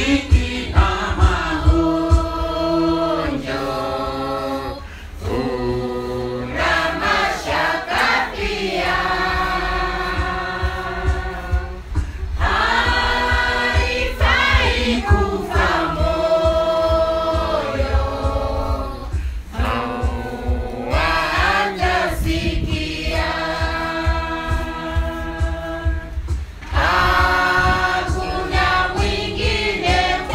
dhiki na magonjwa, kuna mashaka pia. Haifai kufa moyo, hawajasikia. Hakuna mwingine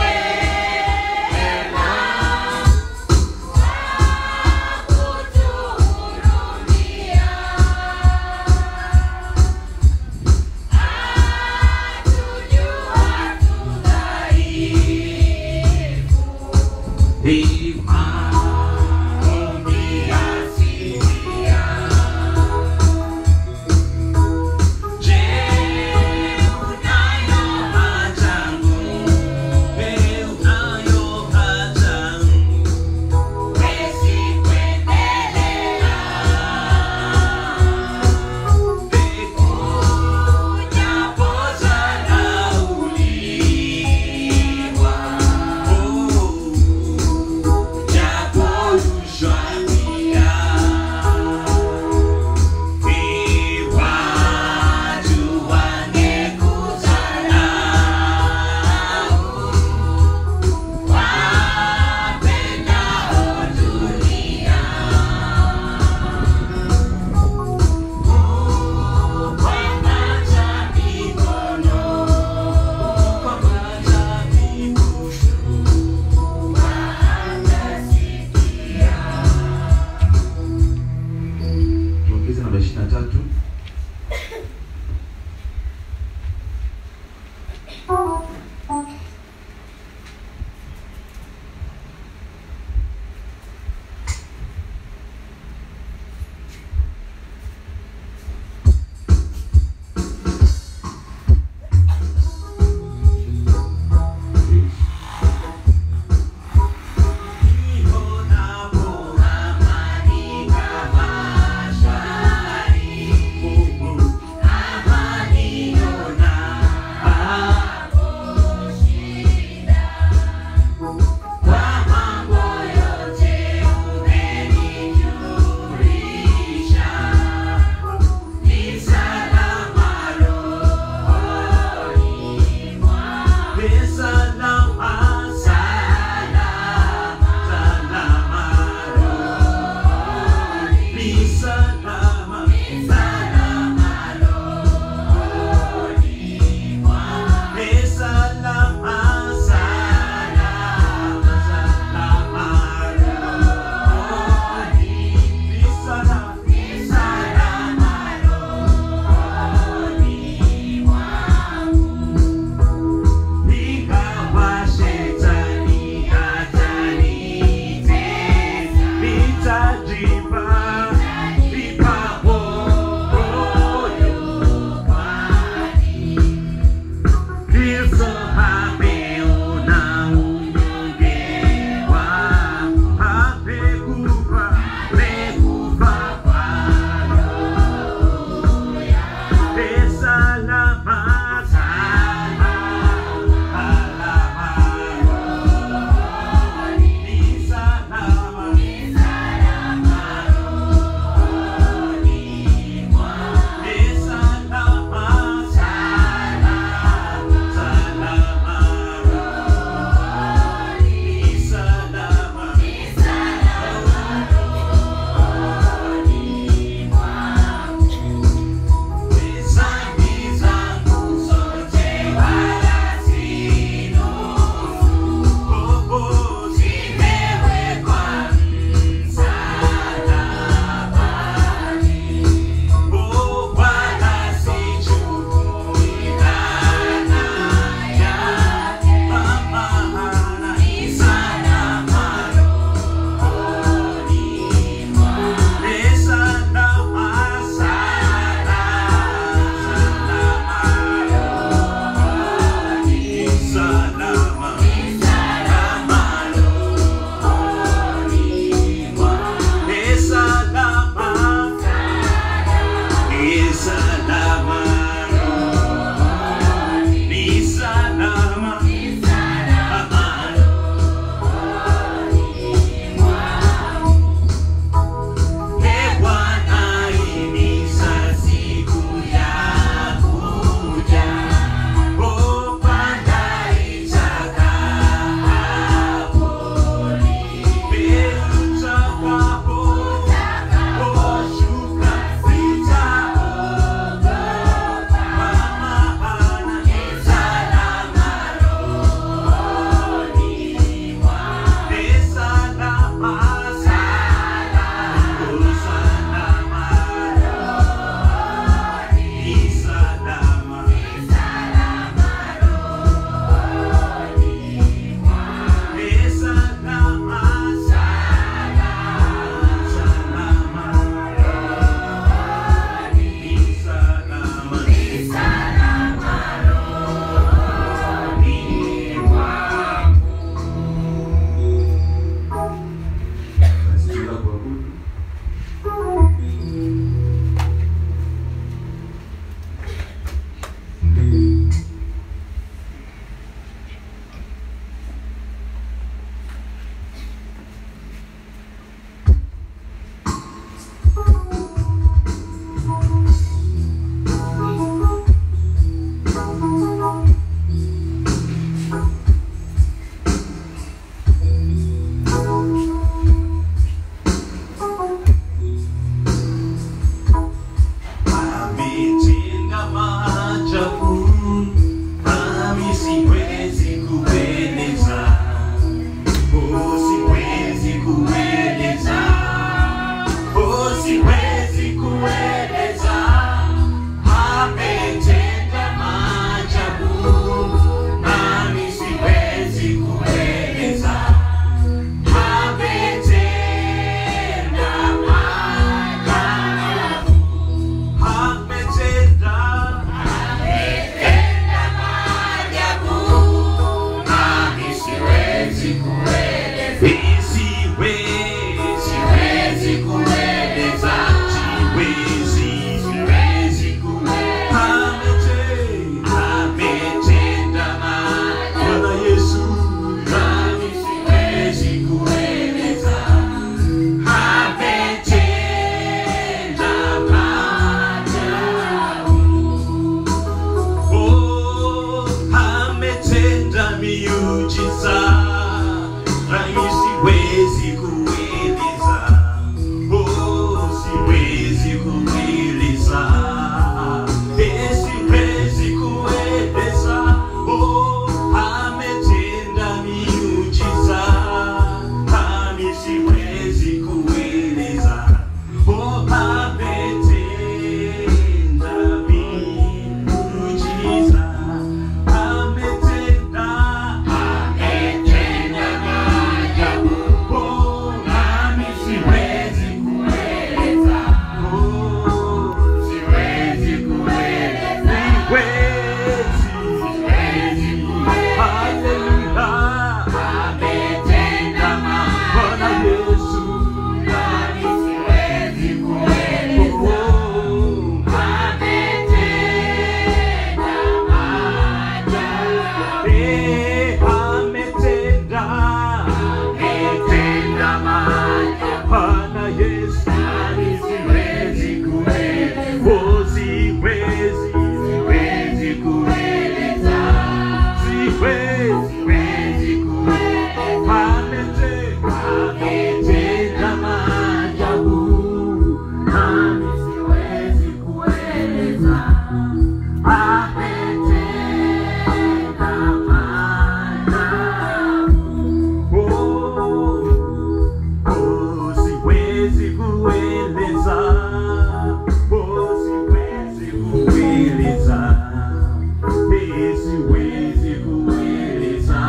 siwezi kueleza,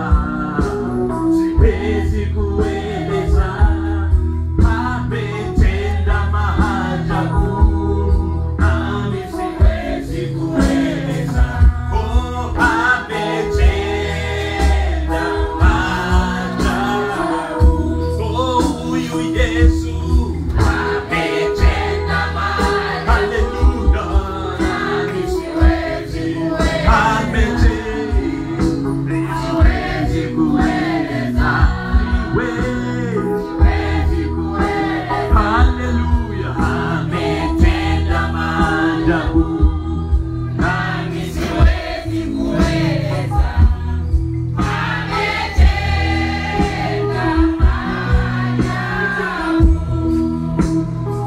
siwezi kueleza, ametenda maajabu, nami siwezi kueleza, oh, ametenda maajabu, oh, huyu Yesu Ametenda maajabu, Haleluya. nami siwezi kueleza. Ametenda. Siwezi kueleza. Siwezi kueleza. Haleluya. Ametenda maajabu. Nami siwezi kueleza. Ametenda maajabu.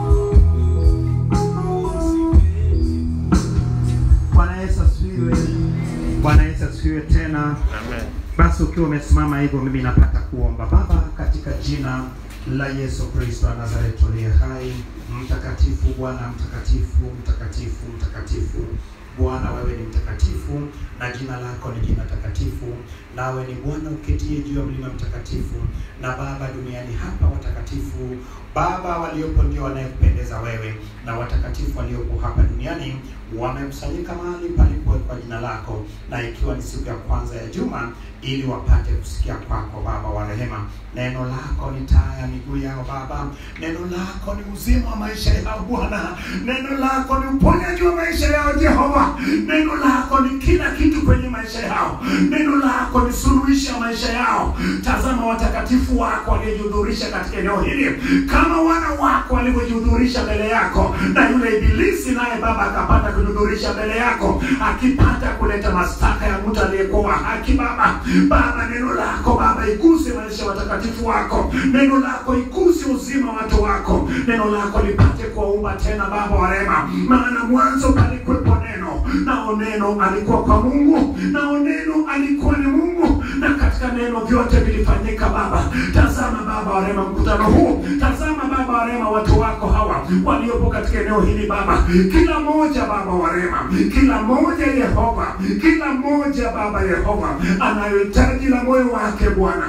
Bwana Yesu asifiwe. Bwana Yesu asifiwe tena. Basi ukiwa umesimama hivyo, mimi napata kuomba. Baba, katika jina la Yesu Kristo wa Nazareti uliye hai, mtakatifu Bwana, mtakatifu, mtakatifu, mtakatifu Bwana, wewe ni mtakatifu na jina lako ni jina takatifu, nawe ni Bwana uketie juu ya mlima mtakatifu. Na Baba, duniani hapa watakatifu Baba waliopo ndio wanayekupendeza wewe, na watakatifu waliopo hapa duniani wamekusanyika mahali palipowekwa jina lako, na ikiwa ni siku ya kwanza ya juma, ili wapate kusikia kwako Baba wa rehema. Neno lako ni taa ya miguu yao Baba, neno lako ni uzima wa maisha yao Bwana, neno lako ni uponyaji wa maisha yao Jehova, neno lako ni kila kitu kwenye maisha yao, neno lako ni suluhisho ya maisha yao. Tazama watakatifu wako waliojihudhurisha katika eneo hili kama wana wako walivyojihudhurisha mbele yako, na yule ibilisi naye Baba akapata kujihudhurisha mbele yako, akipata kuleta mashtaka ya mtu aliyekuwa wa haki Baba. Baba, neno lako Baba iguse maisha ya watakatifu wako, neno lako iguse uzima wa watu wako, neno lako lipate kuwaumba tena Baba wa rehema, maana mwanzo palikuwepo neno, nao neno alikuwa kwa Mungu, nao neno alikuwa ni Mungu, na katika neno vyote vilifanyika Baba. Tazama Baba wa rehema mkutano huu, tazama Baba wa rehema watu wako hawa waliopo katika eneo hili Baba, kila mmoja Baba wa rehema, kila mmoja Yehova, kila mmoja Baba Yehova anayohitaji la moyo wake Bwana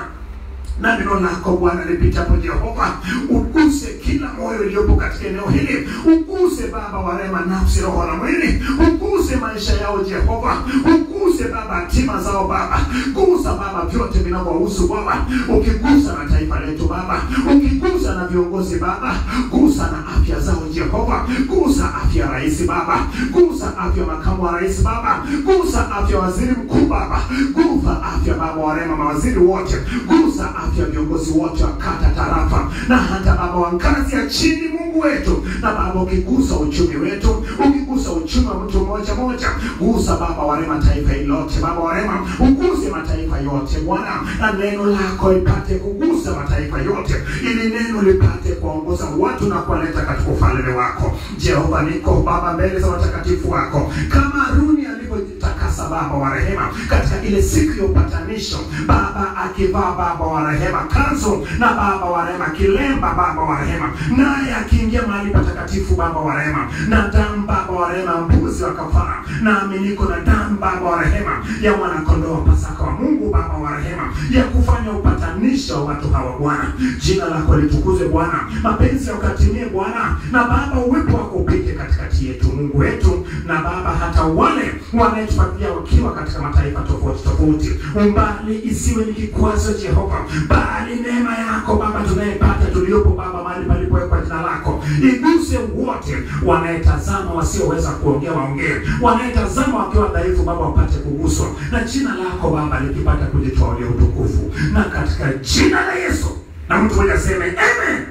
na neno lako Bwana lipitapo Jehova, uguse kila moyo iliyopo katika eneo hili, uguse Baba wa rehema, nafsi, roho na mwili, uguse maisha yao Jehova, uguse Baba hatima zao Baba, gusa Baba vyote vinavyohusu Baba, ukigusa na taifa letu Baba, ukigusa na viongozi Baba, gusa na afya zao Jehova, gusa afya ya rais Baba, gusa afya makamu wa rais Baba, gusa afya waziri mkuu Baba, gusa afya Baba wa rehema, mawaziri wote, gusa afya viongozi wote wa kata, tarafa na hata Baba wa ngazi ya chini, Mungu wetu, na Baba ukigusa uchumi wetu, ukigusa uchumi wa mtu mmoja moja, gusa Baba wa rehema taifa hili lote, Baba wa rehema, uguse mataifa yote Bwana, na neno lako lipate kugusa mataifa yote, ili neno lipate kuwaongoza watu na kuwaleta katika ufalme wako. Jehova, niko Baba mbele za watakatifu wako kama Haruni alivyojitakasa Baba wa rehema katika ile siku ya upatanisho, Baba akivaa Baba wa rehema kanzu na Baba wa rehema kilemba Baba wa rehema, naye akiingia mahali patakatifu Baba wa rehema, na damu Baba wa rehema mbuzi wa kafara, nami niko na damu Baba wa rehema ya mwanakondoo wa Pasaka wa Mungu Baba wa rehema ya kufanya upatanisho wa watu hawa Bwana. Jina lako litukuzwe Bwana, mapenzi yakatimie Bwana, na Baba uwepo wako upite katikati yetu Mungu wetu, na Baba hata wale wanayetufuatilia wakiwa katika mataifa tofauti tofauti, umbali isiwe ni kikwazo Jehova, bali neema yako Baba tunayepata tuliopo Baba mahali palipowekwa jina lako iguse wote wanayetazama wasioweza kuongea waongee, wanayetazama wakiwa dhaifu Baba wapate kuguswa na jina lako Baba likipata kujitwalia utukufu, na katika jina la Yesu na mtu mmoja aseme amen.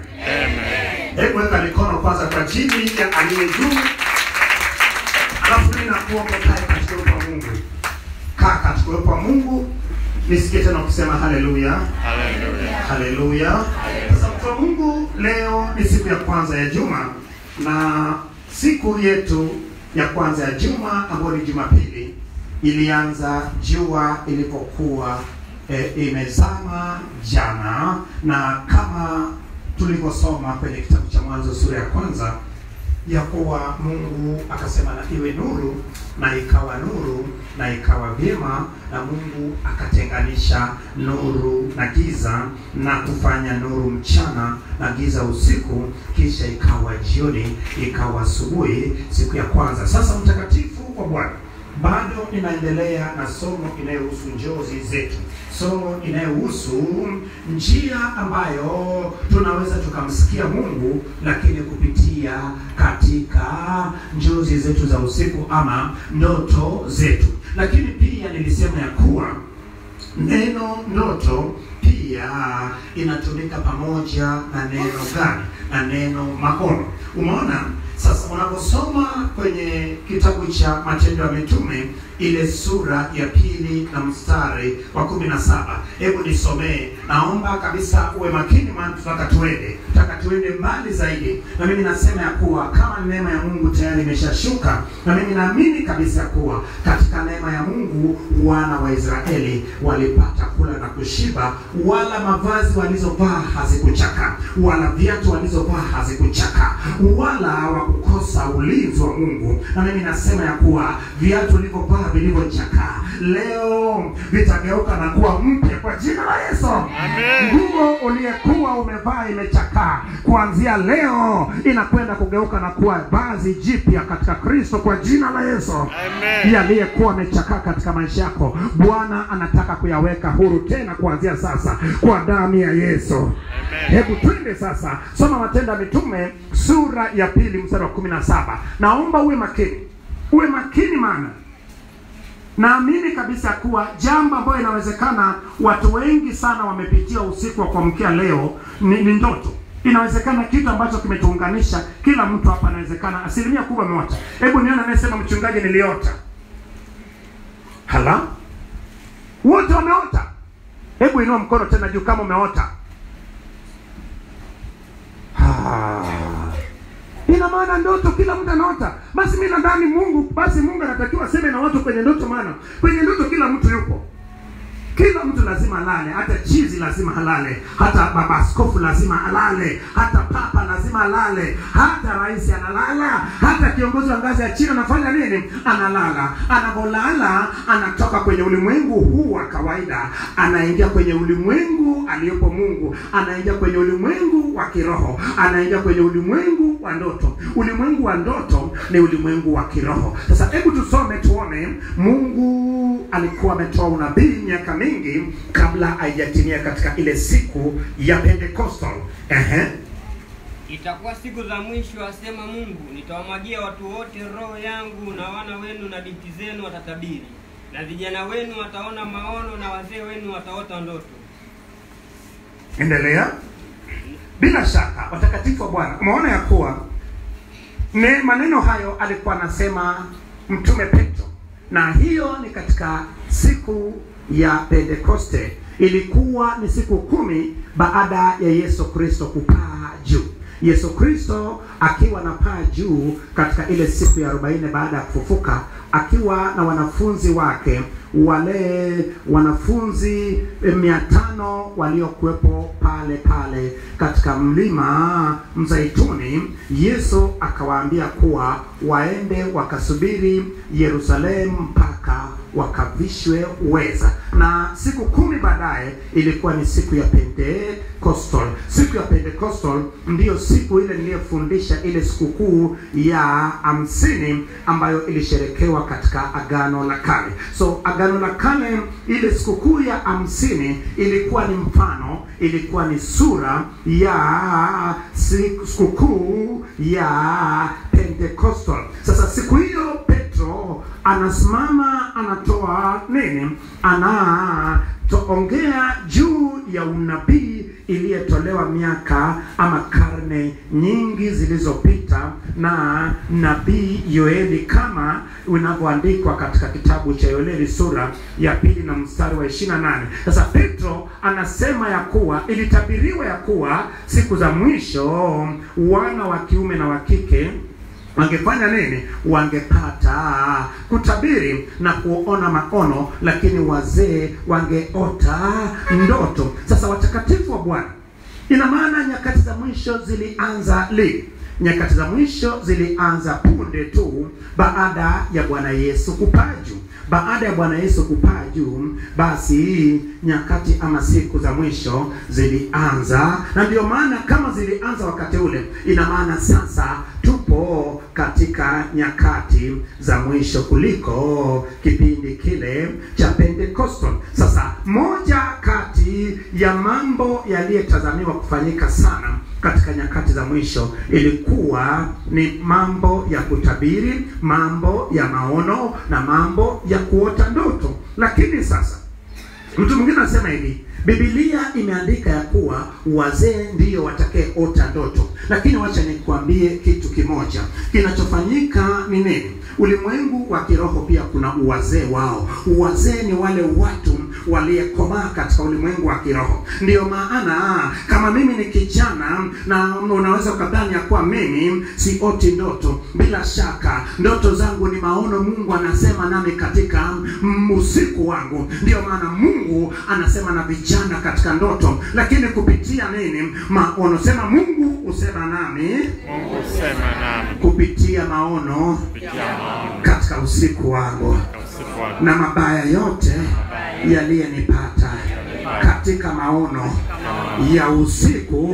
Hebu weka mikono kwanza kwa ajili ya aliye juu, alafu mimi nakuomba kae katika uwepo wa Mungu. Kaa katika uwepo wa Mungu, nisikie tena ukisema haleluya, haleluya. Sasa mtu wa Mungu, leo ni siku ya kwanza ya juma, na siku yetu ya kwanza ya juma ambayo ni Jumapili ilianza jua ilipokuwa e, imezama jana, na kama tulivyosoma kwenye kitabu cha Mwanzo sura ya kwanza ya kuwa Mungu akasema na iwe nuru, na ikawa nuru, na ikawa vyema, na Mungu akatenganisha nuru na giza, na kufanya nuru mchana na giza usiku, kisha ikawa jioni, ikawa asubuhi, siku ya kwanza. Sasa mtakatifu wa Bwana bado ninaendelea na somo inayohusu njozi zetu, somo inayohusu njia ambayo tunaweza tukamsikia Mungu, lakini kupitia katika njozi zetu za usiku ama ndoto zetu. Lakini pia nilisema ya kuwa neno ndoto pia inatumika pamoja na neno gani? Na neno maono. Umeona? Sasa unaposoma kwenye kitabu cha Matendo ya Mitume ile sura ya pili na mstari wa kumi na saba hebu nisomee. Naomba kabisa uwe makini, maana tutaka tuende tutaka tuende mbali zaidi, na mimi nasema ya kuwa kama neema ya Mungu tayari imeshashuka, na mimi naamini kabisa kuwa katika neema ya Mungu wana wa Israeli walipata kula na kushiba, wala mavazi walizovaa hazikuchaka, wala viatu walizovaa hazikuchaka, wala hawakukosa ulinzi wa Mungu. Na mimi nasema ya kuwa viatu ulivyovaa vilivyochakaa leo vitageuka na kuwa mpya kwa jina la Yesu. Nguo uliyekuwa umevaa imechakaa, kuanzia leo inakwenda kugeuka na kuwa vazi jipya katika Kristo kwa jina la Yesu. Yaliyekuwa amechakaa katika maisha yako, Bwana anataka kuyaweka huru tena kuanzia sasa kwa damu ya Yesu. Hebu twende sasa, soma Matendo ya Mitume sura ya pili mstari wa kumi na saba. Naomba uwe makini, uwe makini maana naamini kabisa kuwa jambo ambayo inawezekana watu wengi sana wamepitia usiku wa kuamkia leo ni, ni ndoto. Inawezekana kitu ambacho kimetuunganisha kila mtu hapa, inawezekana asilimia kubwa ameota. Hebu nione anayesema mchungaji, niliota. Hala, wote wameota. Hebu inua mkono tena juu kama umeota. Ah. Ina maana ndoto kila mtu anaota. Basi mimi nadhani Mungu, basi Mungu anatakiwa aseme na watu kwenye ndoto, maana kwenye ndoto kila mtu yupo. Kila mtu lazima alale, hata chizi lazima alale, hata baba askofu lazima alale, hata papa lazima alale, hata rais analala, hata kiongozi wa ngazi ya chini anafanya nini? Analala. Anapolala anatoka kwenye ulimwengu huu wa kawaida, anaingia kwenye ulimwengu aliyopo Mungu, anaingia kwenye ulimwengu wa kiroho, anaingia kwenye ulimwengu wa ndoto. Ulimwengu wa ndoto ni ulimwengu wa kiroho. Sasa hebu tusome tuone, Mungu alikuwa ametoa unabii miaka mingi kabla haijatimia katika ile siku ya Pentecostal. Ehe. Itakuwa siku za mwisho, asema Mungu, nitawamwagia watu wote roho yangu, na wana wenu na binti zenu watatabiri, na vijana wenu wataona maono, na wazee wenu wataota ndoto. Endelea. Bila shaka watakatifu wa Bwana, umeona ya kuwa ne maneno hayo alikuwa anasema mtume Petro, na hiyo ni katika siku ya Pentekoste. Ilikuwa ni siku kumi baada ya Yesu Kristo kupaa juu. Yesu Kristo akiwa na paa juu katika ile siku ya arobaini baada ya kufufuka, akiwa na wanafunzi wake wale wanafunzi mia tano waliokuwepo pale pale katika mlima Mzaituni, Yesu akawaambia kuwa waende wakasubiri Yerusalemu mpaka wakavishwe uweza. Na siku kumi baadaye ilikuwa ni siku ya Pentecostal. Siku ya Pentecostal ndiyo siku ile niliyofundisha ile sikukuu ya hamsini ambayo ilisherekewa katika Agano la Kale. So Agano la Kale, ile sikukuu ya hamsini ilikuwa ni mfano, ilikuwa ni sura ya siku- sikukuu ya Pentecostal. Sasa siku hiyo Petro anasimama anatoa nini? Anatoongea juu ya unabii iliyotolewa miaka ama karne nyingi zilizopita na nabii Yoeli kama unavyoandikwa katika kitabu cha Yoeli sura ya pili na mstari wa 28. Sasa Petro anasema ya kuwa ilitabiriwa ya kuwa siku za mwisho wana wa kiume na wa kike wangefanya nini? Wangepata kutabiri na kuona maono, lakini wazee wangeota ndoto. Sasa watakatifu wa Bwana, ina maana nyakati za mwisho zilianza lini? nyakati za mwisho zilianza punde tu baada ya bwana yesu kupaa juu baada ya bwana yesu kupaa juu basi nyakati ama siku za mwisho zilianza na ndio maana kama zilianza wakati ule ina maana sasa tupo katika nyakati za mwisho kuliko kipindi kile cha pentecostal sasa moja kati ya mambo yaliyotazamiwa kufanyika sana katika nyakati za mwisho ilikuwa ni mambo ya kutabiri mambo ya maono na mambo ya kuota ndoto lakini sasa mtu mwingine anasema hivi bibilia imeandika ya kuwa wazee ndiyo watakayeota ndoto lakini wacha nikuambie kitu kimoja kinachofanyika ni nini ulimwengu wa kiroho pia kuna uwazee wao uwazee ni wale watu waliyekomaa katika ulimwengu wa kiroho ndiyo maana kama mimi ni kijana na unaweza ukadhani ya kuwa mimi sioti ndoto bila shaka ndoto zangu ni maono mungu anasema nami katika mm, usiku wangu ndiyo maana mungu anasema na vijana katika ndoto lakini kupitia nini maono sema mungu husema nami Mungu sema nami kupitia maono kupitia maono katika usiku wangu na usiku wa na mabaya yote yaliyenipata katika maono ya usiku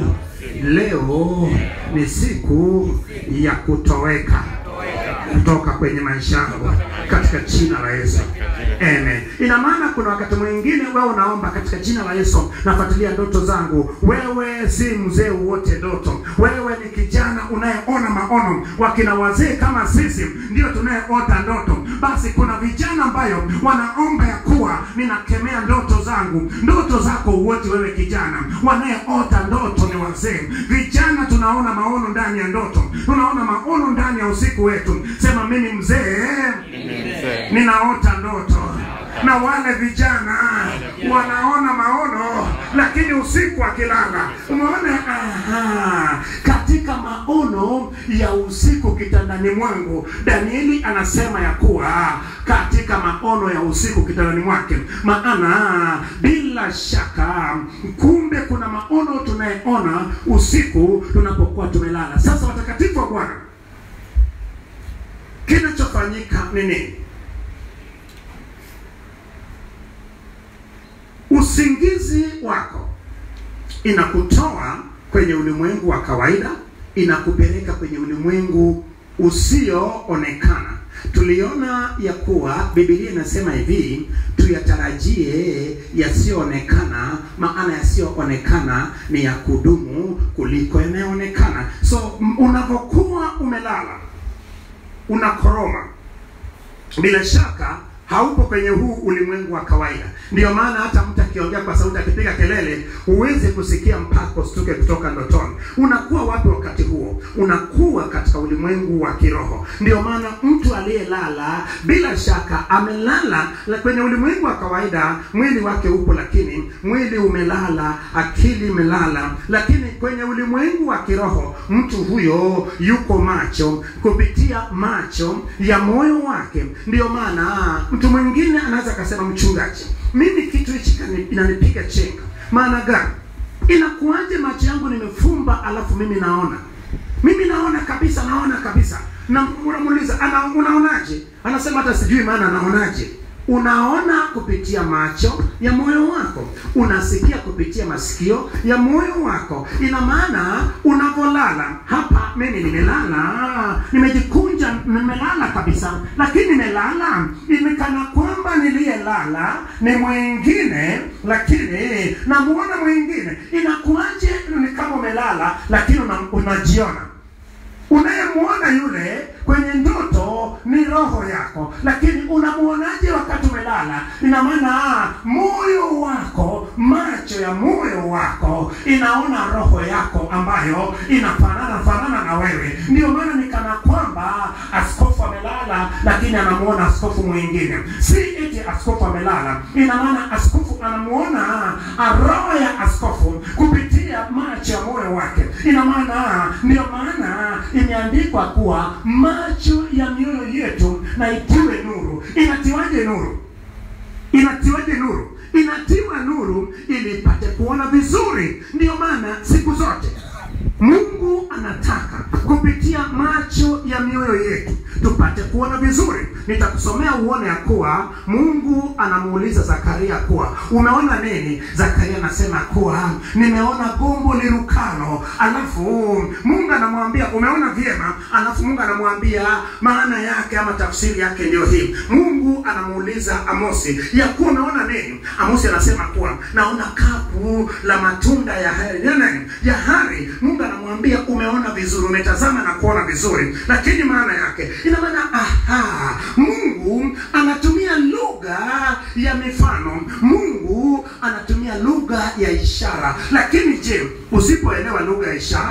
leo ni siku ya kutoweka kutoka kwenye maisha yangu katika jina la yesu Amen. Ina maana kuna wakati mwingine wewe unaomba katika jina la Yesu, nafuatilia ndoto zangu. Wewe si mzee wote ndoto, wewe ni kijana unayeona maono. Wakina wazee kama sisi ndio tunayeota ndoto. Basi kuna vijana ambayo wanaomba ya kuwa ninakemea ndoto zangu. Ndoto zako wote wewe kijana, wanayeota ndoto ni wazee. Vijana tunaona maono ndani ya ndoto, tunaona maono ndani ya usiku wetu. Sema mimi mzee mimi mzee ninaota ndoto na wale vijana wanaona maono lakini usiku akilala umeona aha, katika maono ya usiku kitandani mwangu danieli anasema ya kuwa katika maono ya usiku kitandani mwake maana bila shaka kumbe kuna maono tunayeona usiku tunapokuwa tumelala sasa watakatifu wa bwana kinachofanyika ni nini usingizi wako inakutoa kwenye ulimwengu wa kawaida inakupeleka kwenye ulimwengu usioonekana tuliona ya kuwa bibilia inasema hivi tuyatarajie yasiyoonekana maana yasiyoonekana ni ya kudumu kuliko yanayoonekana so m- unavyokuwa umelala unakoroma bila shaka haupo kwenye huu ulimwengu wa kawaida ndiyo maana hata mtu akiongea kwa sauti akipiga kelele huwezi kusikia mpaka usituke kutoka ndotoni unakuwa wapi wakati huo unakuwa katika ulimwengu wa kiroho ndiyo maana mtu aliyelala bila shaka amelala la- kwenye ulimwengu wa kawaida mwili wake upo lakini mwili umelala akili imelala lakini kwenye ulimwengu wa kiroho mtu huyo yuko macho kupitia macho ya moyo wake ndiyo maana mtu mwingine anaweza akasema mchungaji mimi kitu hichi kani- inanipiga chenga maana gani inakuwaje macho yangu nimefumba alafu mimi naona mimi naona kabisa naona kabisa na unamuuliza ana unaonaje anasema hata sijui maana anaonaje unaona kupitia macho ya moyo wako unasikia kupitia masikio ya moyo wako ina maana unavyolala hapa mimi nimelala nimejikunja nimelala kabisa lakini nimelala imekana kwamba niliyelala ni mwingine lakini namuona mwingine inakuwaje ni kama umelala lakini una, unajiona unayemwona yule kwenye ndoto ni roho yako lakini unamuonaje wakati umelala ina maana moyo wako macho ya moyo wako inaona roho yako ambayo inafanana fanana na wewe ndiyo maana nikana kwamba askofu amelala lakini anamuona askofu mwingine si eti askofu amelala ina maana askofu anamuona roho ya askofu kupitia macho ya moyo wake ina maana ndiyo maana imeandikwa kuwa macho ya mioyo yetu na itiwe nuru inatiwaje nuru inatiwaje nuru inatiwa nuru ili ipate kuona vizuri ndiyo maana siku zote mungu mungu anataka kupitia macho ya mioyo yetu tupate kuona vizuri nitakusomea uone ya kuwa mungu anamuuliza zakaria kuwa umeona nini zakaria anasema kuwa nimeona gombo lirukalo alafu mungu anamwambia umeona vyema alafu mungu anamwambia maana yake ama tafsiri yake ndio hii mungu anamuuliza amosi ya kuwa umeona nini amosi anasema kuwa naona kapu la matunda ya hari ya nini? ya hari mungu anamwambia umeona vizuri umetazama na kuona vizuri lakini maana yake ina maana aha mungu anatumia lugha ya mifano mungu anatumia lugha ya ishara lakini je usipoelewa lugha ya ishara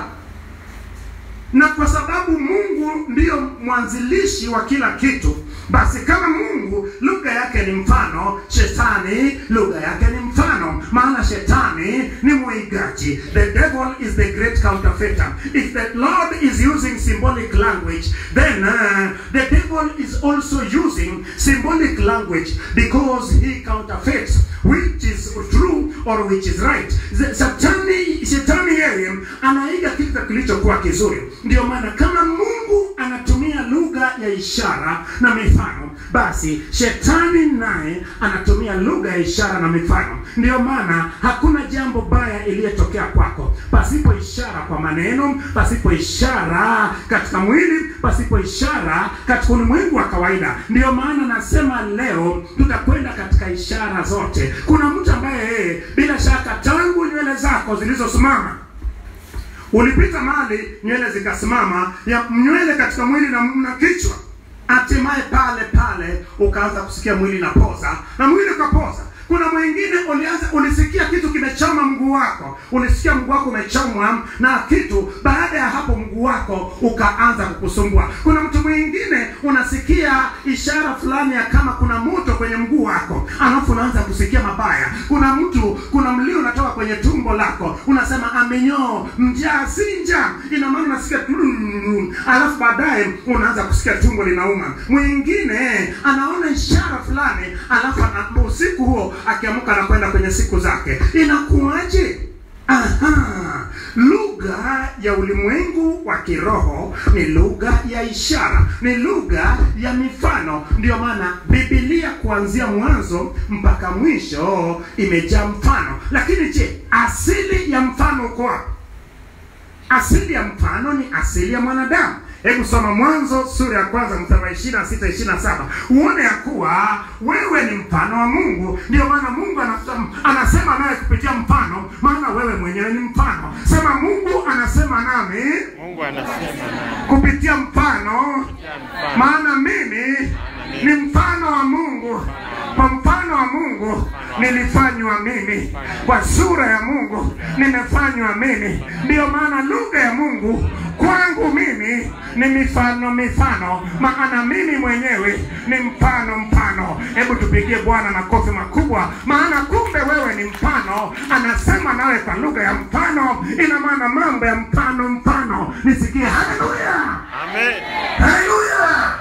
na kwa sababu mungu ndiyo mwanzilishi wa kila kitu basi kama mungu lugha yake ni mfano shetani lugha yake ni mfano maana shetani ni mwigaji the devil is the great counterfeiter if the lord is using symbolic language then uh, the devil is also using symbolic language because he counterfeits which is true or which is right The- shetani shetani yeye anaiga kitu kilichokuwa kizuri ndio maana kama mungu anatumia lugha ya ishara na mifano basi shetani naye anatumia lugha ya ishara na mifano ndio maana hakuna jambo baya iliyotokea kwako pasipo ishara kwa maneno pasipo ishara katika mwili pasipo ishara katika ulimwengu wa kawaida ndio maana nasema leo tutakwenda katika ishara zote kuna mtu ambaye yeye bila shaka tangu nywele zako zilizosimama ulipita mahali nywele zikasimama ya nywele katika mwili na, na kichwa hatimaye pale pale ukaanza kusikia mwili napoza na mwili ukapoza kuna mwingine ulianza ulisikia kitu kimechoma mguu wako ulisikia mguu wako umechomwa na kitu baada ya hapo mguu wako ukaanza kukusumbua kuna mtu mwingine unasikia ishara fulani ya kama kuna moto kwenye mguu wako alafu unaanza kusikia mabaya kuna mtu kuna mlio unatoka kwenye tumbo lako unasema amenyoo njaa si njaa ina maana unasikia tululu, alafu baadaye unaanza kusikia tumbo linauma mwingine anaona ishara fulani alafu ana- usiku huo akiamka anakwenda kwenye siku zake inakuwaje Aha, lugha ya ulimwengu wa kiroho ni lugha ya ishara, ni lugha ya mifano. Ndiyo maana Biblia kuanzia mwanzo mpaka mwisho imejaa mfano. Lakini je, asili ya mfano uko wapi? Asili ya mfano ni asili ya mwanadamu. Hebu soma Mwanzo sura ya kwanza mstari wa ishirini na sita ishirini na saba uone ya kuwa wewe ni mfano wa Mungu. Ndio maana Mungu anasema, anasema naye kupitia mfano, maana wewe mwenyewe ni mfano. Sema Mungu anasema nami Mungu anasema nami kupitia mfano, kupitia mfano. maana mimi ni mfano wa Mungu. Kwa mfano wa Mungu nilifanywa mimi, kwa sura ya Mungu nimefanywa mimi. Ndiyo maana lugha ya Mungu kwangu mimi ni mifano mifano, maana mimi mwenyewe ni mfano mfano. Hebu tupigie Bwana makofi makubwa, maana kumbe wewe ni mfano. Anasema nawe kwa lugha ya mfano, ina maana mambo ya mfano mfano. Nisikie haleluya. Amen. Haleluya!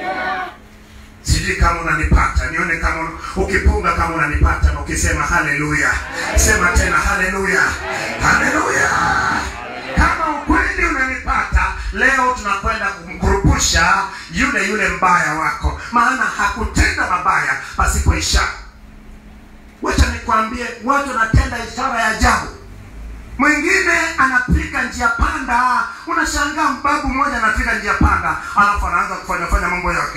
Sijui kama unanipata, nione kama ukipunga kama unanipata na ukisema haleluya. Sema tena haleluya. Haleluya. Kama ukweli unanipata, leo tunakwenda kumkurupusha yule yule mbaya wako, maana hakutenda mabaya pasipo ishara. Wacha nikwambie, watu wanatenda ishara ya ajabu mwingine anapika njia panda unashangaa mbabu mmoja anapika njia panda alafu anaanza kufanya fanya mambo yake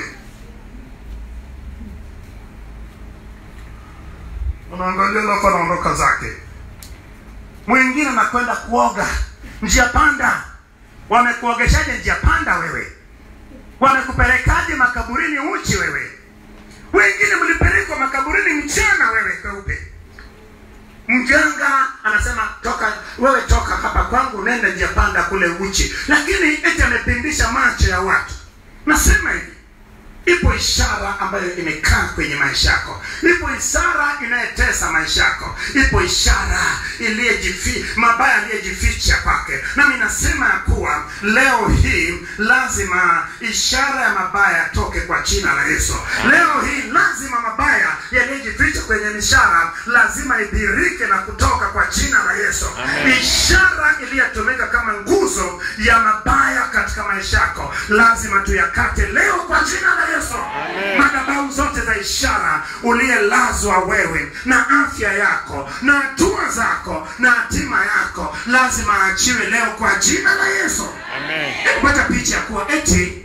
unaangalia alafu anaondoka zake mwingine anakwenda kuoga njia panda wamekuogeshaje njia panda wewe wamekupelekaje makaburini uchi wewe wengine mlipelekwa makaburini mchana wewe kweupe mganga anasema toka wewe toka hapa kwangu nenda njia panda kule uchi lakini eti amepindisha macho ya watu nasema hivi ipo ishara ambayo imekaa kwenye maisha yako ipo ishara inayetesa maisha yako ipo ishara iliyejifi mabaya aliyejificha kwake nami nasema ya kuwa leo hii lazima ishara ya mabaya yatoke kwa jina la yesu leo hii lazima mabaya yaliyojificha kwenye mishara lazima idhirike na kutoka kwa jina la yesu Amen. ishara iliyotumika kama nguzo ya mabaya katika maisha yako lazima tuyakate leo kwa jina la yesu Amen. madhabahu zote za ishara uliyelazwa wewe na afya yako na hatua zako na hatima yako lazima aachiwe leo kwa jina la yesu Amen. kupata picha ya kuwa eti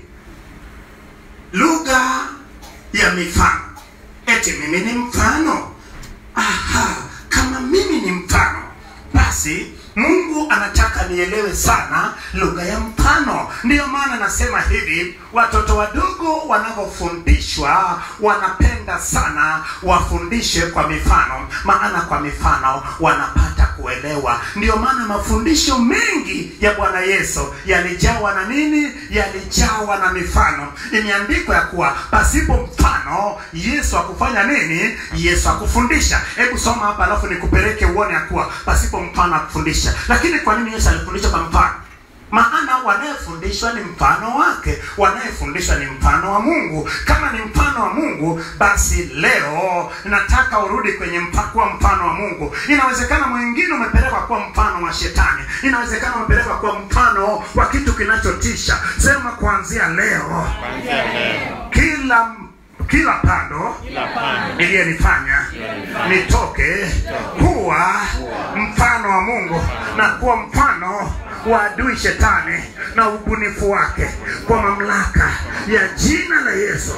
lugha ya mifano eti mimi ni mfano aha kama mimi ni mfano basi mungu anataka nielewe sana lugha ya mfano ndiyo maana nasema hivi watoto wadogo wanavyofundishwa wanapenda sana wafundishe kwa mifano maana kwa mifano wanapata kuelewa ndiyo maana mafundisho mengi ya bwana yesu yalijawa na nini yalijawa na mifano imeandikwa ya kuwa pasipo mfano yesu akufanya nini yesu akufundisha hebu soma hapa alafu nikupeleke uone ya kuwa pasipo mfano akufundisha lakini kwa nini yesu alifundisha kwa mfano maana wanayefundishwa ni mfano wake wanayefundishwa ni mfano wa mungu kama ni mfano wa mungu basi leo nataka urudi kwenye mpa, kuwa mfano wa mungu inawezekana mwingine umepelekwa kuwa mfano wa shetani inawezekana umepelekwa kuwa mfano wa kitu kinachotisha sema kuanzia leo Kuanzia leo kila kila pando kila pando iliyenifanya nitoke kuwa mfano wa mungu na kuwa mfano wa adui shetani na ubunifu wake kwa mamlaka ya jina la yesu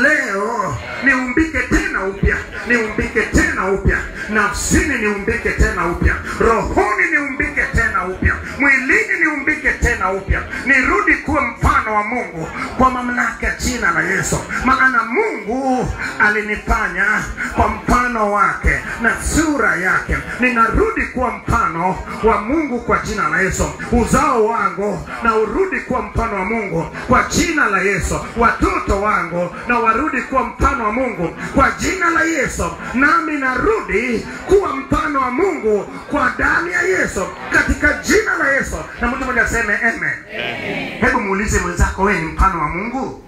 leo niumbike tena upya niumbike tena upya nafsini niumbike tena upya rohoni niumbike tena upya mwilini niumbike tena upya nirudi kuwa mfano wa mungu kwa mamlaka ya jina la yesu maana mungu alinifanya kwa mfano wake na sura yake ninarudi kuwa mfano wa mungu kwa jina la yesu uzao wangu na urudi kuwa mfano wa mungu kwa jina la yesu watoto wangu na warudi kuwa mfano wa mungu kwa jina la yesu nami narudi kuwa mfano wa mungu kwa damu ya yesu katika jina la yesu na mtu mmoja aseme amen hebu muulize mwenzako wewe ni mfano wa mungu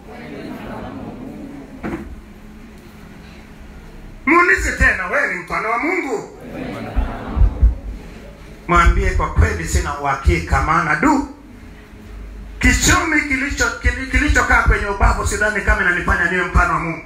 muulize tena wewe ni mfano wa mungu mwambie kwa kweli sina uhakika maana du kichomi kilicho kili- kilichokaa kwenye ubavu sidhani kama inanifanya niwe mfano wa mungu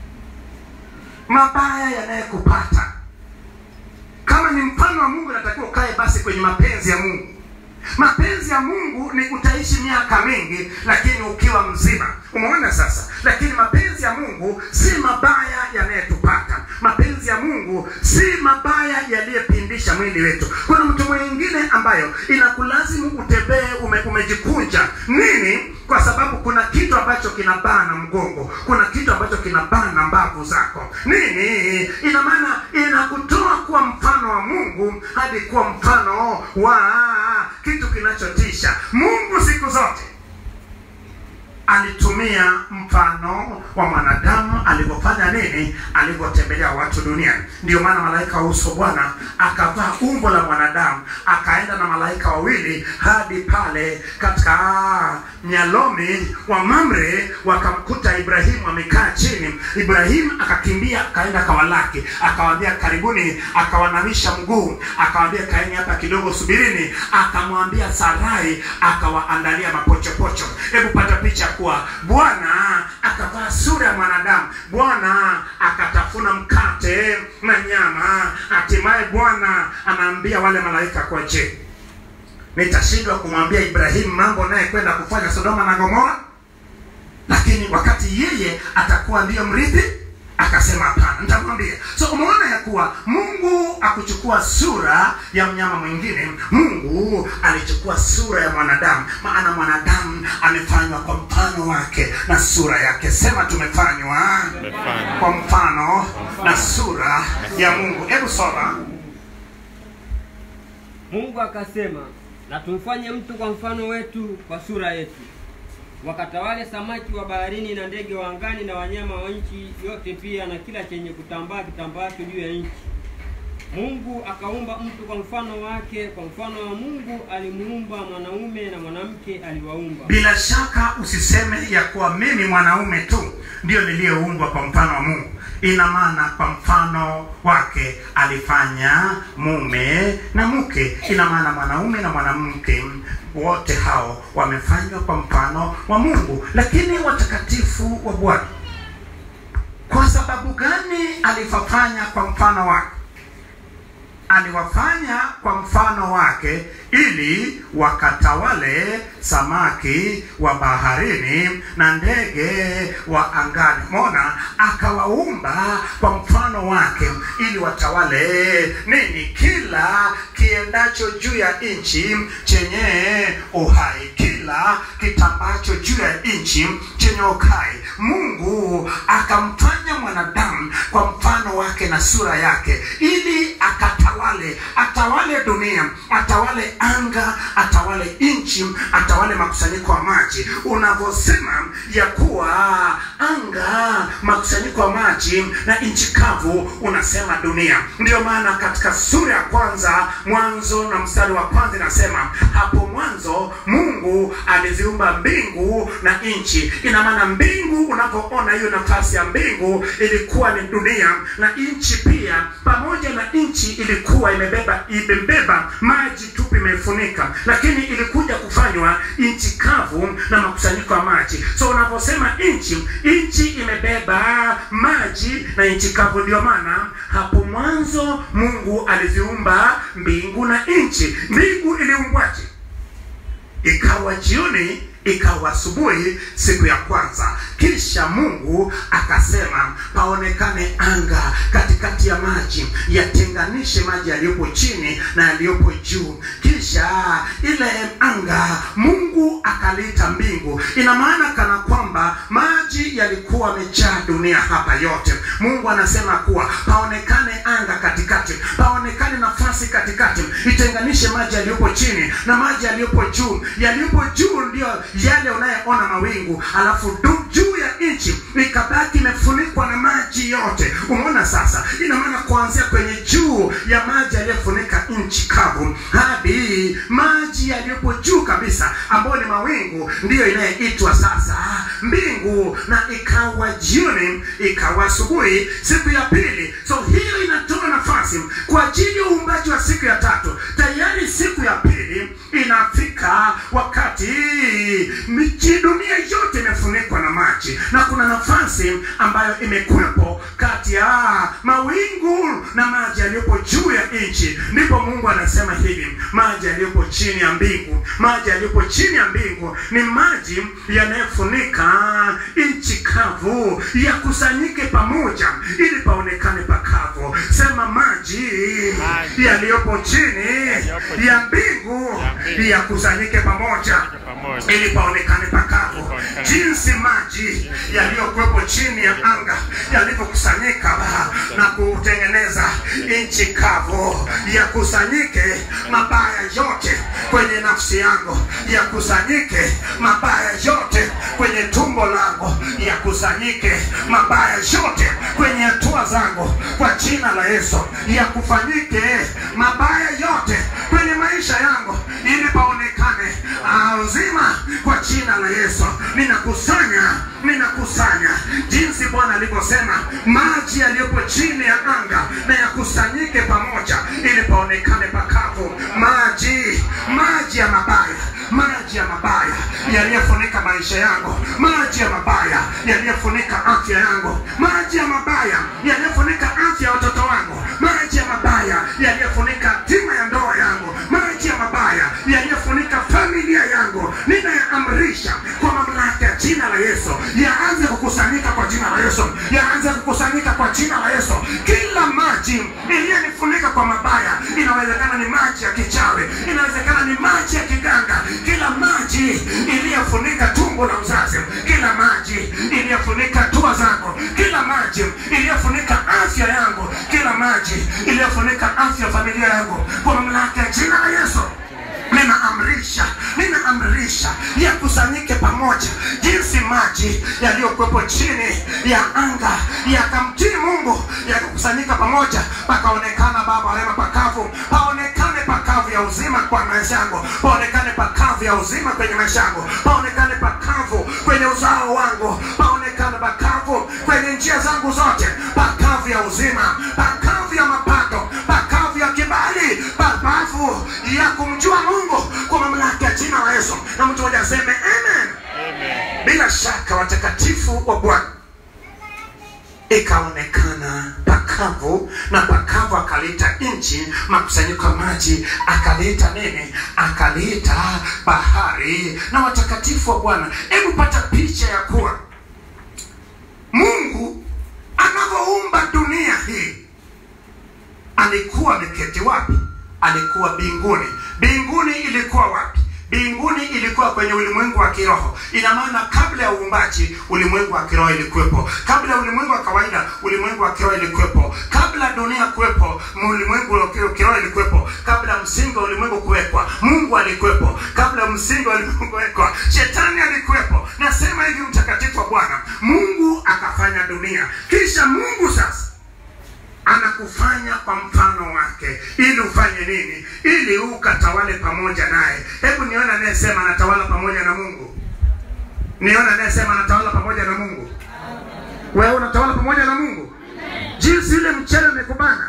mabaya yanayekupata kama ni mfano wa mungu natakiwa ukae basi kwenye mapenzi ya mungu mapenzi ya mungu ni utaishi miaka mingi lakini ukiwa mzima umeona sasa lakini mapenzi ya mungu si mabaya yanayetupata mapenzi ya mungu si mabaya yaliyepindisha mwili wetu kuna mtu mwingine ambayo inakulazimu utembee ume, umejikunja nini kwa sababu kuna kitu ambacho kinabana mgongo kuna kitu ambacho kinabana mbavu zako nini ina maana inakutoa kuwa mfano wa mungu hadi kuwa mfano wa kitu kinachotisha mungu siku zote alitumia mfano wa mwanadamu alivyofanya nini alivyotembelea watu duniani ndio maana malaika wa uso bwana akavaa umbo la mwanadamu akaenda na malaika wawili hadi pale katika nyalomi wa mamre wakamkuta ibrahimu amekaa chini ibrahimu akakimbia akaenda akawalaki akawaambia karibuni akawanamisha mguu akawaambia kaeni hapa kidogo subirini akamwambia sarai akawaandalia mapochopocho hebu pata picha kuwa bwana akavaa sura ya mwanadamu bwana akatafuna mkate na nyama hatimaye bwana anaambia wale malaika kwa je nitashindwa kumwambia ibrahimu mambo naye kwenda kufanya sodoma na gomora lakini wakati yeye atakuwa ndiyo mrithi akasema hapana nitamwambia so umeona ya kuwa mungu akuchukua sura ya mnyama mwingine mungu alichukua sura ya mwanadamu maana mwanadamu amefanywa kwa mfano wake na sura yake sema tumefanywa Tumefanywa. kwa mfano na sura ya mungu hebu soma mungu akasema na tumfanye mtu kwa mfano wetu kwa sura yetu wakatawale samaki wa baharini na ndege wa angani na wanyama wa nchi yote pia na kila chenye kutambaa kitambaacho juu ya nchi. Mungu akaumba mtu kwa mfano wake, kwa mfano wa Mungu alimuumba mwanaume na mwanamke aliwaumba. bila shaka usiseme ya kuwa mimi mwanaume tu ndio niliyeumbwa kwa mfano wa mungu ina maana kwa mfano wake alifanya mume na mke ina maana mwanaume na mwanamke wote hao wamefanywa kwa mfano wa mungu lakini watakatifu wa bwana kwa sababu gani aliwafanya kwa mfano wake aliwafanya kwa mfano wake ili wakatawale samaki wa baharini na ndege wa angani mona akawaumba kwa mfano wake ili watawale nini kila kiendacho juu ya nchi chenye uhai kila kitambacho juu ya nchi chenye uhai mungu akamfanya mwanadamu kwa mfano wake na sura yake ili akatawale atawale dunia atawale anga atawale nchi atawale makusanyiko ya maji unavyosema ya kuwa anga makusanyiko ya maji na nchi kavu unasema dunia ndio maana katika sura ya kwanza mwanzo na mstari wa kwanza inasema hapo mwanzo mungu aliziumba mbingu na nchi ina maana mbingu unavyoona hiyo nafasi ya mbingu ilikuwa ni dunia na nchi pia pamoja na nchi ilikuwa imebeba imebeba maji tupu imefunika lakini ilikuja kufanywa nchi kavu na makusanyiko ya maji so unavyosema nchi nchi imebeba maji na nchi kavu ndio maana hapo mwanzo mungu aliziumba mbingu na nchi mbingu iliumbwaje ikawa jioni ikawa asubuhi siku ya kwanza kisha mungu akasema paonekane anga katikati ya maji yatenganishe maji yaliyopo chini na yaliyopo juu kisha ile anga mungu akaliita mbingu ina maana kana kwamba maji yalikuwa yamejaa dunia hapa yote mungu anasema kuwa paonekane anga katikati paonekane nafasi katikati itenganishe maji yaliyopo chini na maji yaliyopo juu yaliyopo juu ndio yale unayeona mawingu alafu du- juu ya nchi ikabaki imefunikwa na maji yote umeona sasa ina maana kuanzia kwenye juu ya maji yaliyofunika nchi kavu hadi maji yaliyopo juu kabisa ambayo ni mawingu ndiyo inayeitwa sasa mbingu na ikawa jioni ikawa asubuhi siku ya pili so hiyo inatoa nafasi kwa ajili ya uumbaji wa siku ya tatu tayari siku ya pili inafika wakati miji dunia yote imefunikwa na maji na kuna nafasi ambayo imekuwepo kati ya mawingu na maji yaliyopo juu ya nchi ndipo mungu anasema hivi maji yaliyopo chini ya mbingu maji yaliyopo chini ya mbingu ni maji yanayofunika nchi kavu yakusanyike pamoja ili paonekane pakavu sema maji Maji. yaliyopo chini Yaliyopo ya mbingu ya mbingu. yakusanyike pamoja pamoja. ili paonekane pakavu paonekane. jinsi maji yaliyokuwepo chini ya anga yalivyokusanyika na kutengeneza nchi kavu yakusanyike mabaya yote kwenye nafsi yangu yakusanyike mabaya yote kwenye tumbo langu yakusanyike mabaya yote kwenye hatua zangu kwa jina la yesu yakufanyike mabaya yote kwenye maisha yangu ili paonekane ah, uzima kwa jina la yesu ninakusanya ninakusanya jinsi bwana alivyosema maji yaliyopo chini ya anga na yakusanyike pamoja ili paonekane pakavu maji maji ya mabaya maji ya mabaya yaliyofunika maisha yangu maji ya mabaya yaliyofunika afya yangu maji ya mabaya yaliyofunika afya ya watoto wangu maji ya mabaya yaliyofunika tima ya ndoa yangu maji ya mabaya yaliyofunika familia yangu ninayaamrisha kwa mamlaka ya jina la yesu yaanze kukusanyika kwa jina la yesu yaanze kukusanyika kwa jina la yesu kila maji iliyonifunika kwa mabaya inawezekana ni maji ya kichawi inawezekana ni maji ya kiganga kila maji iliyofunika tumbo la uzazi kila maji iliyofunika tua zangu kila maji iliyofunika afya yangu kila maji iliyofunika afya ya familia yangu kwa mamlaka ya jina la yesu ninaamrisha ninaamrisha yakusanyike pamoja jinsi maji yaliyokuwepo chini ya anga yakamtii mungu yakakusanyika pamoja pakaonekana baba rema pakavu paonekane pakavu ya uzima kwa maisha yangu paonekane pakavu ya uzima kwenye maisha yangu paonekane pakavu kwenye uzao wangu paonekane pakavu kwenye njia zangu zote pakavu ya uzima pakavu ya mapato pakavu ya kibali pakavu ya kumjua mungu kwa mamlaka ya jina la yesu na mtu moja aseme amen bila shaka watakatifu wa bwana ikaonekana pakavu na pakavu akaliita nchi makusanyiko ya maji akaliita nini akaliita bahari na watakatifu wa bwana hebu pata picha ya kuwa mungu anavyoumba dunia hii alikuwa ameketi wapi alikuwa mbinguni mbinguni ilikuwa wapi mbinguni ilikuwa kwenye ulimwengu wa kiroho ina maana kabla ya uumbaji ulimwengu wa kiroho ilikuwepo kabla ya ulimwengu wa kawaida ulimwengu wa kiroho ilikuwepo kabla dunia kuwepo ulimwengu wa kiroho ilikuwepo kabla msingi wa ulimwengu kuwekwa mungu alikuwepo kabla msingi wa ulimwengu kuwekwa shetani alikuwepo nasema hivi mtakatifu wa bwana mungu akafanya dunia kisha mungu sasa anakufanya kwa mfano wake ili ufanye nini ili ukatawale pamoja naye hebu nione anayesema anatawala pamoja na mungu nione anayesema anatawala pamoja na mungu wewe unatawala pamoja na mungu jinsi yule mchele umekubana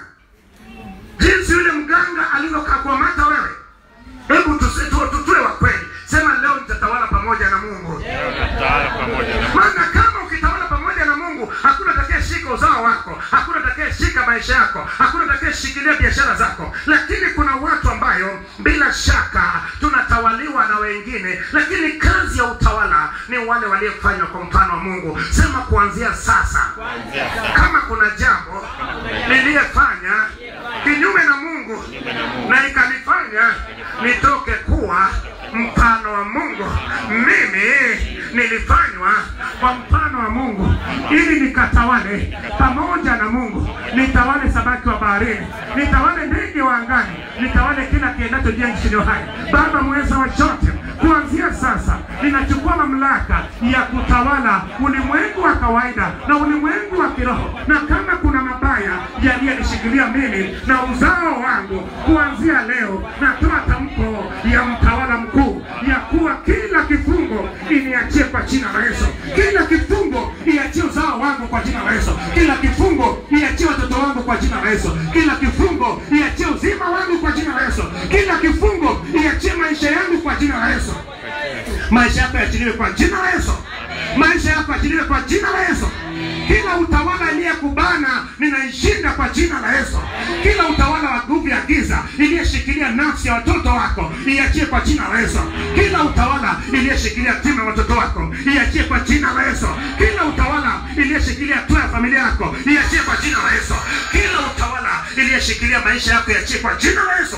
jinsi yule mganga alivyokakuamata wewe hebu tusi- tu- tu- tuwe wa kweli sema leo nitatawala pamoja na mungu Natawala pamoja na maana kama ukitawala pamoja na mungu hakuna atakayeshika uzao wako hakuna atakayeshika maisha yako hakuna atakayeshikilia biashara zako lakini kuna watu ambayo bila shaka tunatawaliwa na wengine lakini kazi ya utawala ni wale waliofanywa kwa mfano wa mungu sema kuanzia sasa kuanzia sasa. kama kuna jambo niliyefanya kinyume na mungu na ikanifanya nitoke kuwa mfano wa mungu mimi nilifanywa kwa mfano wa mungu ili nikatawale pamoja na mungu nitawale samaki wa baharini nitawale ndege wa angani nitawale kila kiendacho juu ya nchi iliyo hai baba mweza wa chote kuanzia sasa ninachukua mamlaka ya kutawala ulimwengu wa kawaida na ulimwengu wa kiroho na kama kuna mabaya yaliyenishikilia mimi na uzao wangu kuanzia leo natoa tamko ya mtawala mkuu ya kuwa kila kifungo iniachie kwa jina la yesu kila kifungo iachie uzao wangu kwa jina la yesu kila kifungo iachie watoto wangu kwa jina la yesu kila kifungo iachie uzima wangu kwa jina la yesu kila kifungo iachie maisha yangu kwa jina la yesu maisha yako yaachiliwe kwa jina la yesu maisha yako yaachiliwe kwa jina la yesu kila utawala iliyekubana ninaishinda kwa jina la yesu kila utawala wa nguvu ya giza iliyeshikilia nafsi ya watoto wako iachie kwa jina la yesu kila utawala iliyeshikilia timu ya watoto wako iachie kwa jina la yesu kila utawala iliyeshikilia hatua ya familia yako iachie kwa jina la yesu kila utawala iliyeshikilia maisha yako iachie kwa jina la yesu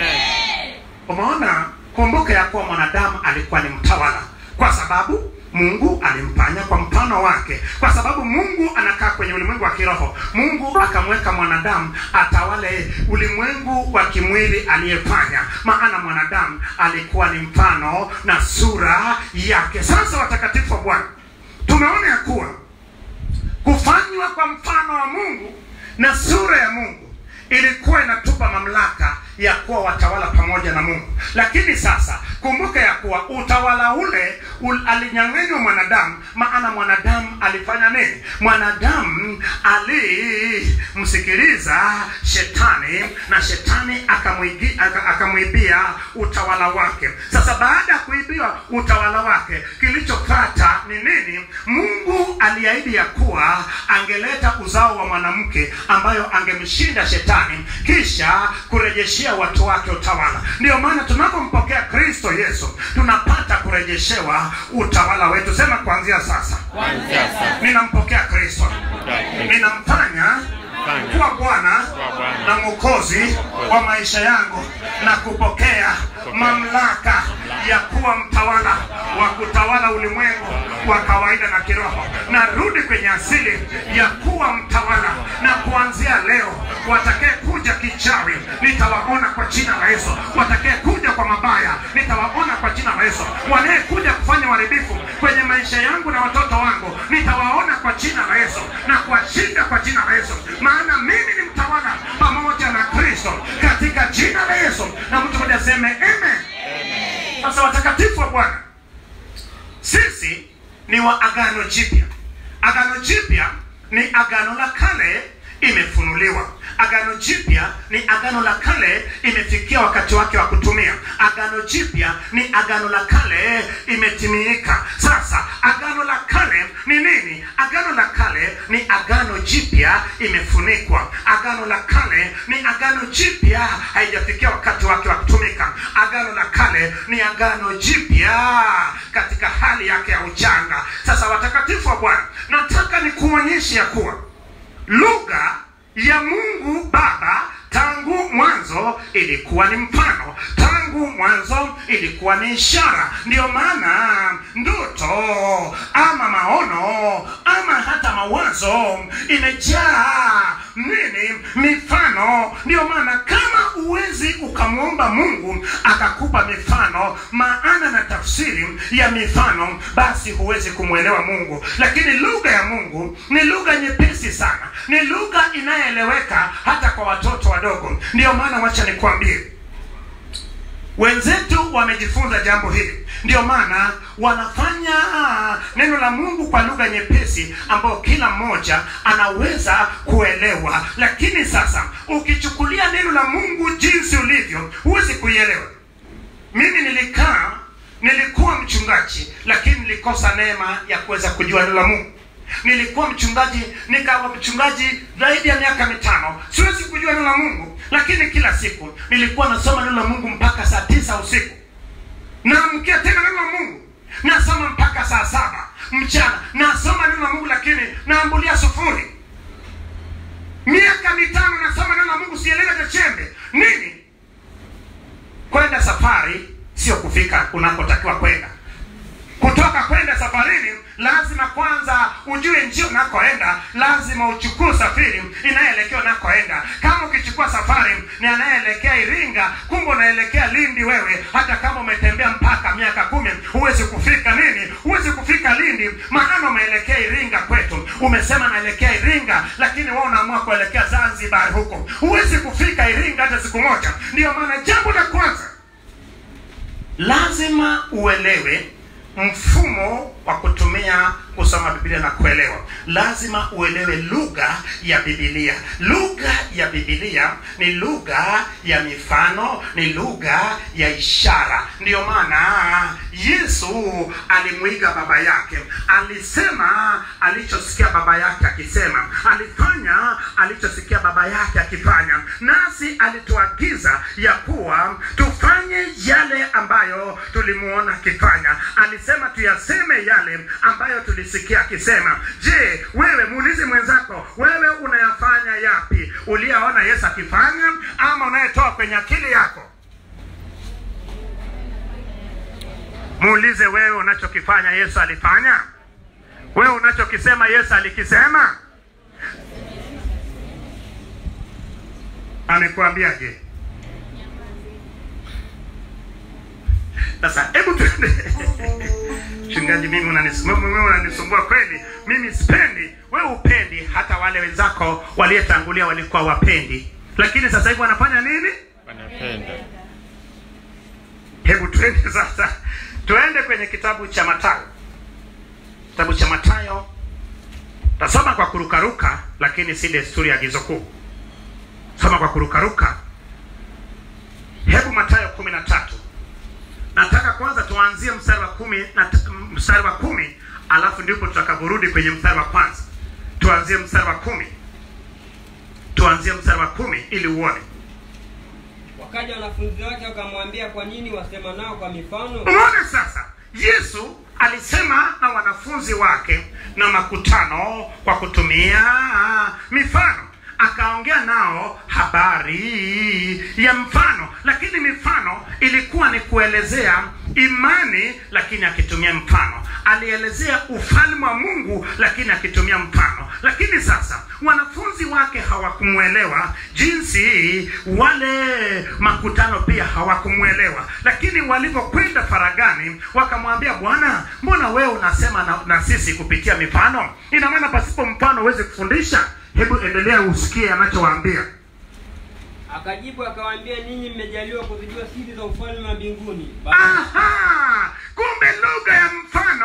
umeona kumbuka ya kuwa mwanadamu alikuwa ni mtawala kwa sababu mungu alimfanya kwa mfano wake kwa sababu mungu anakaa kwenye ulimwengu wa kiroho mungu akamweka mwanadamu atawale ulimwengu wa kimwili aliyefanya maana mwanadamu alikuwa ni mfano na sura yake sasa watakatifu wa bwana tumeona ya kuwa kufanywa kwa mfano wa mungu na sura ya mungu ilikuwa inatupa mamlaka ya kuwa watawala pamoja na mungu lakini sasa kumbuka ya kuwa utawala ule ul, alinyang'anywa mwanadamu maana mwanadamu alifanya nini mwanadamu alimsikiliza shetani na shetani akamwigi- aka- akamwibia utawala wake sasa baada ya kuibiwa utawala wake kilichopata ni nini mungu aliahidi ya kuwa angeleta uzao wa mwanamke ambayo angemshinda shetani kisha kurejeshea watu wake utawala ndiyo maana tunapompokea kristo yesu tunapata kurejeshewa utawala wetu sema kuanzia sasa Kuanzia sasa. ninampokea kristo ninamfanya kuwa bwana na mwokozi wa maisha yangu na kupokea mamlaka ya kuwa mtawala wa kutawala ulimwengu wa kawaida na kiroho narudi kwenye asili ya kuwa mtawala na kuanzia leo watakaye kuja kuja kichawi nitawaona kwa jina la Yesu. Watakaye kuja kwa mabaya nitawaona kwa jina la Yesu. Wanayekuja kufanya uharibifu kwenye maisha yangu na watoto wangu nitawaona kwa jina la Yesu na kuwashinda kwa jina la Yesu, maana mimi ni mtawala pamoja na Kristo katika jina la Yesu. Na mtu mmoja aseme amen. Sasa watakatifu wa Bwana, sisi ni wa agano jipya. Agano jipya ni agano la kale imefunuliwa. Agano jipya ni agano la kale imefikia wakati wake wa kutumia. Agano jipya ni agano la kale imetimilika. Sasa agano la kale ni nini? Agano la kale ni agano jipya imefunikwa. Agano la kale ni agano jipya haijafikia wakati wake wa kutumika. Agano la kale ni agano jipya katika hali yake ya uchanga. Sasa watakatifu wa Bwana, nataka nikuonyeshe ya kuwa lugha ya Mungu Baba tangu mwanzo ilikuwa ni mfano, tangu mwanzo ilikuwa ni ishara. Ndiyo maana ndoto ama maono ama hata mawazo imejaa nini? Mifano. Ndiyo maana kama uwezi ukamwomba Mungu akakupa mifano, maana na tafsiri ya mifano, basi huwezi kumwelewa Mungu. Lakini lugha ya Mungu ni lugha nyepesi sana, ni lugha inayoeleweka hata kwa watoto wadogo. Ndiyo maana wacha nikwambie, wenzetu wamejifunza jambo hili, ndio maana wanafanya neno la Mungu kwa lugha nyepesi ambayo kila mmoja anaweza kuelewa. Lakini sasa ukichukulia neno la Mungu jinsi ulivyo, huwezi kuielewa. Mimi nilikaa, nilikuwa mchungaji, lakini nilikosa neema ya kuweza kujua neno la Mungu. Nilikuwa mchungaji, nikawa mchungaji zaidi ya miaka mitano, siwezi kujua neno la Mungu, lakini kila siku nilikuwa nasoma neno la Mungu mpaka saa tisa usiku, naamkia tena neno la Mungu, nasoma mpaka saa saba mchana, nasoma neno la Mungu, lakini naambulia sufuri. Miaka mitano nasoma neno la Mungu, sielewi hata chembe. Nini? Kwenda safari sio kufika unakotakiwa kwenda. Kutoka kwenda safarini, lazima kwanza ujue njia unakoenda, lazima uchukue usafiri inayoelekea unakoenda. Kama ukichukua safari ni anayeelekea Iringa, kumbe unaelekea Lindi, wewe hata kama umetembea mpaka miaka kumi huwezi kufika nini, huwezi kufika Lindi, maana umeelekea Iringa kwetu. Umesema naelekea Iringa, lakini wewe unaamua kuelekea Zanzibar huko, huwezi kufika Iringa hata siku moja. Ndiyo maana jambo la kwanza lazima uelewe mfumo wa kutumia kusoma Biblia na kuelewa. Lazima uelewe lugha ya Biblia. Lugha ya Biblia ni lugha ya mifano, ni lugha ya ishara. Ndiyo maana Yesu alimwiga baba yake, alisema alichosikia baba yake akisema, alifanya alichosikia baba yake akifanya, nasi alituagiza ya kuwa tufanye yale ambayo tulimuona akifanya. Alisema tuyaseme yale ambayo tulisikia akisema. Je, wewe muulize mwenzako, wewe unayafanya yapi uliyaona Yesu akifanya, ama unayetoa kwenye akili yako? Muulize wewe, unachokifanya Yesu alifanya? Wewe unachokisema Yesu alikisema? Amekuambiaje? Sasa hebu tuende. Mchungaji, mimi unanis- mimi unanisumbua kweli. Mimi sipendi, wewe upendi, hata wale wenzako waliotangulia walikuwa wapendi, lakini sasa hivi wanafanya nini? wanapenda Hebu tuende sasa, tuende kwenye kitabu cha Mathayo. Kitabu cha Mathayo tasoma kwa kurukaruka, lakini si desturi ya agizo kuu. Soma kwa kurukaruka. Hebu Mathayo kumi na tatu. Nataka kwanza tuanzie mstari wa kumi na t- mstari wa kumi alafu ndipo tutakaporudi kwenye mstari wa kwanza. Tuanzie mstari wa kumi, tuanzie mstari wa kumi ili uone. Wakaja wanafunzi wake wakamwambia, kwa nini wasema nao kwa mifano? Unaona sasa, Yesu alisema na wanafunzi wake na makutano kwa kutumia mifano. akaongea nao habari ya mfano lakini mifano ilikuwa ni kuelezea imani lakini akitumia mfano alielezea ufalme wa mungu lakini akitumia mfano lakini sasa wanafunzi wake hawakumwelewa jinsi wale makutano pia hawakumwelewa lakini walivyokwenda faragani wakamwambia bwana mbona wewe unasema na, na sisi kupitia mifano ina maana pasipo mfano huwezi kufundisha hebu endelea usikie anachowaambia Akajibu akawaambia, ninyi mmejaliwa kuzijua siri za ufalme wa mbinguni, Ba- Aha! kumbe lugha ya mfano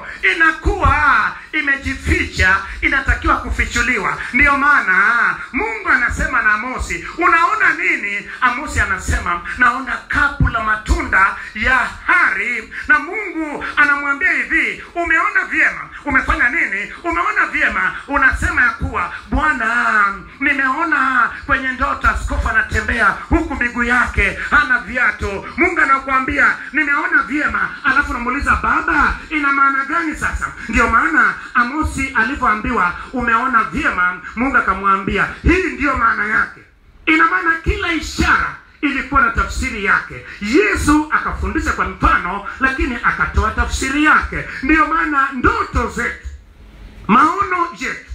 inakuwa imejificha inatakiwa kufichuliwa ndiyo maana mungu anasema na amosi unaona nini amosi anasema naona kapu la matunda ya hari na mungu anamwambia hivi umeona vyema umefanya nini umeona vyema unasema ya kuwa bwana nimeona kwenye ndoto askofu anatembea huku miguu yake hana viatu mungu anakuambia nimeona vyema alafu namuuliza baba ina maana gani sasa ndio maana amosi alivyoambiwa umeona vyema mungu akamwambia hii ndiyo maana yake ina maana kila ishara ilikuwa na tafsiri yake yesu akafundisha kwa mfano lakini akatoa tafsiri yake ndiyo maana ndoto zetu maono yetu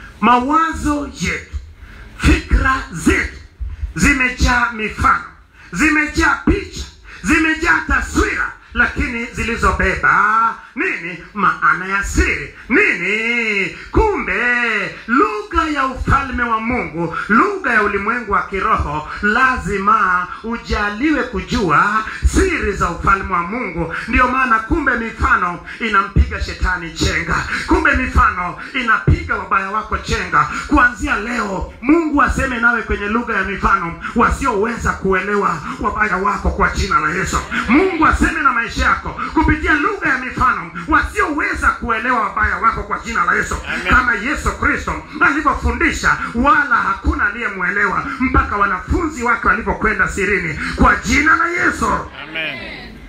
mawazo yetu fikra zetu zimejaa mifano zimejaa picha zimejaa taswira lakini zilizobeba nini maana ya siri nini kumbe lugha ya ufalme wa mungu lugha ya ulimwengu wa kiroho lazima ujaliwe kujua siri za ufalme wa mungu ndio maana kumbe mifano inampiga shetani chenga kumbe mifano inapiga wabaya wako chenga kuanzia leo mungu aseme nawe kwenye lugha ya mifano wasioweza kuelewa wabaya wako kwa jina la yesu mungu aseme na maisha yako kupitia lugha ya mifano wasioweza kuelewa wabaya wako kwa jina la yesu Amen. kama yesu kristo alivyofundisha wala hakuna aliyemwelewa mpaka wanafunzi wake walivyokwenda sirini kwa jina la yesu Amen.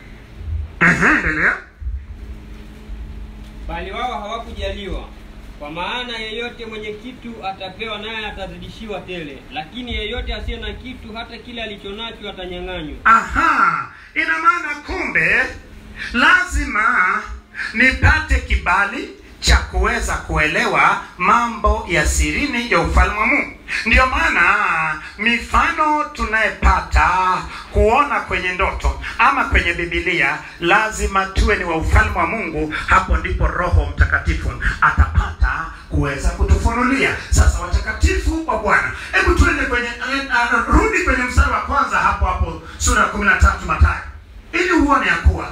Ehe, endelea bali wao hawakujaliwa. Kwa maana yeyote mwenye kitu atapewa, naye atazidishiwa tele, lakini yeyote asiye na kitu, hata kile alichonacho atanyang'anywa. aha ina maana kumbe lazima nipate kibali cha kuweza kuelewa mambo ya sirini ya ufalme wa mungu ndiyo maana mifano tunayepata kuona kwenye ndoto ama kwenye bibilia lazima tuwe ni wa ufalme wa mungu hapo ndipo roho mtakatifu atapata kuweza kutufunulia sasa watakatifu wa bwana hebu tuende kwenye eh, eh, rudi kwenye mstari wa kwanza hapo hapo sura ya kumi na tatu matayo ili uone ya kuwa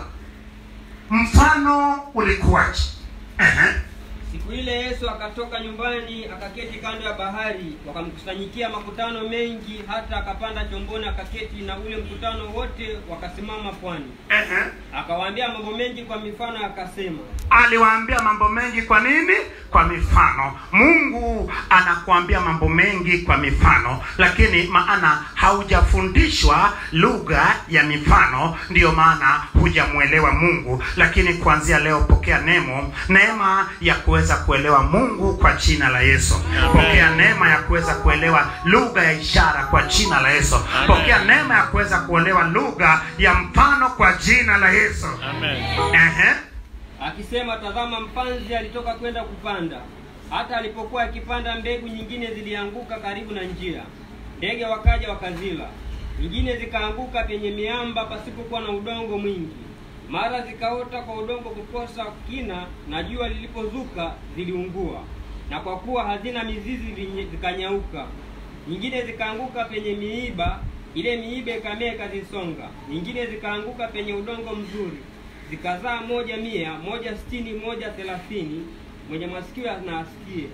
mfano ulikuwaje Ehe. Siku ile Yesu akatoka nyumbani akaketi kando ya bahari, wakamkusanyikia makutano mengi, hata akapanda chomboni akaketi, na ule mkutano wote wakasimama pwani. Ehe. Akawaambia mambo mengi kwa mifano, akasema, aliwaambia mambo mengi kwa nini kwa mifano mungu anakuambia mambo mengi kwa mifano lakini maana haujafundishwa lugha ya mifano ndiyo maana hujamwelewa mungu lakini kuanzia leo pokea nemo neema ya kuweza kuelewa mungu kwa jina la yesu Amen. pokea neema ya kuweza kuelewa lugha ya ishara kwa jina la yesu Amen. pokea neema ya kuweza kuelewa lugha ya mfano kwa jina la yesu Amen. Ehe. akisema, tazama, mpanzi alitoka kwenda kupanda. Hata alipokuwa akipanda, mbegu nyingine zilianguka karibu na njia, ndege wakaja wakazila. Nyingine zikaanguka penye miamba pasipokuwa na udongo mwingi, mara zikaota kwa udongo kukosa kina, na jua lilipozuka ziliungua, na kwa kuwa hazina mizizi zinye- zikanyauka. Nyingine zikaanguka penye miiba, ile miiba ikamea ikazisonga. Nyingine zikaanguka penye udongo mzuri, zikazaa moja mia, moja sitini, moja thelathini. Mwenye masikio na asikie.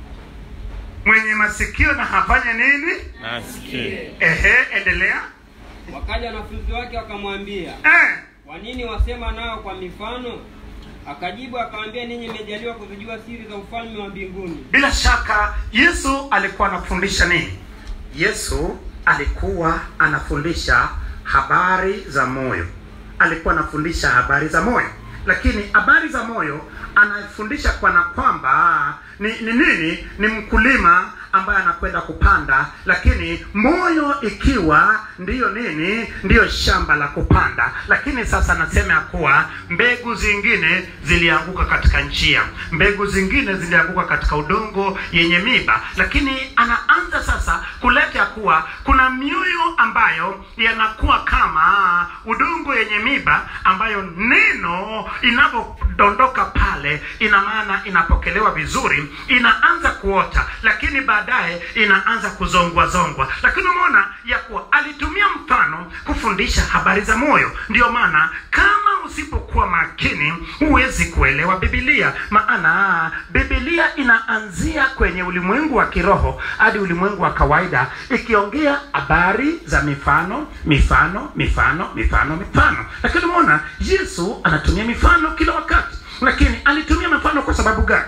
mwenye masikio na hafanye nini Nasikie. ehe endelea Wakaja wanafunzi wake wakamwambia, eh. kwa nini wasema nao kwa mifano? Akajibu akawaambia, ninyi mmejaliwa kuzijua siri za ufalme wa mbinguni, bila shaka yesu alikuwa anafundisha nini yesu alikuwa anafundisha habari za moyo alikuwa anafundisha habari za moyo lakini habari za moyo anafundisha kwana kwamba ni, ni nini ni mkulima ambaye anakwenda kupanda lakini moyo ikiwa ndiyo nini ndiyo shamba la kupanda lakini sasa nasema ya kuwa mbegu zingine zilianguka katika njia mbegu zingine zilianguka katika udongo yenye miba lakini anaanza sasa kuleta ya kuwa kuna mioyo ambayo yanakuwa kama udongo yenye miba ambayo neno inavyodondoka pale ina maana inapokelewa vizuri inaanza kuota lakini baadaye inaanza kuzongwa zongwa lakini umeona ya kuwa alitumia mfano kufundisha habari za moyo ndio maana kama usipokuwa makini huwezi kuelewa bibilia maana bibilia inaanzia kwenye ulimwengu wa kiroho hadi ulimwengu wa kawaida ikiongea habari za mifano mifano mifano mifano mifano lakini umeona yesu anatumia mifano kila wakati lakini alitumia mifano kwa sababu gani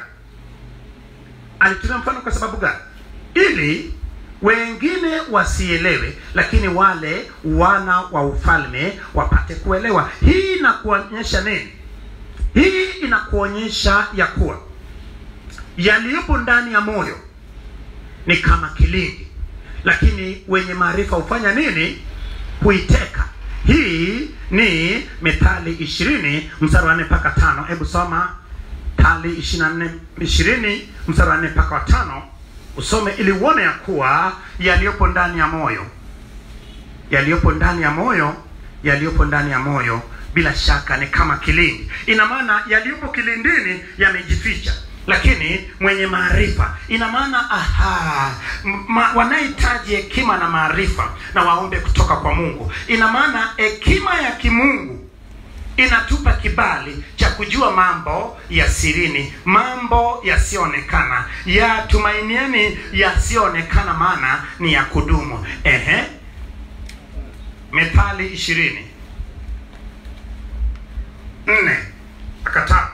alitumia mfano kwa sababu gani ili wengine wasielewe lakini wale wana wa ufalme wapate kuelewa hii inakuonyesha nini hii inakuonyesha ya kuwa yaliyopo ndani ya moyo ni kama kilindi lakini wenye maarifa hufanya nini huiteka hii ni methali ishirini mstari wa nne mpaka tano hebu soma tali ishirini mstari wa nne mpaka wa tano usome ili uone ya kuwa yaliyopo ndani ya moyo yaliyopo ndani ya moyo yaliyopo ndani ya moyo bila shaka ni kama kilindi ina maana yaliyopo kilindini yamejificha lakini mwenye maarifa ina maana aha ma, wanahitaji hekima na maarifa na waombe kutoka kwa mungu ina maana hekima ya kimungu inatupa kibali cha kujua mambo ya sirini mambo yasiyoonekana yatumainieni yasiyoonekana maana ni ya kudumu ehe methali ishirini nne mpaka tano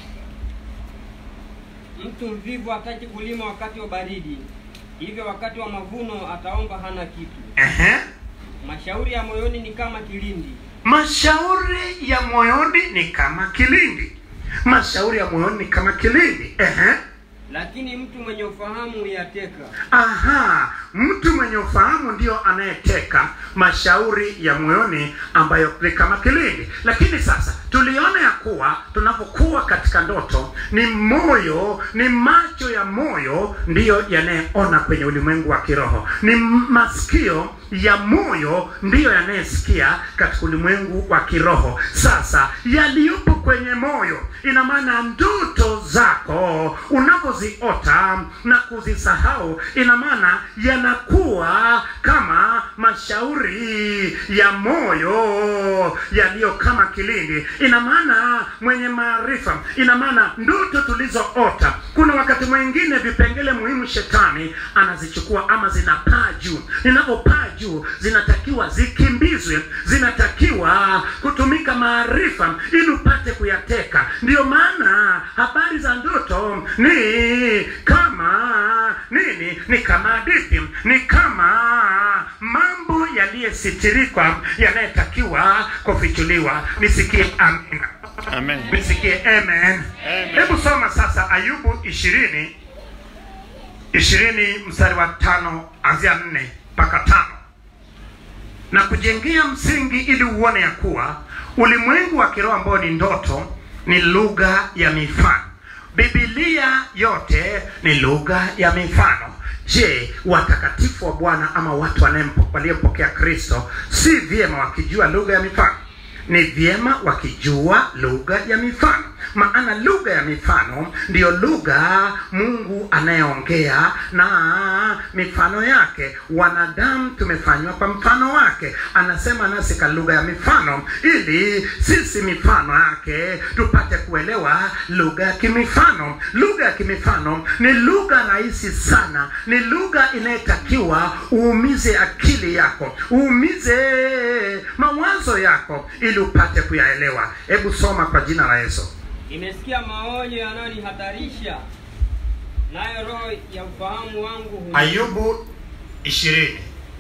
mtu mvivu hataki kulima wakati wa baridi hivyo wakati wa mavuno ataomba hana kitu ehe mashauri ya moyoni ni kama kilindi mashauri ya moyoni ni kama kilindi mashauri ya moyoni ni kama kilindi ehe lakini mtu mwenye ufahamu huyateka aha mtu mwenye ufahamu ndio anayeteka mashauri ya moyoni ambayo ni kama kilindi lakini sasa tuliona ya kuwa tunapokuwa katika ndoto ni moyo ni macho ya moyo ndiyo yanayeona kwenye ulimwengu wa kiroho ni masikio ya moyo ndiyo yanayesikia katika ulimwengu wa kiroho sasa yaliyopo kwenye moyo ina maana ndoto zako unapoziota na kuzisahau ina maana yanakuwa kama mashauri ya moyo yaliyo kama kilindi ina maana mwenye maarifa ina maana ndoto tulizoota kuna wakati mwingine vipengele muhimu shetani anazichukua ama zinapaa juu ninapopaa juu zinatakiwa zikimbizwe zinatakiwa kutumika maarifa ili upate kuyateka ndiyo maana habari za ndoto ni kama nini ni kama hadithi ni kama mambo yaliyesitirikwa yanayetakiwa kufichuliwa nisikie amina Amen. nisikie amen hebu soma sasa ayubu ishirini ishirini mstari wa tano anzia nne mpaka tano na kujengea msingi ili uone ya kuwa ulimwengu wa kiroho ambao ni ndoto ni lugha ya mifano bibilia yote ni lugha ya mifano je watakatifu wa bwana ama watu wanayempo- waliyempokea kristo si vyema wakijua lugha ya mifano ni vyema wakijua lugha ya mifano maana lugha ya mifano ndiyo lugha mungu anayeongea na mifano yake wanadamu tumefanywa kwa mfano wake anasema nasi kwa lugha ya mifano ili sisi mifano yake tupate kuelewa lugha ya kimifano lugha ya kimifano ni lugha rahisi sana ni lugha inayotakiwa uumize akili yako uumize mawazo yako ili upate kuyaelewa hebu soma kwa jina la yesu nimesikia maonyo yanayonihatarisha nayo roho ya ufahamu wangu hu- ayubu ishirini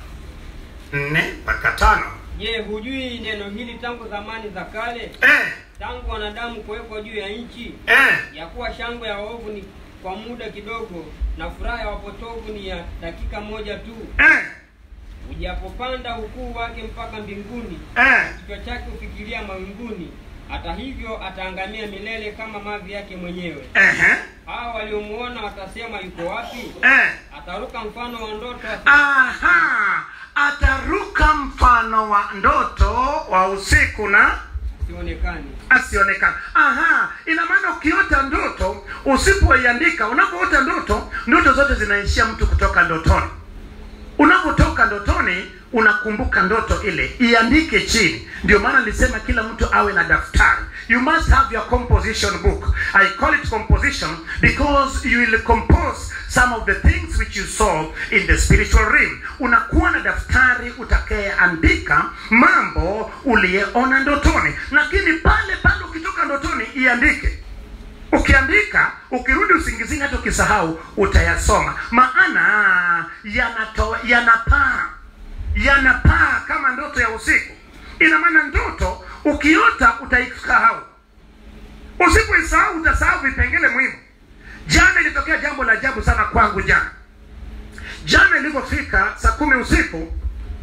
nne mpaka tano je hujui neno hili tangu zamani za kale eh, tangu wanadamu kuwekwa juu ya nchi eh, ya kuwa shangwe ya waovu ni kwa muda kidogo, na furaha ya wapotovu ni ya dakika moja tu. eh, Ujapopanda ukuu wake mpaka mbinguni, eh. kichwa chake hufikiria mawinguni. Hata hivyo ataangamia milele kama mavi yake mwenyewe. Ehe, Hao waliomuona watasema, yuko wapi? eh. Ataruka mfano wa ndoto asi- Aha, ataruka mfano wa ndoto wa usiku na asionekane. asionekana. Aha, ina maana ukiota ndoto usipoiandika, unapoota ndoto, ndoto zote zinaishia mtu kutoka ndotoni. Unapotoka ndotoni unakumbuka ndoto ile, iandike chini. Ndio maana nilisema kila mtu awe na daftari. You must have your composition book. I call it composition because you will compose some of the things which you saw in the spiritual realm. Unakuwa na daftari utakayeandika mambo uliyeona ndotoni, lakini pale pale ukitoka ndotoni iandike ukiandika ukirudi usingizini hata ukisahau utayasoma maana yanato yanapaa yanapaa kama ndoto ya usiku ina maana ndoto ukiota utaisahau usipoisahau utasahau vipengele muhimu jana ilitokea jambo la ajabu sana kwangu jana jana ilivyofika saa kumi usiku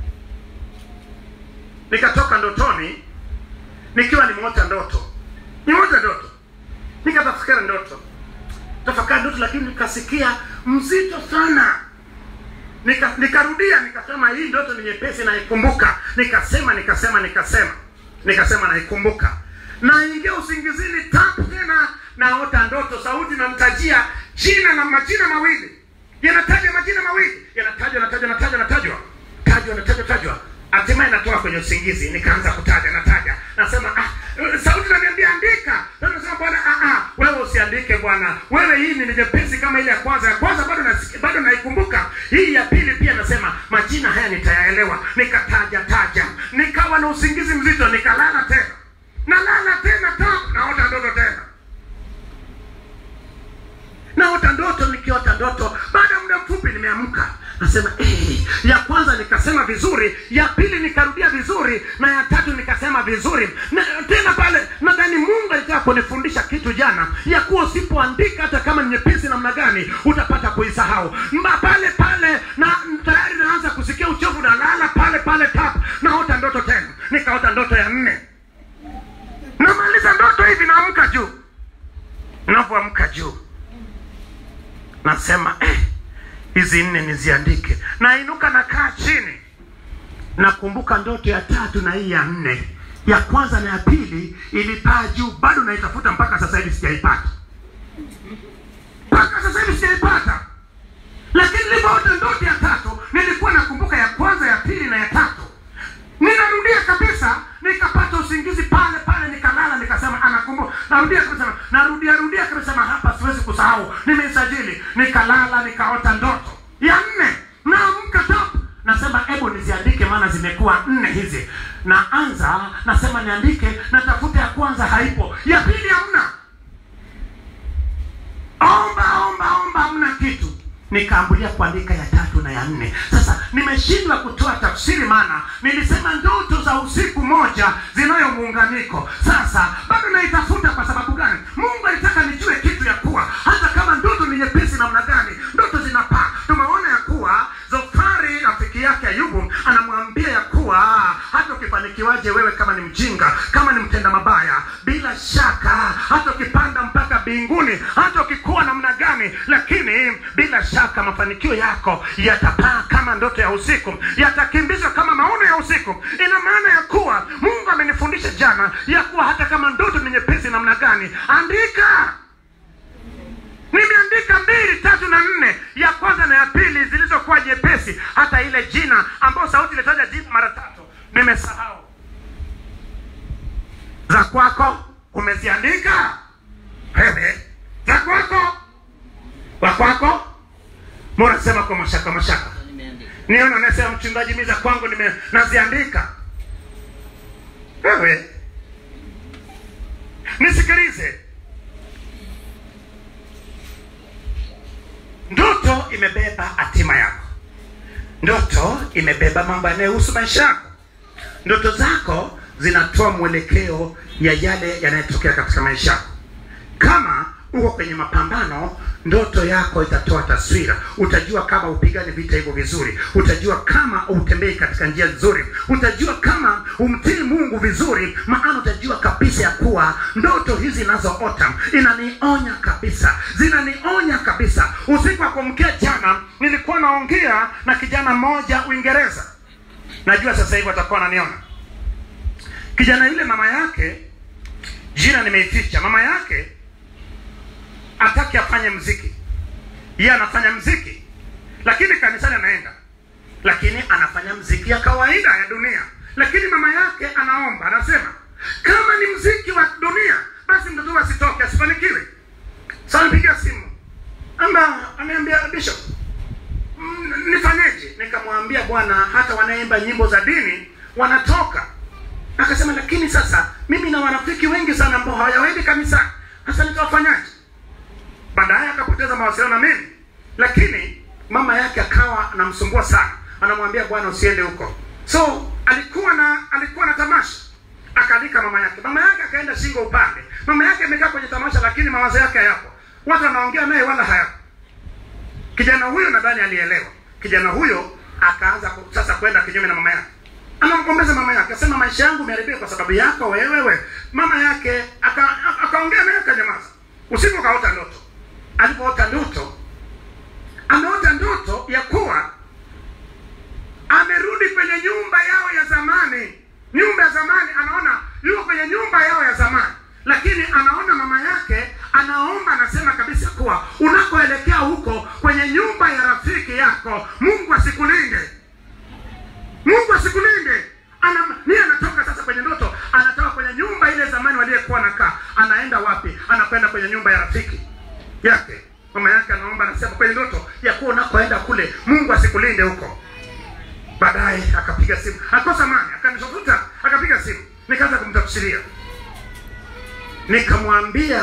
nikatoka ndotoni nikiwa nimeota ndoto nimeota ndoto nikatafakari ndoto tafakari ndoto lakini nikasikia mzito sana nika nikarudia nikasema hii ndoto ni nyepesi naikumbuka nikasema nikasema nikasema nikasema naikumbuka naingia usingizini tatu tena naota ndoto sauti namtajia jina na majina mawili yanataja majina mawili yanatajwa natajwa natajwa natajwa tajwa natajwa tajwa hatimaye natoka kwenye usingizi nikaanza kutaja nataja nasema ah, eh, sauti naniambia andika Na nasema bwana ah, ah, wewe usiandike bwana wewe hii ni nyepesi kama ile ya kwanza ya kwanza bado nasikia- bado naikumbuka hii ya pili pia nasema majina haya nitayaelewa nikataja taja nikawa na usingizi mzito nikalala tena nalala tena ta naota ndoto tena naota ndoto nikiota ndoto baada ya muda mfupi nimeamka nasema eh, ya kwanza nikasema vizuri ya pili nikarudia vizuri na ya tatu nikasema vizuri na tena pale nadhani mungu alitaka kunifundisha kitu jana ya kuwa usipoandika hata kama ni nyepesi namna gani utapata kuisahau Mba pale pale na tayari naanza kusikia uchovu nalala pale pale tap naota ndoto tena nikaota ndoto ya nne namaliza ndoto hivi naamka juu navyoamka juu nasema eh, hizi nne niziandike nainuka nakaa chini nakumbuka ndoto ya tatu na hii ya nne ya kwanza na ya pili ilipaa juu bado naitafuta mpaka sasa hivi sijaipata mpaka sasa hivi sijaipata lakini nilipoota ndoto ya tatu nilikuwa nakumbuka ya kwanza ya pili na ya tatu ninarudia kabisa nikapata usingizi pale pale nikalala nikasema anakumbuka narudia kabisa narudia rudia kabisa sema hapa siwezi kusahau nimeisajili nikalala nikaota ndoto ya nne naamka top nasema hebu niziandike maana zimekuwa nne hizi naanza nasema niandike natafuta ya kwanza haipo ya pili hamna omba omba omba hamna kitu nikaambulia kuandika ya tatu na ya nne sasa nimeshindwa kutoa tafsiri maana nilisema ndoto za usiku moja zinayo muunganiko sasa bado naitafuta kwa sababu gani mungu alitaka nijue kitu ya kuwa hata kama ndoto ni nyepesi namna gani ndoto zinapaa tumeona ya kuwa zofari rafiki yake ayubu anamwambia ya kuwa hata ukifanikiwaje wewe kama ni mjinga kama ni mtenda mabaya bila shaka hata ukipanda mpaka mbinguni hata ukikuwa namna gani lakini bila shaka mafanikio yako yatapaa kama ndoto ya usiku yatakimbizwa kama maono ya usiku ina maana ya kuwa mungu amenifundisha jana ya kuwa hata kama ndoto ni nyepesi namna gani andika nimeandika mbili tatu na nne ya kwanza na ya pili zilizokuwa nyepesi hata ile jina ambayo sauti ilitaja jina mara tatu nimesahau za kwako umeziandika wewe za kwako wa kwako mbona sema kwa mashaka mashaka niona nasema mchungaji mi za kwangu nime naziandika wewe nisikilize ndoto imebeba hatima yako ndoto imebeba mambo yanayohusu maisha yako ndoto zako zinatoa mwelekeo ya yale yanayotokea katika maisha yako kama uko kwenye mapambano ndoto yako itatoa taswira utajua kama upigane vita hivyo vizuri utajua kama utembei katika njia nzuri utajua kama umtii mungu vizuri maana utajua kabisa ya kuwa ndoto hizi nazoota inanionya kabisa zinanionya kabisa usiku wa kumkia jana nilikuwa naongea na kijana mmoja uingereza najua sasa hivi atakuwa ananiona kijana yule mama yake jina nimeificha mama yake ataki afanye mziki yeye anafanya mziki lakini kanisani anaenda lakini anafanya mziki ya kawaida ya dunia lakini mama yake anaomba anasema kama ni mziki wa dunia basi mtoto huyu asitoke asifanikiwe sasa nipigia simu amba ameambia bishop "Mm, nifanyeje nikamwambia bwana hata wanaimba nyimbo za dini wanatoka akasema lakini sasa mimi na warafiki wengi sana ambao hawajawaidi kanisani sasa nitawafanyaje baadaye akapoteza mawasiliano na mimi lakini mama yake akawa anamsumbua sana anamwambia bwana usiende huko so alikuwa na alikuwa na tamasha akaalika mama yake mama yake akaenda shingo upande mama yake amekaa kwenye tamasha lakini mawazo yake hayapo watu wanaongea naye wala hayapo kijana huyo nadhani alielewa kijana huyo akaanza ku- sasa kwenda kinyume na mama yake anamgombeza mama yake asema maisha yangu imeharibika kwa sababu yako wewewe mama yake aka- aka- akaongea naye akanyamaza usiku akaota ndoto alipoota ndoto ameota ndoto ya kuwa amerudi kwenye nyumba yao ya zamani nyumba ya zamani anaona yuko kwenye nyumba yao ya zamani lakini anaona mama yake anaomba anasema kabisa kuwa unakoelekea huko kwenye nyumba ya rafiki yako mungu asikulinde mungu asikulinde ana ni anatoka sasa kwenye ndoto anatoka kwenye nyumba ile zamani waliyekuwa nakaa anaenda wapi anakwenda kwenye nyumba ya rafiki yake mama yake anaomba anasema kwenye ndoto ya kuwa unakoenda kule mungu asikulinde huko baadaye akapiga simu akosa mani akanitafuta akapiga simu nikaanza kumtafsiria nikamwambia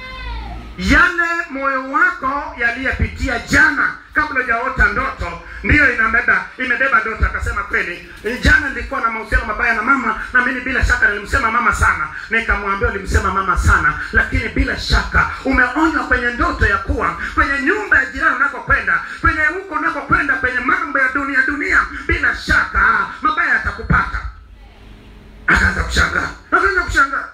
yale moyo wako yaliyepitia jana kabla hujaota ndoto ndiyo inabeba imebeba ndoto akasema kweli jana nilikuwa na mahusiano mabaya na mama na mimi bila shaka nilimsema mama sana nikamwambia ulimsema mama sana lakini bila shaka umeonywa kwenye ndoto ya kuwa kwenye nyumba ya jirani unakokwenda kwenye huko unakokwenda kwenye mambo ya dunia dunia bila shaka mabaya yatakupata akaanza kushangaa akaanza kushangaa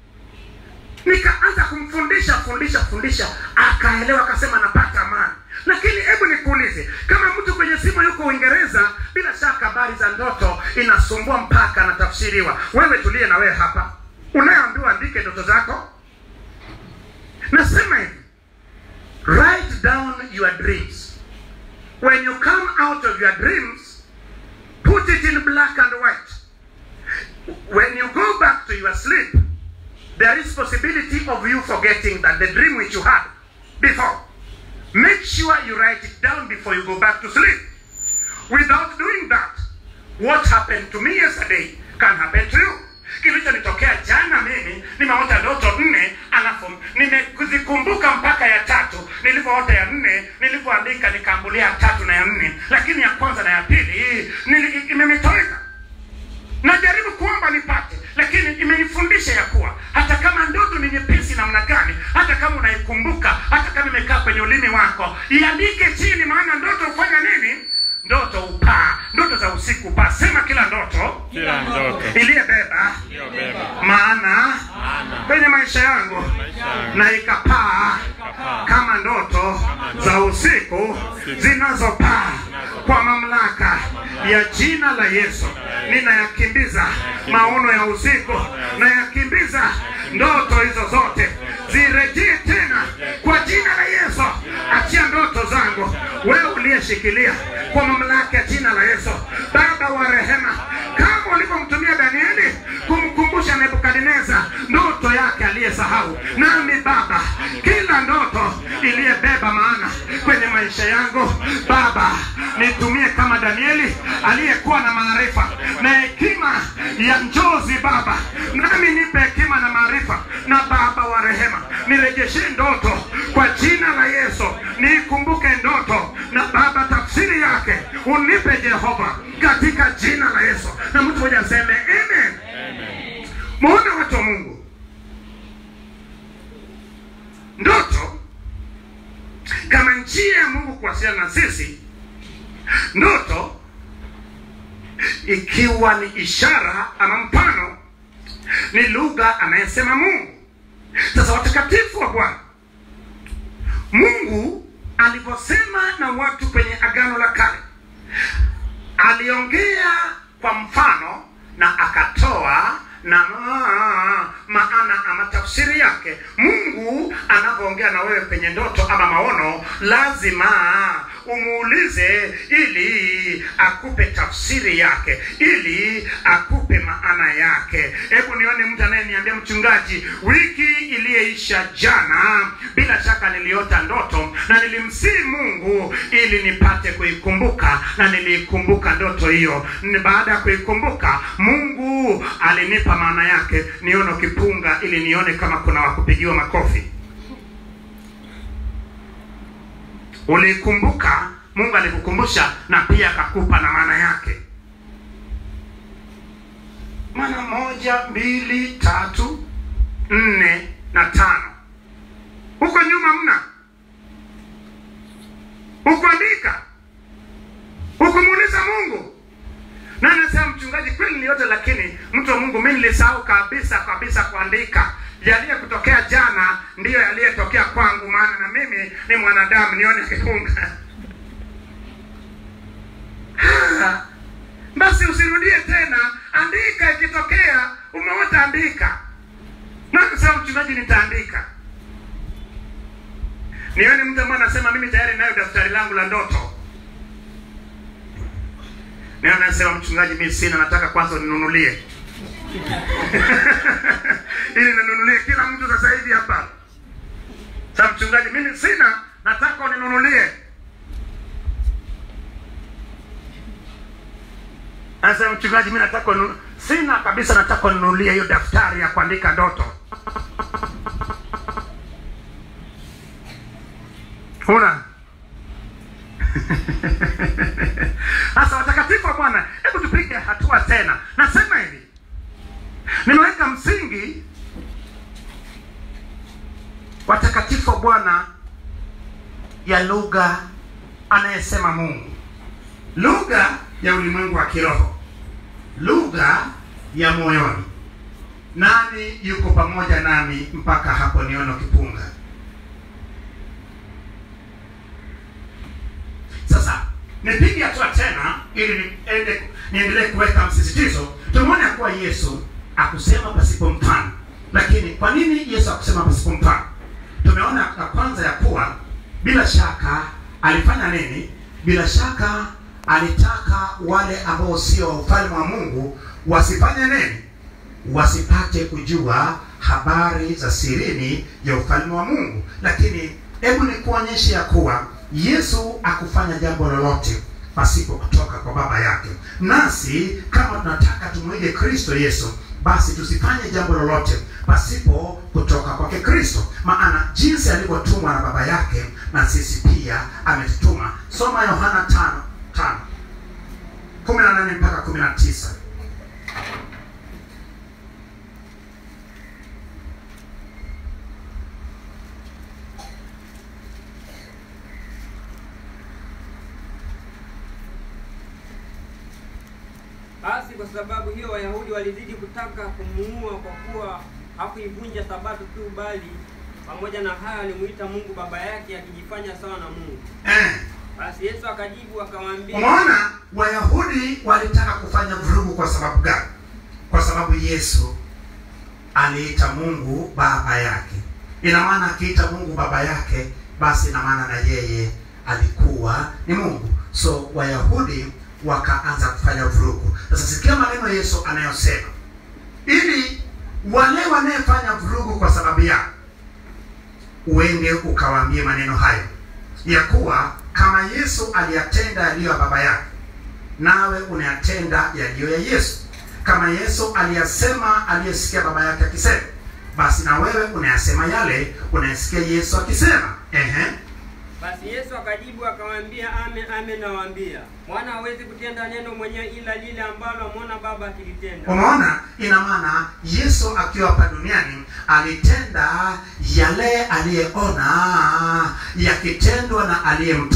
nikaanza kumfundisha fundisha fundisha akaelewa akasema napata amani lakini hebu nikuulize kama mtu kwenye simu yuko uingereza bila shaka habari za ndoto inasumbua mpaka anatafsiriwa wewe tulie na wewe hapa unayeambiwa andike ndoto zako nasema hivi write down your dreams when you come out of your dreams put it in black and white when you go back to your sleep there is possibility of you forgetting that the dream which you had before. Make sure you write it down before you go back to sleep. Without doing that, what happened to me yesterday can happen to you. kilichonitokea jana mimi nimeota ndoto nne alafu nimezikumbuka mpaka ya tatu nilivyoota ya nne nilivyoandika nikaambulia ya tatu na ya nne lakini ya kwanza na ya pili nili- imenitoweka najaribu kuomba nipate lakini imenifundisha ya kuwa hata kama ndoto ni nyepesi namna gani hata kama unaikumbuka hata kama imekaa kwenye ulimi wako iandike chini maana ndoto hufanya nini ndoto upaa ndoto za usiku upaa sema kila ndoto Kila ndoto iliyebeba iliyobeba maana kwenye maisha yangu na ikapaa kama ndoto za usiku zinazopaa kwa mamlaka ya jina la Yesu ninayakimbiza maono ya usiku nayakimbiza ndoto hizo zote zirejee tena kwa jina la Yesu achia ndoto zangu wewe uliyeshikilia kwa mamlaka ya jina la Yesu baba wa rehema kama ulivyomtumia Danieli kumkumbusha Nebukadneza ndoto yake aliyesahau nami baba kila ndoto iliyebeba maana kwenye maisha yangu baba nitumie kama Danieli aliyekuwa na maarifa na hekima ya njozi baba nami nipe hekima na maarifa na baba wa rehema nirejeshe ndoto kwa jina la Yesu niikumbuke ndoto na baba tafsiri yake unipe Jehova katika jina la Yesu na mtu mmoja aseme amen muone watu wa Mungu ndoto kuwasiliana na sisi ndoto ikiwa ni ishara ama mfano ni lugha anayesema mungu sasa watakatifu wa bwana mungu alivyosema na watu kwenye agano la kale aliongea kwa mfano na akatoa na maana ama tafsiri yake mungu anavyoongea na wewe kwenye ndoto ama maono lazima umuulize ili akupe tafsiri yake ili akupe maana yake hebu nione mtu anayeniambia mchungaji wiki iliyeisha jana bila shaka niliota ndoto na nilimsii mungu ili nipate kuikumbuka na niliikumbuka ndoto hiyo Ni baada ya kuikumbuka mungu alinipa maana yake nione ukipunga ili nione kama kuna wakupigiwa makofi uliikumbuka mungu alikukumbusha na pia akakupa na maana yake maana moja mbili tatu nne na tano huko nyuma mna hukuandika hukumuuliza mungu na anasema mchungaji kweli ni yote lakini mtu wa mungu mi nilisahau kabisa kabisa kuandika yaliyekutokea jana ndiyo yaliyetokea kwangu maana na mimi ni mwanadamu nione kifunga Ah, basi usirudie tena andika ikitokea umeota andika na kusema mchungaji nitaandika nione mtu ambaye anasema mimi tayari nayo daftari langu la ndoto Ndio anasema mchungaji, mimi sina, nataka kwanza uninunulie ili ninunulie kila mtu sasa hivi hapa. Sasa mchungaji, mimi sina, nataka uninunulie. Anasema mchungaji, mimi nataka uninu... sina kabisa, nataka uninunulie hiyo daftari ya kuandika ndoto. Huna sasa watakatifu wa Bwana, hebu tupige hatua tena. Nasema hivi, nimeweka msingi watakatifu wa Bwana ya lugha anayesema Mungu, lugha ya ulimwengu wa kiroho, lugha ya moyoni. Nani yuko pamoja nami mpaka hapo niono kipunga? Sasa nipige hatua tena ili niende niendelee kuweka msisitizo. Tumeona kuwa Yesu akusema pasipo mfano, lakini kwa nini Yesu akusema pasipo mfano? Tumeona ya kwanza ya kuwa bila shaka alifanya nini? Bila shaka alitaka wale ambao sio wa ufalme wa Mungu wasifanye nini? Wasipate kujua habari za sirini ya ufalme wa Mungu. Lakini hebu nikuonyeshe ya kuwa Yesu akufanya jambo lolote pasipo kutoka kwa baba yake. Nasi kama tunataka tumwige Kristo Yesu, basi tusifanye jambo lolote pasipo kutoka kwake Kristo, maana jinsi alivyotumwa na baba yake na sisi pia ametutuma. Soma Yohana tano tano kumi na nane mpaka kumi na tisa. Basi kwa sababu hiyo Wayahudi walizidi kutaka kumuua kwa kuwa hakuivunja sabato tu, bali pamoja na hayo alimuita Mungu baba yake akijifanya sawa na Mungu. Eh. Basi Yesu akajibu akawaambia, Umeona, Wayahudi walitaka kufanya vurugu kwa sababu gani? Kwa sababu Yesu aliita Mungu baba yake. Ina maana akiita Mungu baba yake, basi ina maana na yeye alikuwa ni Mungu. So Wayahudi wakaanza kufanya vurugu. Sasa sikia maneno Yesu anayosema, ili wale wanayefanya vurugu kwa sababu yako uende ukawaambie maneno hayo ya kuwa kama Yesu aliyatenda yaliyo ya baba yake, nawe unayatenda yaliyo ya Yesu. Kama Yesu aliyasema aliyesikia baba yake akisema, basi na wewe unayasema yale unayesikia Yesu akisema. Ehe. Basi Yesu akajibu akawaambia, amen amen nawaambia, mwana hawezi kutenda neno mwenyewe ila lile ambalo amwona baba akilitenda. Umeona, ina maana Yesu akiwa hapa duniani alitenda yale aliyeona yakitendwa na aliyemtuma.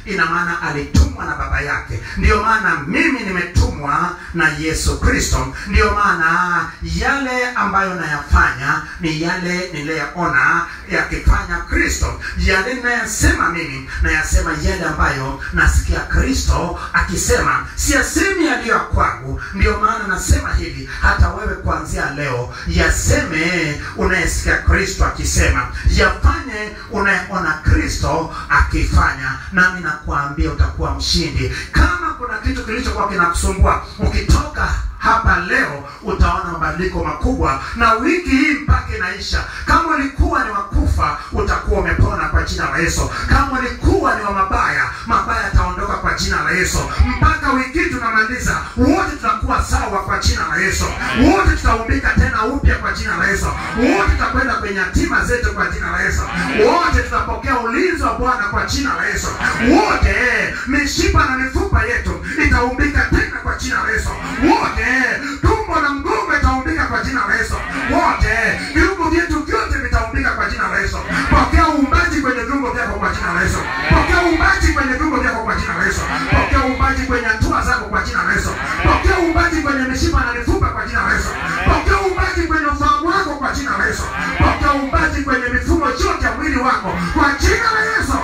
ina maana alitumwa na baba yake ndiyo maana mimi nimetumwa na yesu kristo ndiyo maana yale ambayo nayafanya ni yale niliyoona yakifanya kristo yale ninayasema mimi nayasema yale ambayo nasikia kristo akisema siyasemi yaliyo ya kwangu ndiyo maana nasema hivi hata wewe kuanzia leo yaseme unayesikia kristo akisema yafanye unayeona kristo akifanya nami nakuambia utakuwa mshindi kama kuna kitu kilichokuwa kinakusumbua ukitoka hapa leo utaona mabadiliko makubwa na wiki hii mpaka inaisha kama ulikuwa ni wakufa utakuwa umepona kwa jina la yesu kama ulikuwa ni wa mabaya mabaya yataondoka kwa jina la yesu mpaka wiki hii tunamaliza wote tutakuwa sawa kwa jina la yesu wote tutaumbika tena upya kwa jina la yesu wote tutakwenda kwenye hatima zetu kwa jina la yesu wote tutapokea ulinzi wa bwana kwa jina la yesu wote mishipa na mifupa yetu itaumbika tena kwa jina la yesu wote tumbo na mgongo itaumbika kwa jina la yesu wote viungo vyetu vyote vitaumbika kwa jina la yesu pokea uumbaji kwenye viungo vyako kwa jina la yesu pokea uumbaji kwenye viungo vyako kwa jina la yesu pokea uumbaji kwenye hatua zako kwa jina la yesu pokea uumbaji kwenye mishipa na mifupa kwa jina la yesu pokea uumbaji kwenye ufahamu wako kwa jina la yesu pokea uumbaji kwenye mifumo yote ya mwili wako kwa jina la yesu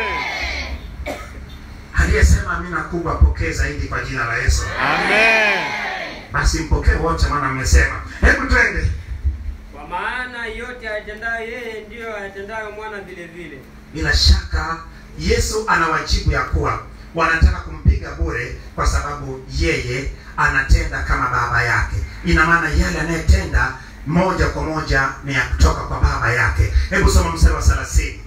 aliyesema amina kubwa pokee zaidi kwa jina la yesu Amen. basi mpokee wote maana mmesema hebu twende kwa maana yote atendayo yeye ndiyo atendayo mwana vile vile bila shaka yesu anawajibu ya kuwa wanataka kumpiga bure kwa sababu yeye anatenda kama baba yake ina maana yale anayetenda moja kwa moja ni ya kutoka kwa baba yake hebu soma mstari wa thelathini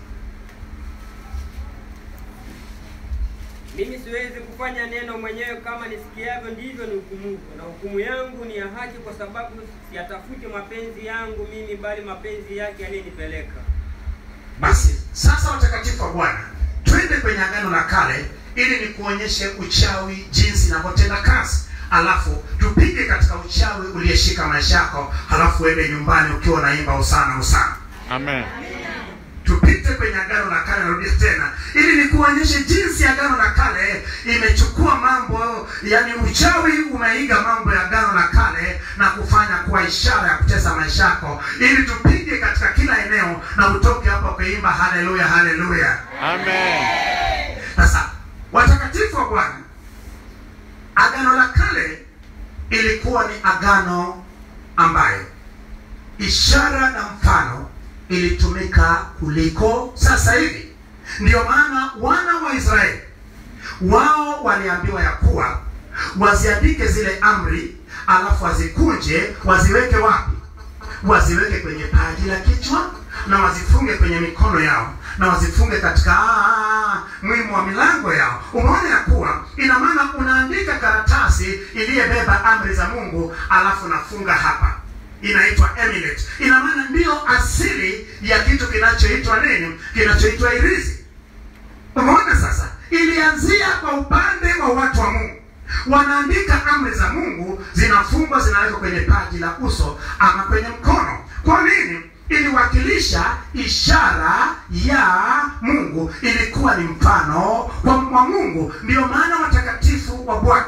mimi siwezi kufanya neno mwenyewe kama nisikiavyo ndivyo ni hukumu na hukumu yangu ni ya haki kwa sababu siyatafuti mapenzi yangu mimi bali mapenzi yake aliyenipeleka basi sasa watakatifu wa bwana twende kwenye agano la kale ili nikuonyeshe uchawi jinsi inavyotenda kazi alafu tupige katika uchawi uliyeshika maisha yako halafu uende nyumbani ukiwa unaimba usana usana Amen. tupite kwenye agano la kale narudia tena ili nikuonyeshe jinsi agano la kale imechukua mambo yani uchawi umeiga mambo ya agano la kale na kufanya kuwa ishara ya kutesa maisha yako ili tupige katika kila eneo na utoke hapo kuimba haleluya haleluya Amen. sasa watakatifu wa bwana agano la kale ilikuwa ni agano ambayo ishara na mfano ilitumika kuliko sasa hivi ndiyo maana wana wa israeli wao waliambiwa ya kuwa waziandike zile amri alafu wazikunje waziweke wapi waziweke kwenye paji la kichwa na wazifunge kwenye mikono yao na wazifunge katika ah, mwimu wa milango yao umeona ya kuwa ina maana unaandika karatasi iliyebeba amri za mungu alafu nafunga hapa inaitwa amulet ina maana ndiyo asili ya kitu kinachoitwa nini kinachoitwa irizi umeona sasa ilianzia kwa upande wa watu wa mungu wanaandika amri za mungu zinafungwa zinawekwa kwenye paji la uso ama kwenye mkono kwa nini iliwakilisha ishara ya mungu ilikuwa ni mfano wa wa mungu ndiyo maana watakatifu wa bwana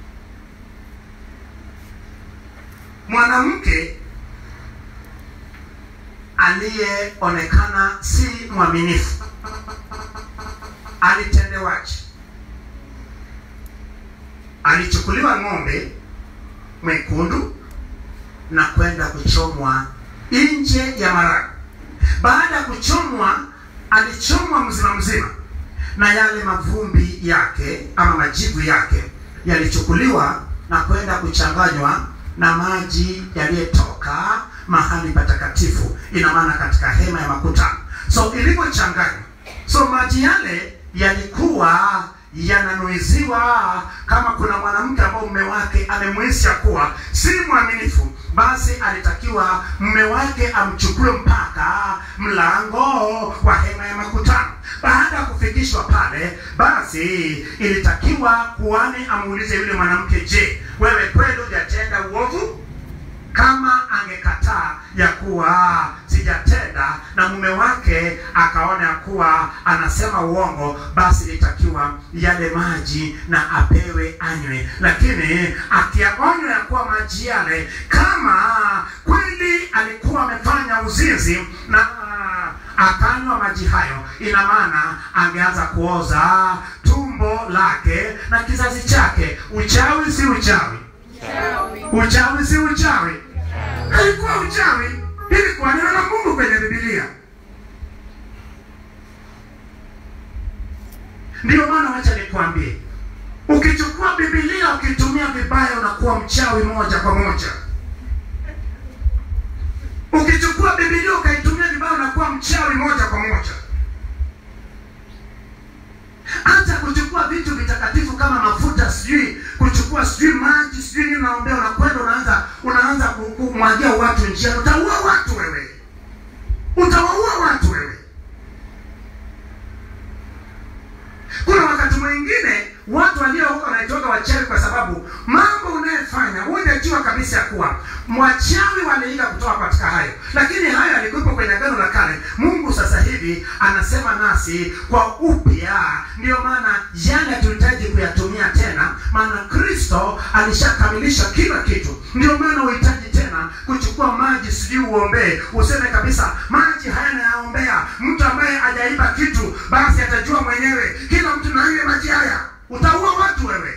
mwanamke aliyeonekana si mwaminifu alitendewaje alichukuliwa ng'ombe mwekundu na kwenda kuchomwa nje ya marago baada ya kuchomwa alichomwa mzima mzima na yale mavumbi yake ama majivu yake yalichukuliwa na kwenda kuchanganywa na maji yaliyotoka mahali patakatifu ina maana katika hema ya makutano so ilivyochanganywa so maji yale yalikuwa yananuiziwa kama kuna mwanamke ambao mume wake amemwisi ya kuwa si mwaminifu basi alitakiwa mume wake amchukue mpaka mlango wa hema ya makutano baada ya kufikishwa pale basi ilitakiwa kuani amuulize yule mwanamke je wewe kweli hujatenda uovu kama angekataa ya kuwa sijatenda na mume wake akaona ya kuwa anasema uongo basi itakiwa yale maji na apewe anywe lakini akiyaonywa ya kuwa maji yale kama kweli alikuwa amefanya uzinzi na akanywa maji hayo ina maana angeanza kuoza tumbo lake na kizazi chake uchawi si uchawi uchawi si uchawi haikuwa uchawi ilikuwa neno la mungu kwenye bibilia ndiyo maana wacha nikwambie ukichukua bibilia ukitumia vibaya unakuwa mchawi moja kwa moja ukichukua bibilia ukaitumia vibaya unakuwa mchawi moja kwa moja hata kuchukua vitu vitakatifu kama mafuta sijui kuchukua sijui maji sijui nini unaombea unakwenda unaanza unaanza ku- kumwagia watu njiani utaua watu wewe utawaua watu wewe kuna wakati mwingine watu walio huko wanaitoka wachawi kwa sababu mambo unayefanya hujajua kabisa ya kuwa mwachawi waliiga kutoka katika hayo lakini hayo yalikuwepo kwenye agano la kale mungu sasa hivi anasema nasi kwa upya ndiyo maana yale hatuhitaji kuyatumia tena maana kristo alishakamilisha kila kitu ndio maana uhitaji tena kuchukua maji sijui uombee useme kabisa maji haya nayaombea mtu ambaye hajaiba kitu basi atajua mwenyewe kila mtu na ile maji haya utaua watu wewe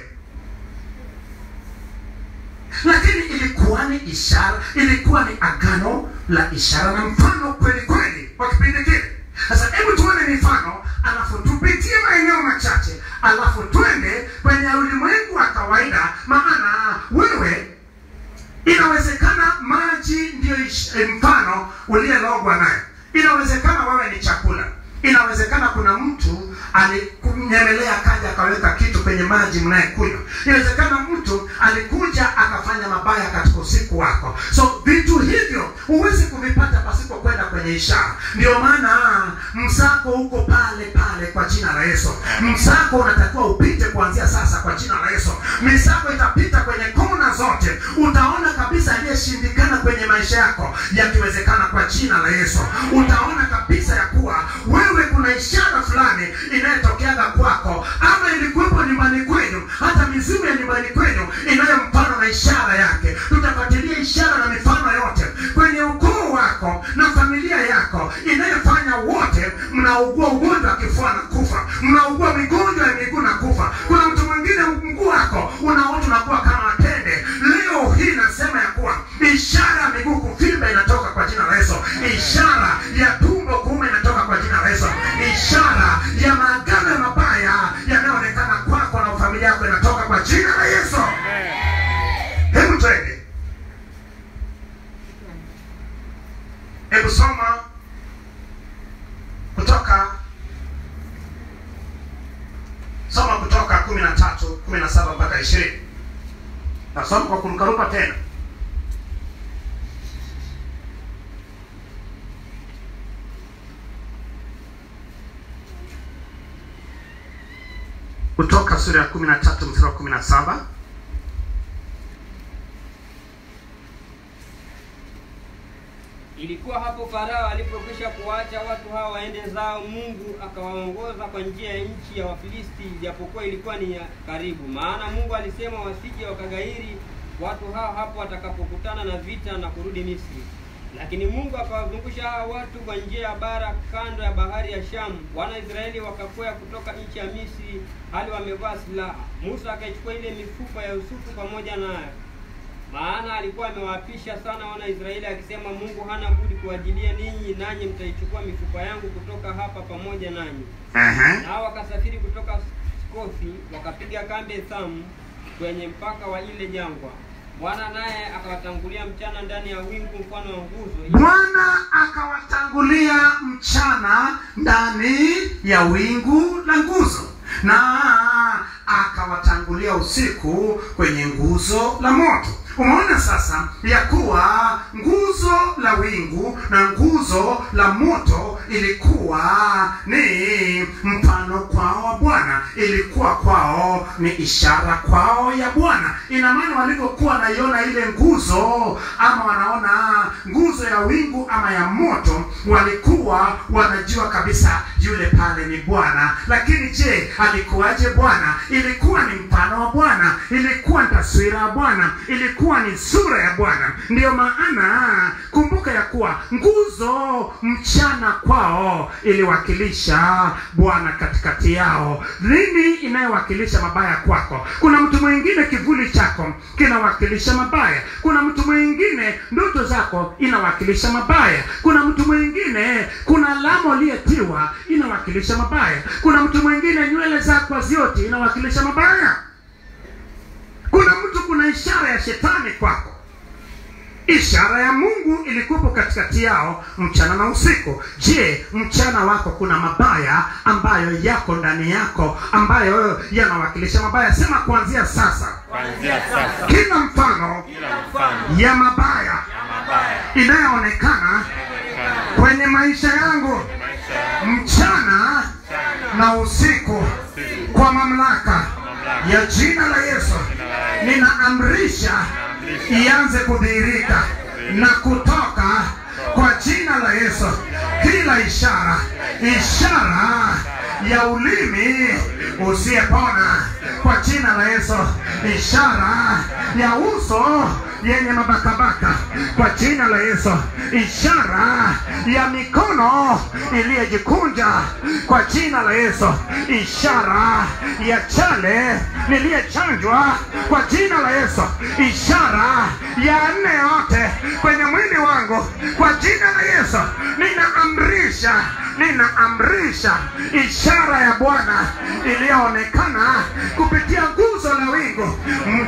lakini ilikuwa ni ishara ilikuwa ni agano la ishara na mfano kweli kweli kwa kipindi kile sasa hebu tuone mifano alafu tupitie maeneo machache alafu twende kwenye ulimwengu wa kawaida maana wewe inawezekana maji ndiyo ish- eh, mfano uliyelogwa naye inawezekana wewe ni chakula inawezekana kuna mtu alikunyemelea kaja akaweka kitu kwenye maji mnayekunywa inawezekana mtu alikuja akafanya mabaya katika usiku wako so vitu hivyo huwezi kuvipata pasipo kwenda kwenye ishara ndio maana msako uko pale pale kwa jina la yesu msako unatakiwa upite kuanzia sasa kwa jina la yesu misako itapita kwenye kona zote utaona kabisa aliyeshindikana kwenye maisha yako yakiwezekana kwa jina la yesu utaona kabisa ya kuwa wewe kuna ishara fulani inayotokeaga kwako ama ilikuwepo nyumbani kwenu hata mizimu ya nyumbani kwenu inayo mfano na ishara yake tutafuatilia ishara na mifano yote kwenye ukoo wako na familia yako inayofanya wote mnaugua ugonjwa wa kifua na kufa mnaugua migonjwa ya miguu na kufa kuna mtu mwingine mguu wako unaota unakuwa kama tende leo hii nasema ya kuwa ishara ya miguu kuvimba inatoka kwa jina la yesu ishara ya tumbo kuume inatoka kwa jina la yesu ishara ya maagano ya mabaya yanayoonekana kwako na familia yako inatoka kwa jina la yesu hebu twende hebu soma kutoka soma kutoka kumi na tatu kumi na saba mpaka ishirini nasoma kwa kumkarupa tena kutoka sura ya kumi na tatu mstari wa kumi na saba Ilikuwa hapo Farao alipokwisha kuwaacha watu hawa waende zao, Mungu akawaongoza kwa njia ya nchi ya Wafilisti, japokuwa ilikuwa ni ya karibu. Maana Mungu alisema wasije wakagairi watu hao hapo watakapokutana na vita na kurudi Misri. Lakini Mungu akawazungusha hawa watu kwa njia ya bara kando ya bahari ya Shamu. Wana Israeli wakakwea kutoka nchi ya Misri hali wamevaa silaha. Musa akaichukua ile mifupa ya Yusufu pamoja nayo maana alikuwa amewaapisha sana wana Israeli akisema, Mungu hana budi kuwajilia ninyi, nanyi mtaichukua mifupa yangu kutoka hapa pamoja nanyi. Ehe. Nao wakasafiri kutoka Skothi wakapiga kambi Ethamu kwenye mpaka wa ile jangwa. Bwana naye akawatangulia mchana ndani ya wingu mfano wa nguzo, ili bwana akawatangulia mchana ndani ya wingu la nguzo na akawatangulia usiku kwenye nguzo la moto umeona sasa ya kuwa nguzo la wingu na nguzo la moto ilikuwa ni mfano kwao wa bwana ilikuwa kwao ni ishara kwao ya bwana ina maana walivyokuwa wanaiona ile nguzo ama wanaona nguzo ya wingu ama ya moto walikuwa wanajua kabisa yule pale ni bwana lakini je alikuwaje bwana ilikuwa ni mfano wa bwana ilikuwa ni taswira ya bwana ilikuwa ni sura ya bwana ndiyo maana kumbuka ya kuwa nguzo mchana kwao iliwakilisha bwana katikati yao nini inayowakilisha mabaya kwako kuna mtu mwingine kivuli chako kinawakilisha mabaya kuna mtu mwingine ndoto zako inawakilisha mabaya kuna mtu mwingine kuna alama uliyetiwa inawakilisha mabaya kuna mtu mwingine nywele zako zote inawakilisha mabaya kuna mtu kuna ishara ya shetani kwako ishara ya mungu ilikuwepo katikati yao mchana na usiku je mchana wako kuna mabaya ambayo yako ndani yako ambayo yanawakilisha mabaya sema kuanzia sasa kuanzia sasa kila mfano kila mfano ya mabaya ya mabaya inayoonekana inaonekana kwenye maisha yangu maisha yangu mchana na usiku kwa mamlaka ya jina la yesu ninaamrisha ianze kudhihirika na kutoka kwa jina la yesu kila ishara ishara ya ulimi usiyepona kwa jina la yesu ishara ya uso yenye mabakabaka kwa jina la yesu ishara ya mikono iliyojikunja kwa jina la yesu ishara ya chale niliyechanjwa kwa jina la yesu ishara ya nne yote kwenye mwili wangu kwa jina la yesu ninaamrisha ninaamrisha ishara ya bwana iliyoonekana kupitia nguzo la wingu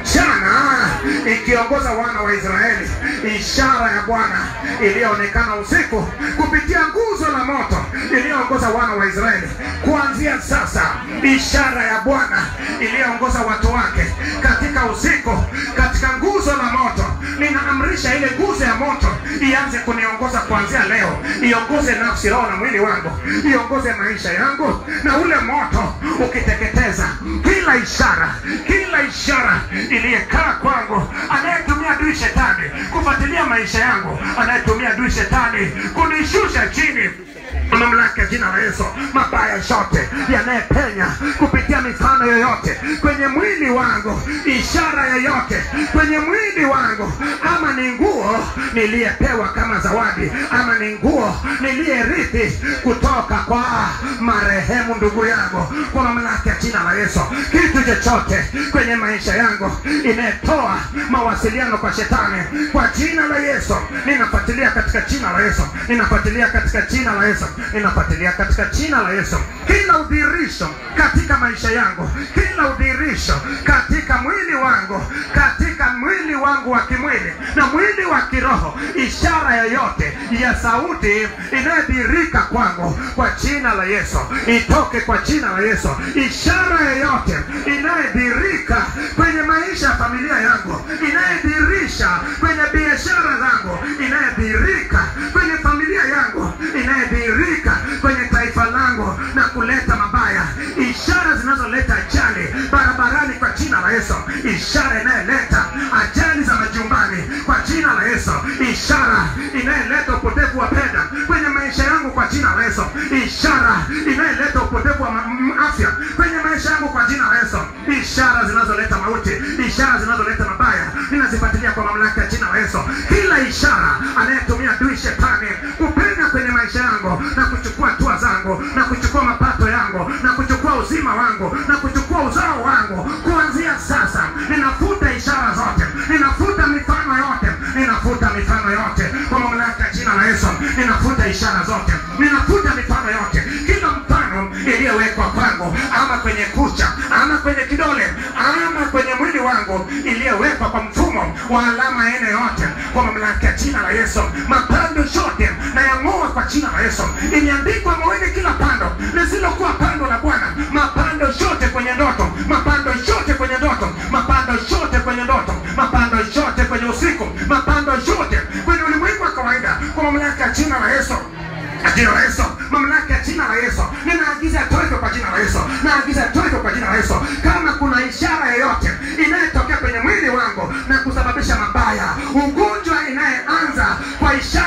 mchana ikiongoza wana wa israeli ishara ya bwana iliyoonekana usiku kupitia nguzo la moto iliyoongoza wana wa israeli kuanzia sasa ishara ya bwana iliyoongoza watu wake katika usiku katika nguzo la moto ninaamrisha ile nguzo ya moto ianze kuniongoza kuanzia leo iongoze nafsi roho na mwili wangu iongoze maisha yangu na ule moto ukiteketeza kila ishara kila ishara iliyekaa kwangu anayetumia adui shetani kufuatilia maisha yangu anayetumia adui shetani kunishusha chini mamlaka ya jina la yesu mabaya yote yanayepenya kupitia mifano yoyote kwenye mwili wangu ishara yoyote kwenye mwili wangu ama ni nguo niliyepewa kama zawadi ama ni nguo niliyerithi kutoka kwa marehemu ndugu yangu kwa mamlaka ya jina la yesu kitu chochote kwenye maisha yangu inayetoa mawasiliano kwa shetani kwa jina la yesu ninafuatilia katika jina la yesu ninafuatilia katika jina la yesu ninafuatilia katika jina la yesu kila udhirisho katika maisha yangu kila udhirisho katika mwili wangu katika mwili wangu wa kimwili na mwili wa kiroho ishara yoyote ya sauti inayodhirika kwangu kwa jina la yesu itoke kwa jina la yesu ishara yoyote inayodhirika kwenye maisha ya familia yangu inayodhirisha kwenye biashara zangu inayodhirika kwenye familia yangu inayodhirika kwenye taifa langu na kuleta mabaya ishara zinazoleta ajali barabarani kwa jina la yesu ishara inayoleta ajali za majumbani kwa jina la yesu ishara inayoleta upotevu wa fedha kwenye maisha yangu kwa jina la yesu ishara inayoleta upotevu wa ma- m- afya kwenye maisha yangu kwa jina la yesu ishara zinazoleta mauti ishara zinazoleta mabaya ninazifuatilia kwa mamlaka ya jina la yesu kila ishara anayetumia adui shetani kupenya kwenye maisha yangu na kuchukua hatua zangu na kuchukua mapato yangu na kuchukua uzima wangu na kuchukua uzao wangu kuanzia sasa ninafuta ishara zote ninafuta mifano yote ninafuta mifano yote kwa mamlaka ya jina la yesu ninafuta ishara zote ninafuta mifano yote kila mfano iliyowekwa kwangu ama kwenye kucha ama kwenye kidole ama kwenye mwili wangu iliyowekwa kwa mfumo wa alama aina yote kwa mamlaka ya jina la yesu mapando yote na yang'oa kwa jina la yesu imeandikwa moyoni kila pando lisilokuwa pando la bwana mapando yote kwenye ndoto mapando yote kwenye ndoto mapando yote kwenye ndoto mapando yote kwenye usiku mapando yote kwenye ulimwengu wa kawaida kwa mamlaka ya jina la yesu jina la Yesu, mamlaka ya jina la Yesu, ninaagiza toke kwa jina la Yesu, naagiza toke kwa jina la Yesu. Kama kuna ishara yoyote inayotokea kwenye mwili wangu na kusababisha mabaya, ugonjwa inayeanza kwa ishara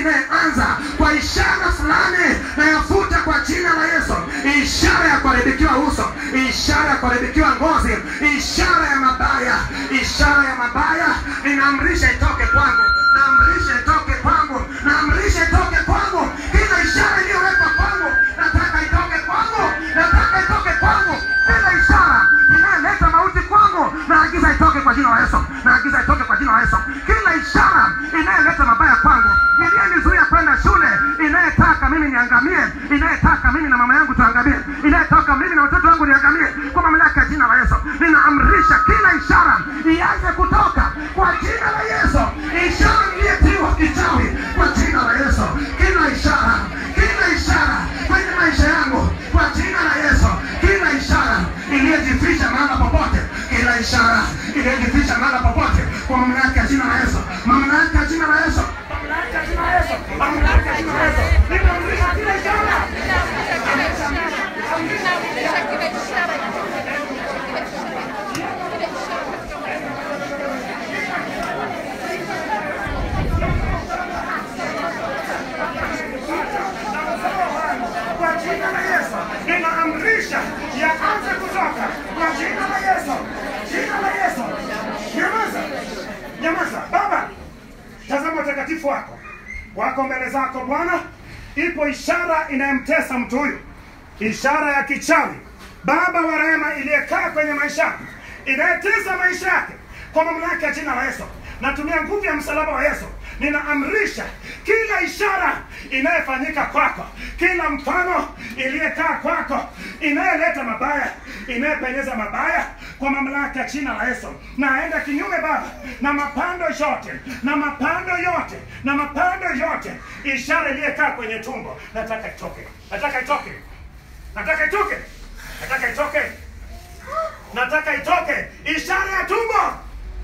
inayeanza kwa ishara fulani nayafuta kwa jina la yesu ishara ya kuharibikiwa uso ishara ya kuharibikiwa ngozi ishara ya mabaya ishara ya mabaya ninaamrisha itoke kwangu naamrisha itoke kwangu naamrisha itoke kwangu kila ishara iliyowekwa kwangu nataka itoke kwangu nataka itoke kwangu kila ishara inayoleta mauti kwangu naagiza itoke kwa jina la yesu naagiza itoke kwa jina la yesu kila ishara inayoleta mabaya kwangu iliyenizuia kwenda shule inayetaka mimi niangamie inayetaka mimi na mama yangu tuangamie inayetaka mimi na watoto wangu niangamie kwa mamlaka ya jina la yesu ninaamrisha kila ishara ianze kutoka kwa jina la yesu ishara iliyetiwa kichawi kwa jina la yesu kila ishara kila ishara kwenye maisha yangu kwa jina la yesu kila ishara iliyojificha mahala popote kila ishara iliyojificha mahala popote kwa mamlaka ya jina la yesu mamlaka ya jina la yesu mamlaka ya jina la yesu mamlaka ya jina la yesu ninaamrisha kila ishara kwa jina la Yesu ninaamrisha yaanze kutoka kwa jina la Yesu, jina la Yesu. Nyamaza, nyamaza. Baba, tazama utakatifu wako wako mbele zako Bwana. Ipo ishara inayomtesa mtu huyu, ishara ya kichawi, Baba wa rehema, iliyekaa kwenye maisha yake, inayetesa maisha yake kwa mamlaka ya jina la Yesu. Natumia nguvu ya msalaba wa Yesu, ninaamrisha kila ishara inayofanyika kwako, kila mfano iliyekaa kwako, inayoleta mabaya, inayopenyeza mabaya, kwa mamlaka ya jina la Yesu, naenda kinyume Baba na mapando yote na mapando yote na mapando yote, ishara iliyekaa kwenye tumbo, nataka itoke, nataka itoke, nataka itoke, nataka itoke, nataka itoke, ishara ya tumbo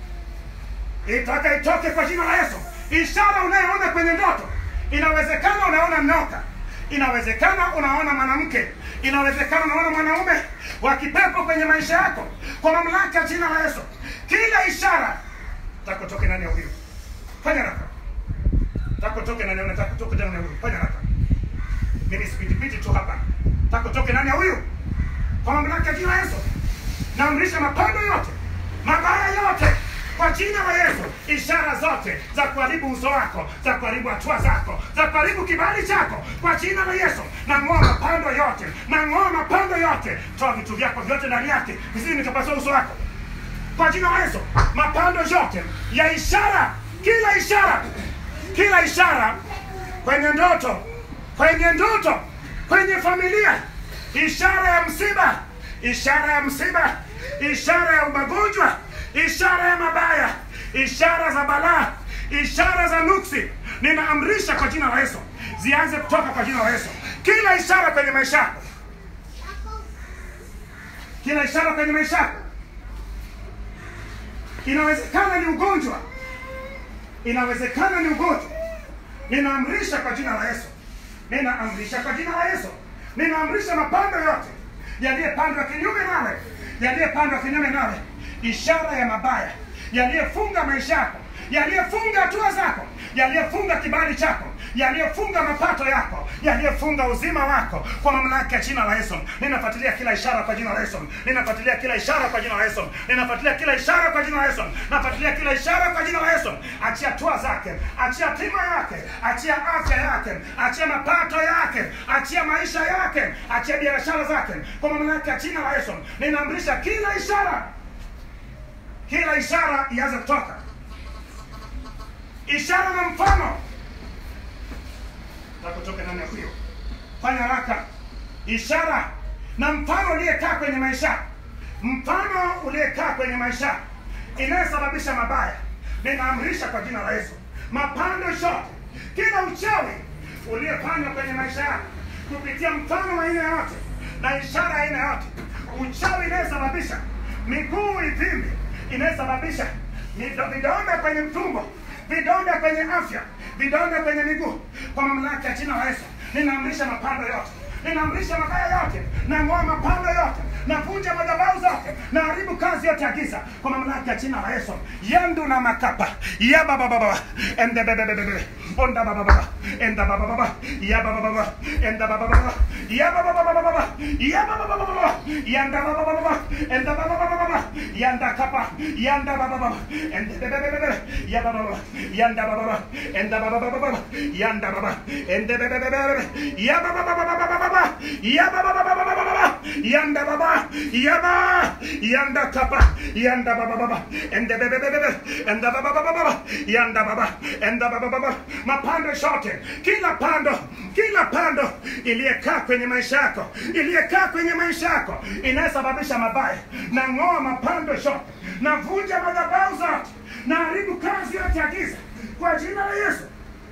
itaka itoke kwa jina la Yesu. Ishara unayoona kwenye ndoto, inawezekana unaona nyoka, inawezekana unaona mwanamke, inawezekana unaona mwanaume wa kipepo kwenye maisha yako, kwa mamlaka ya jina la Yesu, kila ishara takutoke ndani ya huyu, fanya haraka, takutoke ndani ya huyu, takutoke ndani ya huyu, fanya haraka. Mimi sipitipiti tu hapa, takutoke ndani ya huyu, kwa mamlaka ya jina la Yesu, naamrisha mapando yote mabaya yote kwa jina la Yesu, ishara zote za kuharibu uso wako, za kuharibu hatua zako, za kuharibu kibali chako, kwa jina la Yesu, nang'oa mapando yote, nang'oa mapando yote. Toa vitu vyako vyote ndani yake, visije nikapasua uso wako, kwa jina la Yesu. Mapando yote ya ishara, kila ishara, kila ishara kwenye ndoto, kwenye ndoto, kwenye familia, ishara ya msiba, ishara ya msiba, ishara ya magonjwa, ishara ya mabaya, ishara za balaa, ishara za nuksi, ninaamrisha kwa jina la Yesu zianze kutoka kwa jina la Yesu. Kila ishara kwenye maisha yako, kila ishara kwenye maisha yako, inawezekana ni ugonjwa, inawezekana ni ugonjwa, ninaamrisha kwa jina la Yesu, ninaamrisha kwa jina la Yesu, ninaamrisha mapando yote yaliyepandwa kinyume nawe, yaliyepandwa kinyume nawe, ishara ya mabaya yaliyefunga maisha yako, yaliyefunga hatua zako, yaliyefunga kibali chako, yaliyefunga mapato yako, yaliyefunga uzima wako, kwa mamlaka ya jina la Yesu, ninafuatilia kila ishara kwa jina la Yesu, ninafuatilia kila ishara kwa jina la Yesu, ninafuatilia kila ishara kwa jina la Yesu, nafuatilia kila ishara kwa jina la Yesu. Achia hatua zake, achia tima yake, achia afya yake, achia mapato yake, achia maisha yake, achia biashara zake, kwa mamlaka ya jina la Yesu, ninaamrisha kila ishara kila ishara ianze kutoka, ishara na mfano na kutoka ndani ya huyo. Fanya haraka, ishara na mfano uliyekaa kwenye maisha, mfano uliyekaa kwenye maisha inayosababisha mabaya, ninaamrisha kwa jina la Yesu, mapando yote, kila uchawi uliyepandwa kwenye maisha yako kupitia mfano wa aina yote na ishara ya aina yote, uchawi inayosababisha miguu ivimbe inayosababisha mido- vidonda kwenye mtumbo, vidonda kwenye afya, vidonda kwenye miguu, kwa mamlaka ya jina la Yesu ninaamrisha mapando yote, ninaamrisha mabaya yote, nang'oa mapando yote, navunja madhabahu zote, naharibu kazi yote ya giza kwa mamlaka ya jina la Yesu. yandu na makapa yababababa endebebebebe onda baba baba enda baba baba ya baba baba enda baba baba ya baba baba baba ya baba baba baba yanda baba baba baba enda baba baba baba yanda kapa yanda baba baba enda baba baba ya baba baba yanda baba baba enda baba baba baba yanda baba enda baba baba ya baba baba baba baba ya baba baba baba baba yanda baba ya baba yanda kapa yanda baba baba enda baba baba enda baba baba baba yanda baba enda baba baba mapando shote kila pando kila pando iliyekaa kwenye maisha yako iliyekaa kwenye maisha yako inayosababisha mabaya na ng'oa mapando shote na vunja madhabahu zote na haribu kazi yote ya giza kwa jina la Yesu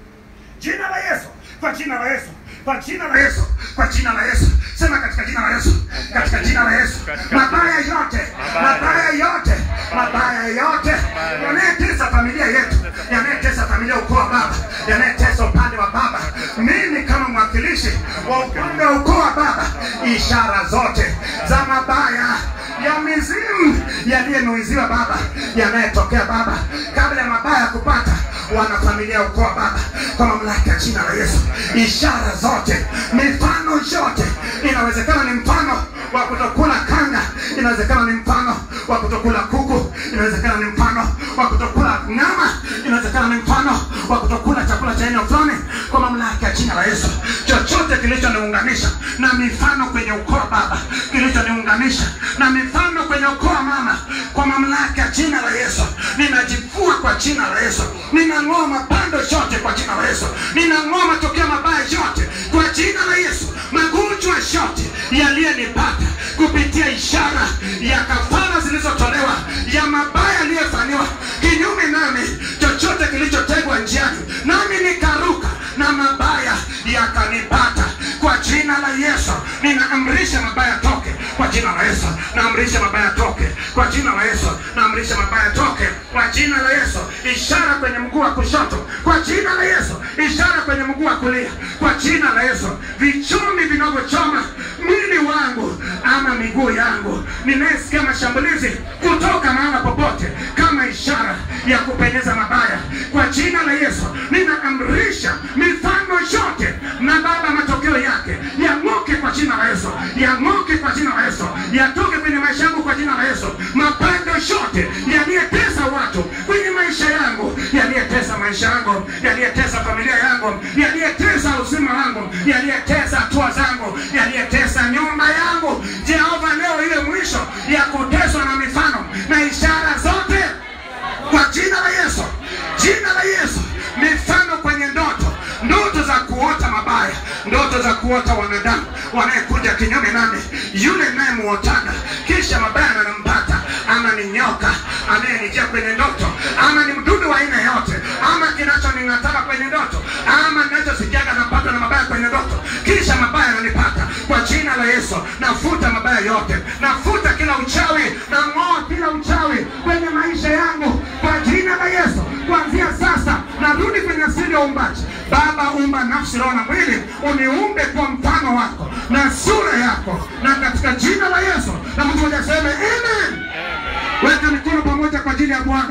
jina la Yesu kwa jina la Yesu kwa jina la Yesu kwa jina la Yesu sema katika jina la Yesu katika jina la Yesu mabaya yote mabaya yote mabaya yote yanayetesa familia yetu yanayetesa familia ukoo wa baba yanayetesa upande wa baba mimi kama mwakilishi wa upande wa ukoo wa baba ishara zote za mabaya ya mizimu yaliyenuiziwa baba yanayetokea baba kabla ya mabaya kupata wanafamilia ukoo wa baba kwa mamlaka ya jina la Yesu ishara zote mifano yote inawezekana ni mfano wa kutokula kanga inawezekana ni mfano wa kutokula kuku inawezekana ni mfano wa kutokula nyama inawezekana ni mfano wa kutokula chakula cha aina fulani kwa mamlaka ya jina la Yesu chochote kilichoniunganisha na mifano kwenye ukoo wa baba kilichoniunganisha na mifano kwenye ukoo wa mama kwa mamlaka ya jina la Yesu ninajivua kwa jina la Yesu ninang'oa mapando yote kwa jina la Yesu ninang'oa matokeo mabaya yote kwa jina la Yesu magonjwa yote yaliyenipata kupitia ishara ya kafara zilizotolewa ya mabaya yaliyofanywa kinyume nami chochote kilichotegwa njiani nami nikaruka na mabaya yakanipata kwa jina la Yesu ninaamrisha mabaya toke kwa jina la Yesu naamrisha mabaya toke kwa jina la Yesu naamrisha mabaya toke kwa jina la Yesu ishara kwenye mguu wa kushoto kwa jina la Yesu ishara kwenye mguu wa kulia kwa jina la Yesu vichumi vinavyochoma mwili wangu ama miguu yangu ninayesikia mashambulizi kutoka mahala popote kama ishara ya kupenyeza mabaya kwa jina la Yesu ninaamrisha mifano yote na baba matokeo yake yang'oke kwa jina la Yesu yang'oke kwa jina la Yesu yatoke kwenye maisha yangu kwa jina la Yesu mapando yote yaliyetesa watu kwenye maisha yangu yaliyetesa maisha yangu yaliyetesa familia yangu yaliyetesa uzima wangu yaliyetesa hatua zangu yaliyetesa nyumba yangu Jehova leo iwe mwisho ya kuteswa na mifano na ishara zote kwa jina la Yesu jina la Yesu mifano kwenye ndoto ndoto za kuota mabaya ndoto za kuota wanadamu wanayekuja kinyume nami yule nayemuotaga kisha mabaya anampata ama ni nyoka anayenijia kwenye ndoto ama ni mdudu wa aina yote ama kinachoning'ataka kwenye ndoto ama ninachosikiaga napatwa na mabaya kwenye ndoto kisha mabaya yananipata kwa jina la Yesu nafuta mabaya yote nafuta kila uchawi na ng'oa kila uchawi kwenye maisha yangu kwa jina la Yesu kuanzia sasa narudi kwenye asili ya uumbaji Baba umba nafsi roho na mwili uniumbe kwa mfano wako na sura yako na katika jina la Yesu na mtu mmoja aseme amen weka mikono pamoja kwa ajili ya Bwana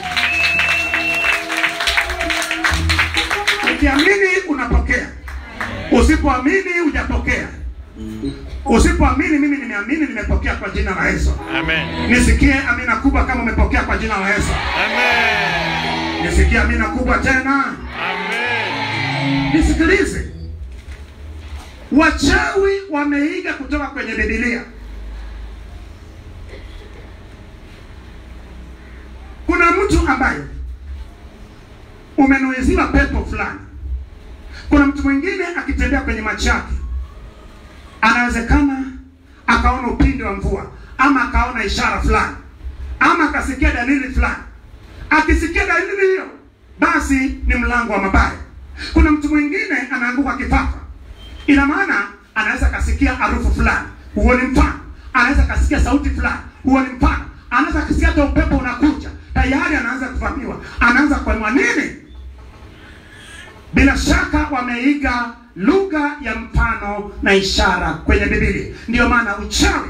ukiamini unapokea usipoamini hujapokea usipoamini mimi nimeamini nimepokea kwa jina la Yesu Amen. nisikie amina kubwa kama umepokea kwa jina la Yesu Amen. nisikie amina kubwa tena Amen. nisikilize wachawi wameiga kutoka kwenye bibilia kuna mtu ambaye umenuiziwa pepo fulani kuna mtu mwingine akitembea kwenye macho yake anawezekana akaona upinde wa mvua ama akaona ishara fulani ama akasikia dalili fulani akisikia dalili hiyo basi ni mlango wa mabaya kuna mtu mwingine anaanguka kifafa ina maana anaweza akasikia harufu fulani huo ni mfano anaweza akasikia sauti fulani huo ni mfano anaweza akasikia hata upepo unakuja tayari anaanza kuvamiwa anaanza kuamua nini bila shaka wameiga lugha ya mfano na ishara kwenye Biblia. Ndiyo maana uchawi,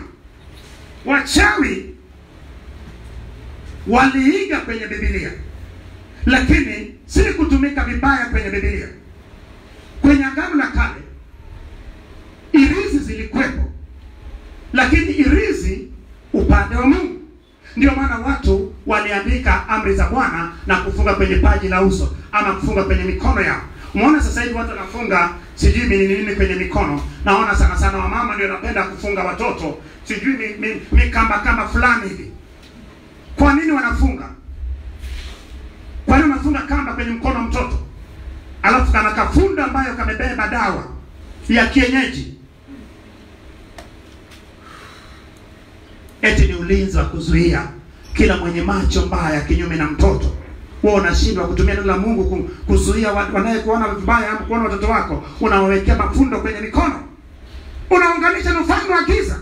wachawi waliiga kwenye Biblia lakini si kutumika vibaya kwenye Biblia. Kwenye Agano la Kale irizi zilikuwepo, lakini irizi upande wa Mungu. Ndio maana watu waliandika amri za Bwana na kufunga kwenye paji la uso ama kufunga kwenye mikono yao. Umeona sasa hivi watu wanafunga sijui nini nini kwenye mikono. Naona sana sana wamama ndio wanapenda kufunga watoto sijui mi, mi, mi kamba kamba fulani hivi. Kwa nini wanafunga? Kwa nini wanafunga kamba kwenye mkono wa mtoto? Alafu kana kafunda ambayo kamebeba dawa ya kienyeji eti ni ulinzi wa kuzuia kila mwenye macho mbaya kinyume na mtoto. Wewe unashindwa kutumia neno la Mungu ku- kuzuia wa- wanayekuona vibaya ama kuona watoto wako, unawawekea mafundo kwenye mikono, unaunganisha na ufalme wa giza.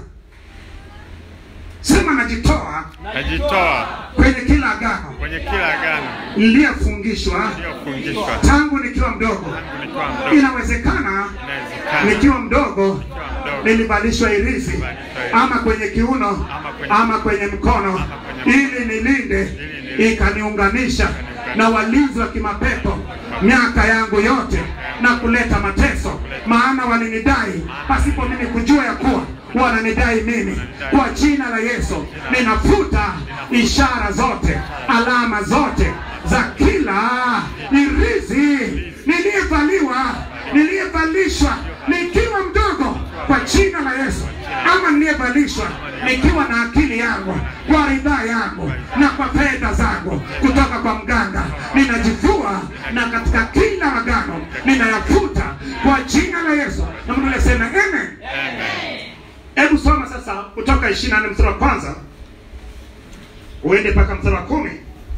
Sema najitoa Najitoa kwenye kila agano kwenye kila agano niliyofungishwa iliyofungishwa tangu nikiwa mdogo. tangu nikiwa mdogo. Inawezekana Inawezekana nikiwa mdogo nikiwa mdogo nilivalishwa irizi ama kwenye kiuno ama kwenye mkono ili nilinde ikaniunganisha na walinzi wa kimapepo miaka yangu yote na kuleta mateso, maana walinidai pasipo mimi kujua ya kuwa wananidai mimi. Kwa jina la Yesu ninafuta ishara zote, alama zote za kila irizi niliyevaliwa, niliyevalishwa nikiwa mdogo kwa jina la Yesu, ama niliyevalishwa nikiwa na akili yangu kwa ridhaa yangu na kwa fedha zangu kutoka kwa mganga, ninajivua na katika kila agano ninayafuta kwa jina la Yesu. Na mtu alisema amen. Hebu soma sasa kutoka 24 mstari wa kwanza uende mpaka mstari wa kumi.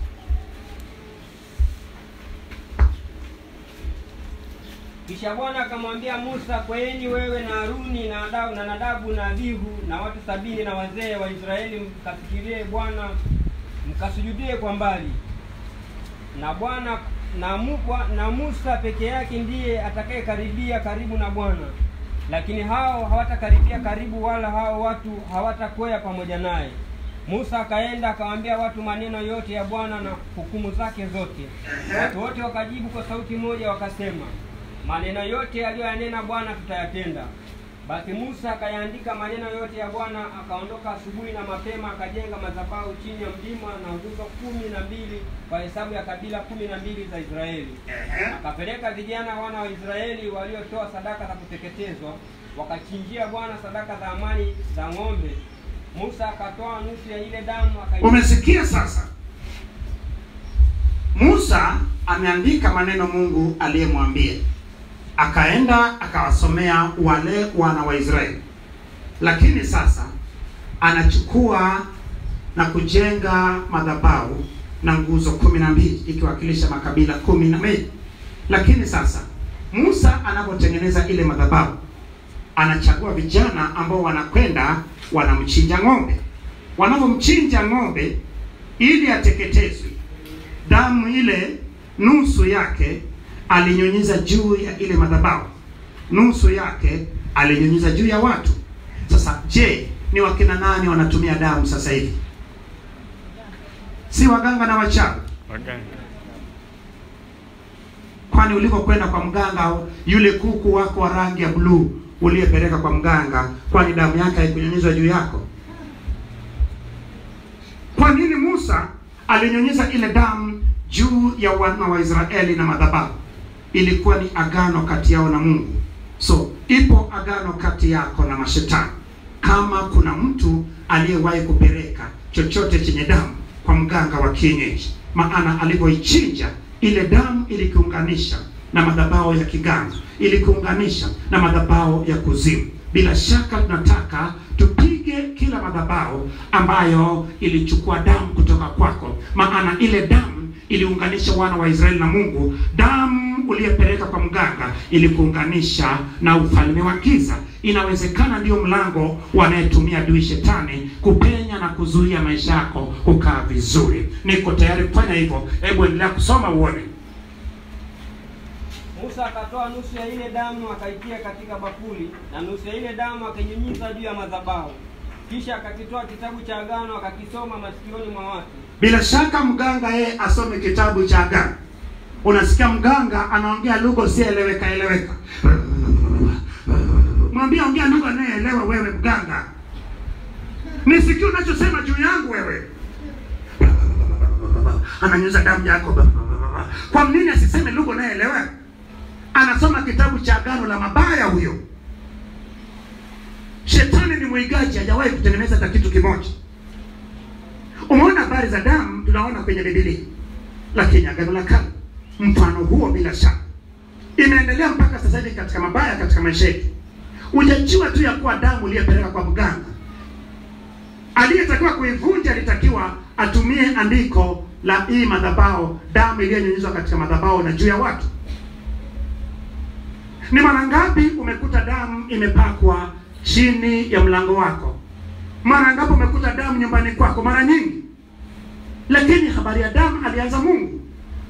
Kisha Bwana akamwambia Musa, kweeni wewe na Haruni na Nadabu na Nadabu na Abihu na watu sabini na wazee wa Israeli, mkafikirie Bwana, mkasujudie kwa mbali. Na Bwana na, mu, Bwa- na Musa peke yake ndiye atakayekaribia karibu na Bwana, lakini hao hawatakaribia karibu, wala hao watu hawatakwea pamoja naye. Musa akaenda akawaambia watu maneno yote ya Bwana na hukumu zake zote. Watu wote wakajibu kwa sauti moja wakasema, maneno yote aliyoyanena Bwana tutayatenda. Basi Musa akayaandika maneno yote ya Bwana, akaondoka asubuhi na mapema, akajenga madhabahu chini ya mlima na nguzo kumi na mbili kwa hesabu ya kabila kumi na mbili za Israeli. Akapeleka vijana wana wa Israeli waliotoa sadaka za kuteketezwa, wakachinjia Bwana sadaka za amani za ng'ombe. Musa akatoa nusu ya ile damu akai Umesikia sasa? Musa ameandika maneno Mungu aliyemwambia, akaenda akawasomea wale wana wa Israeli, lakini sasa anachukua na kujenga madhabahu na nguzo kumi na mbili ikiwakilisha makabila kumi na mbili. Lakini sasa Musa anapotengeneza ile madhabahu anachagua vijana ambao wanakwenda wanamchinja ng'ombe. Wanapomchinja ng'ombe ili ateketezwe, damu ile nusu yake alinyunyiza juu ya ile madhabahu, nusu yake alinyunyiza juu ya watu. Sasa je, ni wakina nani wanatumia damu sasa hivi? Si waganga na wachawi? waganga Kwani ulikokwenda kwa mganga, yule kuku wako wa rangi ya bluu uliyepeleka kwa mganga, kwani damu yake haikunyunyizwa juu yako? Kwa nini Musa alinyunyiza ile damu juu ya wana wa Israeli na madhabahu? Ilikuwa ni agano kati yao na Mungu. So ipo agano kati yako na mashetani. Kama kuna mtu aliyewahi kupeleka chochote chenye damu kwa mganga wa kienyeji, maana alivyoichinja ile damu ilikiunganisha na madhabahu ya kiganga, ilikuunganisha na madhabahu ya kuzimu. Bila shaka tunataka tupige kila madhabahu ambayo ilichukua damu kutoka kwako, maana ile damu iliunganisha wana wa Israeli na Mungu. Damu uliyepeleka kwa mganga ilikuunganisha na ufalme wa giza. Inawezekana ndio mlango wanayetumia adui shetani kupenya na kuzuia maisha yako kukaa vizuri. Niko tayari kufanya hivyo. Hebu endelea kusoma uone. Musa akatoa nusu ya ile damu akaitia katika bakuli na nusu ya ile damu akainyunyiza juu ya madhabahu. kisha akakitoa kitabu cha agano akakisoma masikioni mwa watu Bila shaka mganga yeye asome kitabu cha agano. Unasikia mganga anaongea lugha usieleweka eleweka. Mwambie ongea lugha anayeelewa wewe mganga. Nisikie unachosema juu yangu wewe. Ananyuza damu yako. Kwa nini asiseme lugha unayeelewa? Anasoma kitabu cha agano la mabaya huyo. Shetani ni mwigaji, hajawahi kutengeneza hata kitu kimoja. Umeona habari za damu tunaona kwenye Biblia, lakini agano la kale mfano huo bila shaka imeendelea mpaka sasa hivi katika mabaya katika maisha yetu. Ujajua tu ya kuwa damu iliyopeleka kwa mganga, aliyetakiwa kuivunja alitakiwa atumie andiko la hii madhabahu, damu iliyonyunyizwa katika madhabahu na juu ya watu. Ni mara ngapi umekuta damu imepakwa chini ya mlango wako? Mara ngapi umekuta damu nyumbani kwako? Mara nyingi. Lakini habari ya damu alianza Mungu.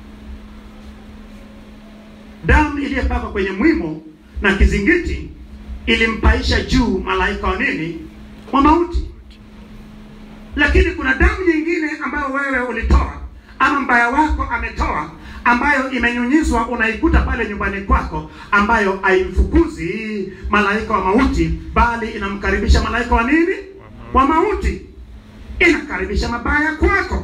Damu iliyopakwa kwenye mwimo na kizingiti ilimpaisha juu malaika wa nini? Wa mauti. Lakini kuna damu nyingine ambayo wewe ulitoa ama mbaya wako ametoa ambayo imenyunyizwa unaikuta pale nyumbani kwako, ambayo haimfukuzi malaika wa mauti, bali inamkaribisha malaika wa nini? Wa mauti, inakaribisha mabaya kwako.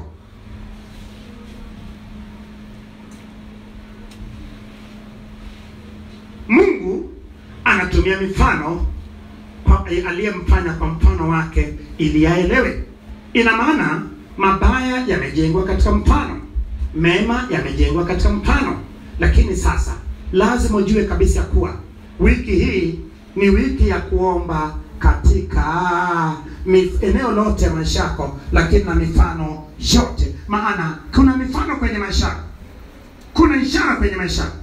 Mungu anatumia mifano kwa aliyemfanya kwa mfano wake ili aelewe. Ina maana mabaya yamejengwa katika mfano, mema yamejengwa katika mfano. Lakini sasa lazima ujue kabisa kuwa wiki hii ni wiki ya kuomba katika mif- eneo lote ya maisha yako, lakini na mifano yote, maana kuna mifano kwenye maisha yako, kuna ishara kwenye maisha yako.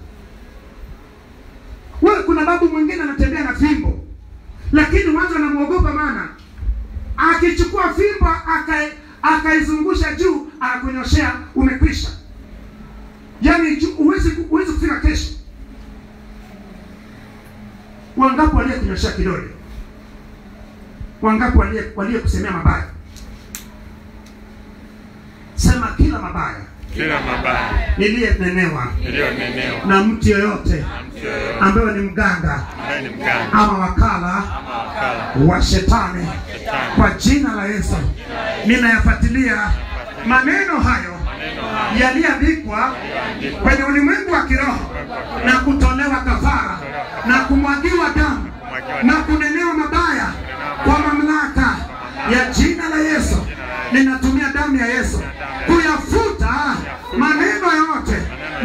Wewe kuna babu mwingine anatembea na fimbo, lakini watu wanamwogopa, maana akichukua fimbo akai akaizungusha juu akakunyoshea, umekwisha. Yaani ju- huwezi ku- huwezi kufika kesho. Wangapi waliokunyoshea kidole? Wangapi walie waliokusemea mabaya? Sema kila mabaya kila mabaya niliyenenewa iliyonenewa na mtu yoyote na mtu yoyote ambaye ni mganga ambaye ni mganga ama wakala ama wakala wa shetani shetani kwa jina la Yesu ninayafuatilia maneno hayo yaliyoandikwa kwenye ulimwengu wa kiroho na kutolewa kafara na kumwagiwa damu na kunenewa mabaya kwa mamlaka ya jina la Yesu. Ninatumia damu ya Yesu kuyafuta maneno yote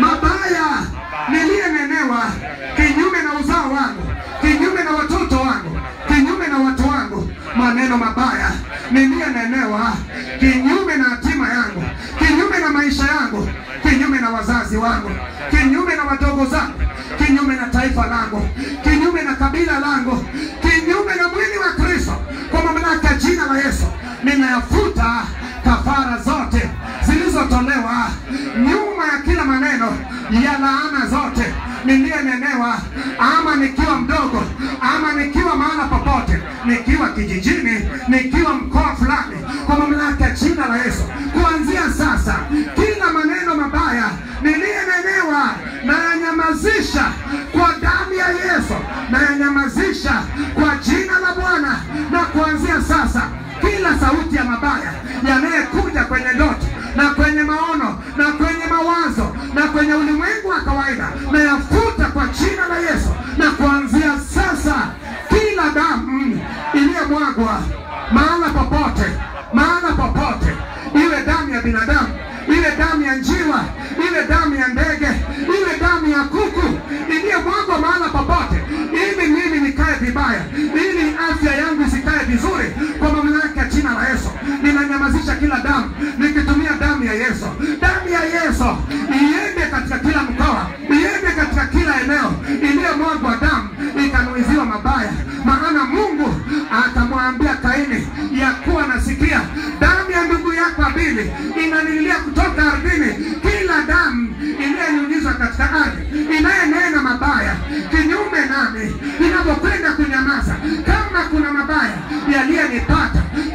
mabaya niliyenenewa kinyume na uzao wangu, kinyume na watoto wangu, kinyume na watu wangu, maneno mabaya niliyenenewa kinyume na hatima yangu, kinyume na maisha yangu, kinyume na wazazi wangu, kinyume na wadogo zangu, kinyume na taifa langu, kinyume na kabila langu, kinyume na mwili wa Kristo, kwa mamlaka ya jina la Yesu ninayafuta kafara zote zilizotolewa nyuma ya kila maneno ya laana zote niliyenenewa, ama nikiwa mdogo, ama nikiwa mahala popote, nikiwa kijijini, nikiwa mkoa fulani, kwa mamlaka ya jina la Yesu, kuanzia sasa, kila maneno mabaya niliyenenewa nayanyamazisha kwa damu ya Yesu, nayanyamazisha kwa jina la Bwana, na kuanzia sasa kila sauti ya mabaya yanayekuja kwenye ndoto na kwenye maono na kwenye mawazo na kwenye ulimwengu wa kawaida na yafuta kwa jina la Yesu, na kuanzia sasa kila damu iliyomwagwa mahala popote, mahala popote, iwe damu ya binadamu, iwe damu ya njiwa, iwe damu ya ndege, iwe damu ya kuku iliyomwagwa mahala popote, ili mimi nikae vibaya, ili afya yangu isikae vizuri, kwa mamlaka ya jina la Yesu ninanyamazisha kila damu nikitumia damu ya Yesu. Damu ya Yesu iende katika kila mkoa, iende katika kila eneo iliyomwagwa damu ikanuiziwa mabaya, maana Mungu akamwambia Kaini ya kuwa nasikia damu ya ndugu yako Abili inanililia kutoka ardhini, kila damu iliyonyunyizwa katika ardhi inayenena mabaya kinyume nami, inapokwenda kunyamaza, kama kuna mabaya yaliyenipata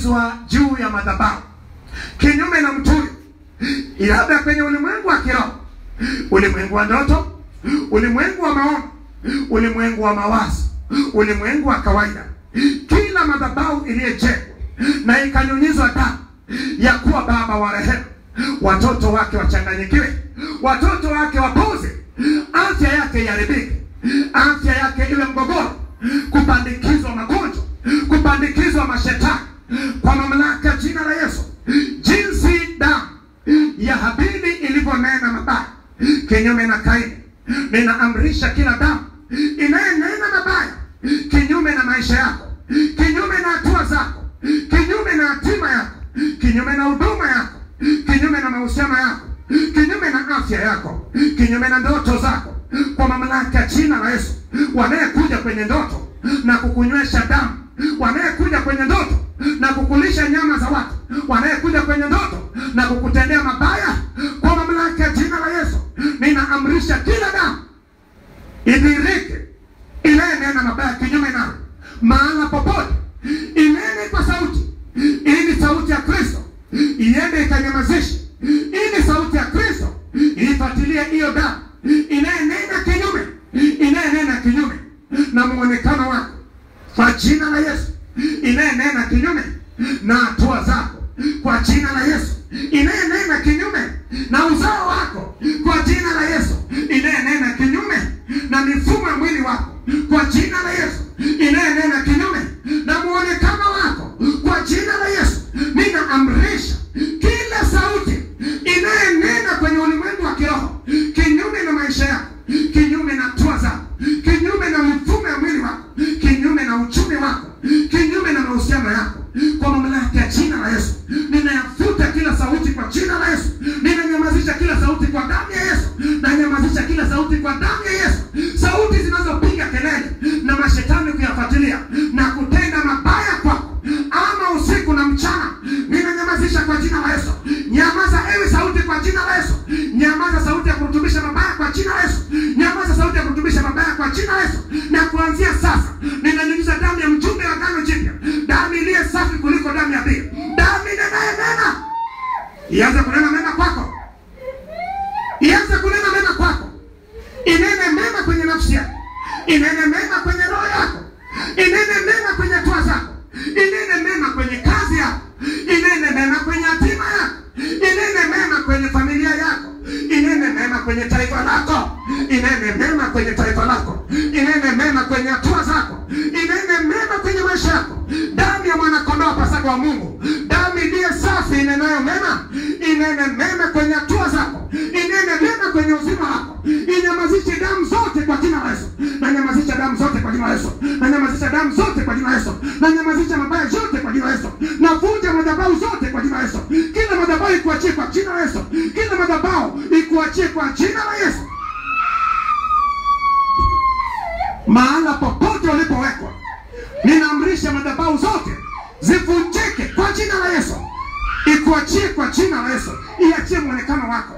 imenyunyizwa juu ya madhabahu kinyume na mtu huyo labda kwenye ulimwengu wa kiroho ulimwengu wa ndoto ulimwengu wa maono ulimwengu wa mawazo ulimwengu wa kawaida kila madhabahu iliyojengwa na ikanyunyizwa damu ya kuwa baba wa rehema watoto wake wachanganyikiwe watoto wake wapuze afya yake iharibike afya yake iwe mgogoro kupandikizwa magonjwa kupandikizwa mashetani kwa mamlaka ya jina la yesu jinsi damu ya habili ilivyonena mabaya kinyume na kaini ninaamrisha kila damu inayenena mabaya kinyume na maisha yako kinyume na hatua zako kinyume na hatima yako kinyume na huduma yako kinyume na mahusiano yako kinyume na afya yako kinyume na ndoto zako kwa mamlaka ya jina la yesu wanayekuja kwenye ndoto na kukunywesha damu wanayekuja kwenye ndoto na kukulisha nyama za watu wanayekuja kwenye ndoto na kukutendea mabaya kwa mamlaka ya jina la yesu ninaamrisha kila damu idhirike inayenena mabaya kinyume nawe mahala popote inene kwa sauti ili sauti ya kristo iende ikanyamazishe ili sauti ya kristo ifuatilie hiyo damu inayenena kinyume inayenena kinyume na muonekano wako kwa jina la yesu inayenena kinyume na hatua zako kwa jina la yesu inayenena kinyume na uzao wako kwa jina la yesu inayenena kinyume na mifumo ya mwili wako kwa jina la yesu inayenena kinyume na muonekano wako kwa jina la yesu ninaamrisha kila sauti inayenena kwenye ulimwengu wa kiroho kinyume na maisha yako kinyume na hatua zako kinyume na mifumo ya mwili wako kinyume na uchumi wako kinyume na mahusiano yako kwa mamlaka ya jina la yesu ninayafuta kila sauti kwa jina la yesu ninanyamazisha kila sauti kwa damu ya yesu nanyamazisha kila sauti kwa damu ya yesu sauti zinazopiga kelele na mashetani kuyafuatilia na kutenda mabaya kwako ama usiku na mchana ninanyamazisha kwa jina la yesu nyamaza ewe sauti kwa jina la yesu nyamaza sauti ya kurutubisha mabaya kwa jina la yesu nyamaza sauti ya kurutubisha mabaya kwa jina la yesu na kuanzia sasa ninanyunyiza damu ya mjumbe wa agano jipya damu iliye safi kuliko damu ya pili damu inenaye mema ianze kunena mema kwako ianze kunena mema kwako inene mema kwenye nafsi yako inene mema kwenye roho yako inene mema kwenye hatua zako inene mema kwenye kazi yako inene mema kwenye hatima yako inene mema kwenye familia yako inene mema kwenye taifa lako inene mema kwenye taifa lako inene mema kwenye hatua zako inene mema kwenye maisha yako damu ya mwanakondoo pasaka wa mungu damu iliye safi inenayo mema inene mema kwenye hatua zako inene mema kwenye uzima wako inyamazishe damu zote kwa jina la yesu nanyamazisha damu zote kwa jina la yesu nanyamazisha damu zote kwa jina la yesu nanyamazisha mabaya yote kwa jina la yesu navunja madhabahu zote kwa jina la yesu kila madhabahu ikuachie kwa jina la yesu kila madhabahu ikuachie kwa jina la yesu mahala popote ulipowekwa ninaamrisha madhabahu zote zivunjike kwa jina la yesu ikuachie kwa jina la yesu iachie mwonekano wako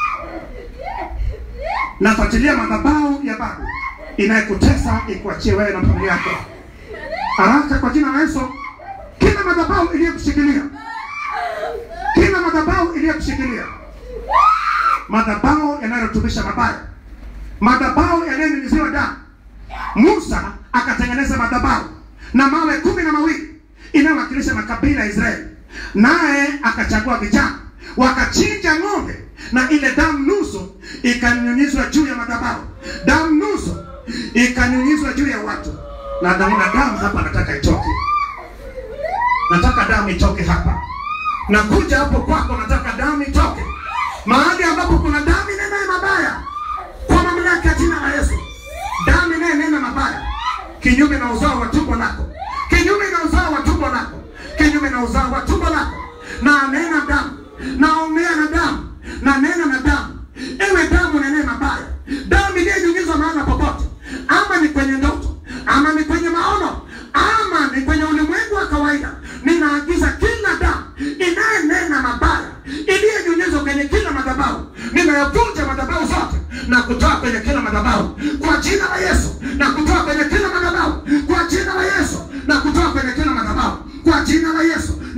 nafuatilia madhabahu ya babu inayekutesa ikuachie wewe na familia yako haraka kwa jina la yesu kila madhabahu iliyokushikilia kila madhabahu iliyokushikilia madhabahu yanayotubisha mabaya madhabahu yanayonyunyiziwa damu musa akatengeneza madhabahu na mawe kumi na mawili inayowakilisha makabila ya israeli naye akachagua vijana wakachinja ng'ombe na ile damu nusu ikanyunyizwa juu ya madhabahu damu nusu ikanyunyizwa juu ya watu na naona damu hapa nataka itoke nataka damu itoke hapa nakuja hapo kwako nataka damu itoke mahali ambapo kuna damu inenaye mabaya kwa mamlaka ya jina la yesu damu inayenena mabaya kinyume na uzao wa tumbo lako kinyume na uzao wa tumbo lako kinyume na uzao wa tumbo lako na nena damu naongea na damu na nena na damu ewe damu nenee mabaya damu iliyenyunyizwa mahala popote ama ni kwenye ndoto ama ni kwenye maono ama ni kwenye ulimwengu wa kawaida ninaagiza kila damu inayenena mabaya iliyenyunyizwa kwenye kila madhabahu ninayavunja madhabahu zote na kutoa kwenye kila madhabahu kwa jina la yesu na kutoa kwenye kila madhabahu kwa jina la yesu na kutoa kwenye kila madhabahu kwa jina la yesu na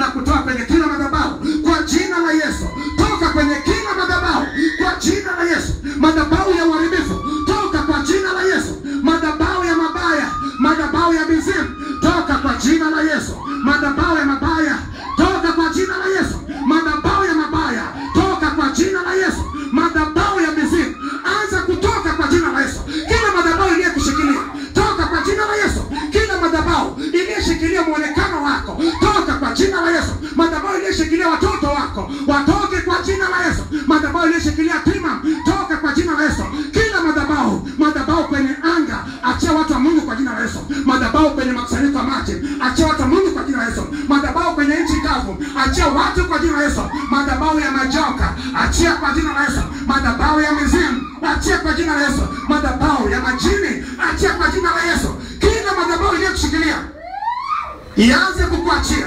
na kutoka kwenye kila madhabahu kwa jina la Yesu. Toka kwenye kila madhabahu kwa jina la Yesu. Madhabahu ya uharibifu toka kwa jina la Yesu. Madhabahu ya mabaya, madhabahu ya mizimu toka kwa jina la Yesu. Madhabahu ya mabaya toka kwa jina la Yesu. Madhabahu ya mabaya toka kwa jina la Yesu. Madhabahu ya mizimu anza kutoka kwa jina la Yesu. Kila madhabahu iliyokushikilia toka kwa jina la Yesu. Kila madhabahu iliyoshikilia muonekano wako toka kwa jina la Yesu. Madhabahu iliyoshikilia watoto wako watoke kwa jina la Yesu. Madhabahu iliyoshikilia tima toka kwa jina la Yesu. Kila madhabahu, madhabahu kwenye anga, achia watu wa Mungu kwa jina la Yesu. Madhabahu kwenye makusanyiko ya maji, achia watu wa Mungu kwa jina la Yesu. Madhabahu kwenye nchi kavu, achia watu kwa jina la Yesu. Madhabahu ya majoka, achia kwa jina la Yesu. Madhabahu ya mizimu, achia kwa jina la Yesu. Madhabahu ya majini, achia kwa jina la Yesu. Kila madhabahu iliyokushikilia ianze kukuachia,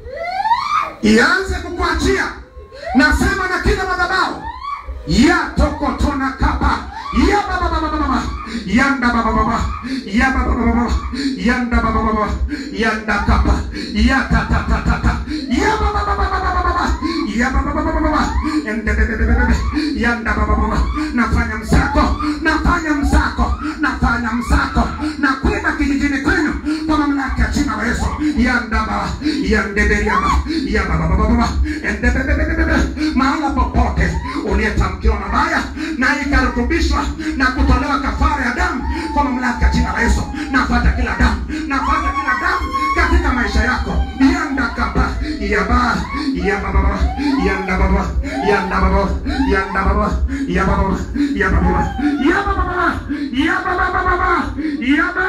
ianze kukuachia. Nasema na kila madhabahu ya tokotona kapa ya baba baba baba yanda baba baba ya baba baba baba yanda baba baba yanda kapa ya ta ta ta ta ta ya baba baba baba baba ya baba baba baba ende be be be be be yanda baba baba nafanya msako nafanya msako nafanya msako na kwenda kijijini kwenu kwa mamlaka ya jina la Yesu yanda baba yande be ya baba ya baba baba baba ende be be be be be mahala popote uliyetamkiwa mabaya na ikarutubishwa na kutolewa kafara ya damu kwa mamlaka ya jina la Yesu. Nafata kila damu, nafata kila damu katika maisha yako. Yanda kapa yaba yaba baba yanda baba yanda baba yanda baba yaba baba yaba baba yaba baba yaba baba baba yaba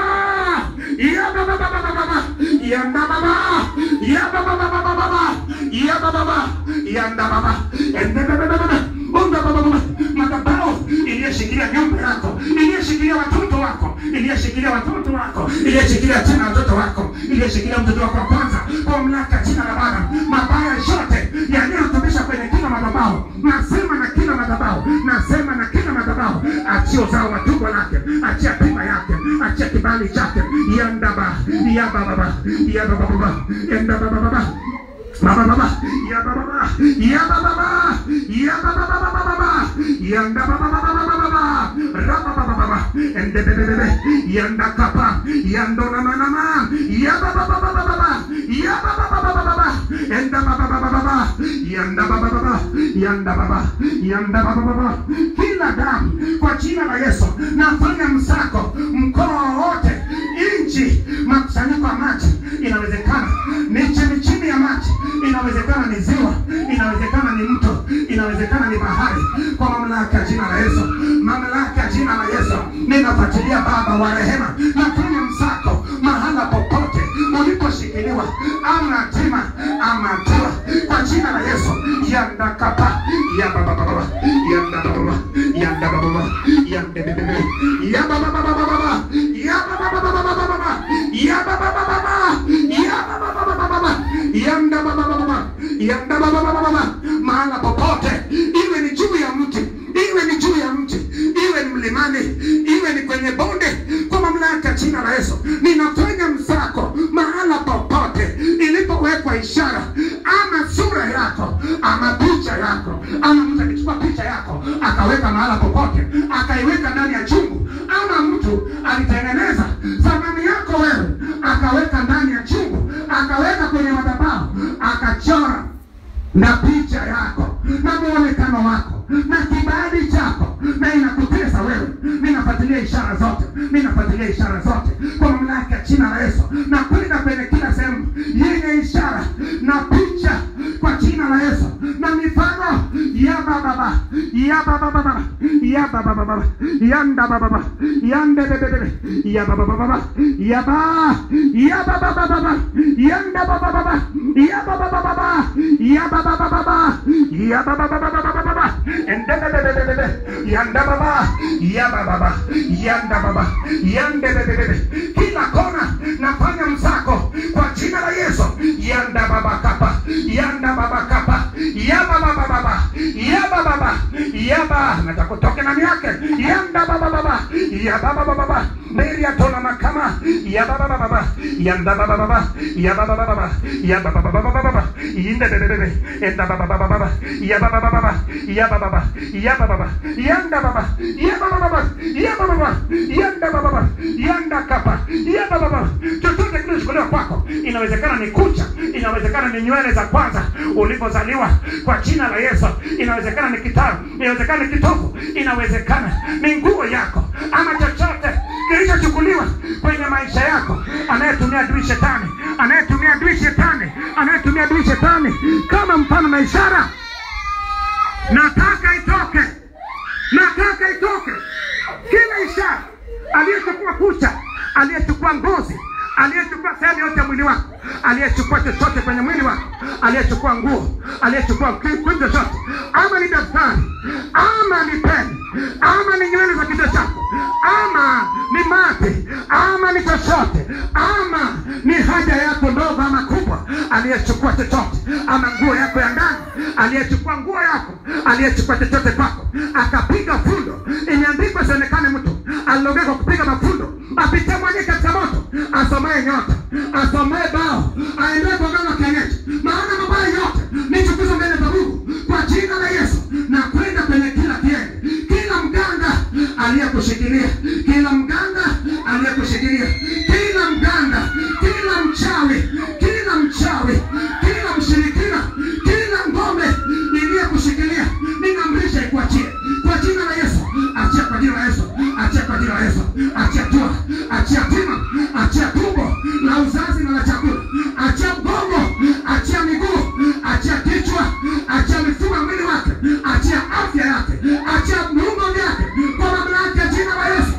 yaba baba baba baba yanda baba yaba baba baba baba yaba baba yanda baba ende baba baba Mungu baba baba madhabahu iliyoshikilia nyumba yako, iliyoshikilia watoto wako, iliyoshikilia watoto wako, iliyoshikilia tena watoto wako, iliyoshikilia mtoto wako wa kwanza, kwa mamlaka ya jina la Bwana, mabaya yote yaliyorutubisha kwenye kila madhabahu, nasema na kila madhabahu, nasema na kila madhabahu, achia uzao wa tumbo lake, achia pima yake, achia kibali chake, yandaba yababa yababa yandaba baba Baba baba, ya baba baba, ya baba baba, ya baba baba baba baba, ya baba baba baba baba baba, raba baba baba, ende bebe bebe, ya nda kapa, ya ndo na na na na, ya baba baba baba baba, ya baba baba baba baba, enda baba baba baba, ya nda baba baba, ya nda baba, ya nda baba baba, kila damu kwa jina la Yesu, nafanya msako mkoa wote, nchi, makusanyiko ya maji, inawezekana ni chini chini ya maji inawezekana ni ziwa, inawezekana ni mto, inawezekana ni bahari. Kwa mamlaka ya jina la Yesu, mamlaka ya jina la Yesu, ninafuatilia Baba wa rehema, nafanya msako mahala popote uliposhikiliwa, ama hatima ama hatua, kwa jina la Yesu, yanda kapa ya baba baba yanda baba yanda baba yanda bebe ya baba baba baba ya baba baba baba baba ya baba baba baba ya baba baba baba yanda baba baba yanda baba baba baba mahala popote, iwe ni juu ya mti, iwe ni juu ya mti, iwe ni mlimani, iwe ni kwenye bonde, kwa mamlaka ya jina la Yesu ninafanya msako mahala popote ilipowekwa ishara ama sura yako ama picha yako ama mtu akichukua picha yako akaweka mahala popote akaiweka ndani ya chungu ama mtu alitengeneza thamani yako wewe akaweka ndani ya chungu akaweka kwenye madhabahu akachora na picha yako na muonekano wako na kibali chako na inakutesa wewe. Ninafuatilia ishara zote, ninafuatilia ishara zote kwa mamlaka ya jina la Yesu, na kwenda kwenye kila sehemu yenye ishara na picha kwa jina la Yesu na mifano ya baba ya baba baba ya baba baba yanda baba baba yande bebe bebe ya baba baba ya ba ya baba baba yanda baba baba ya baba baba ya baba baba ya baba baba baba ende bebe bebe bebe yanda baba ya baba baba yanda baba yande bebe bebe kila kona nafanya msako kwa jina la Yesu yanda baba kapa yanda baba kapa ya baba baba ya baba baba ya baba natakutoke ndani yake yanda yanda baba baba ya baba baba baba Mary atona makama ya baba baba baba yanda baba baba ya baba baba baba ya baba baba baba baba yinda bebe bebe enda baba baba baba ya baba baba baba ya baba baba ya baba baba yanda baba ya baba baba ya baba baba yanda baba baba yanda kapa ya baba baba chochote kilichochukuliwa kwako inawezekana ni kucha inawezekana ni nywele za kwanza ulipozaliwa kwa jina la Yesu inawezekana ni kitabu inawezekana ni kitofu inawezekana ni nguo yako ama chochote kilichochukuliwa kwenye maisha yako anayetumia adui shetani anayetumia adui shetani anayetumia adui shetani kama mfano na ishara nataka itoke nataka itoke kila ishara aliyechukua kucha aliyechukua ngozi aliyechukua sehemu yote ya mwili wako aliyechukua chochote kwenye mwili wako aliyechukua nguo aliyechukua kitu chochote ama ni daftari ama ni peni ama ni nywele za kichwa chako ama ni mate ama ni chochote ama ni haja yako ndogo ama kubwa aliyechukua chochote ama nguo yako ya ndani aliyechukua nguo yako aliyechukua chochote kwako akapiga fundo imeandikwa sionekane mtu alilogea kwa kupiga mafundo apitie mwenye katika moto asomaye nyota asomaye bao aendelee kwa gano kienyeji maana mabaya yote ni chukizo mbele za mungu kwa jina la yesu na kwenda kwenye kila kiende kila mganga aliyekushikilia kila mganga aliyekushikilia kila mganga kila mchawi kila mchawi kila mshirikina kila ngome iliyekushikilia ninamrisha ikuachie kwa jina la yesu achia kwa jina la yesu achia kwa jina la yesu achia tua achia tima achia tumbo la uzazi na la chakula achia mgongo achia miguu achia kichwa achia mifumo ya mwili wake achia afya yake achia viungo vyake kwa mamlaka ya jina la yesu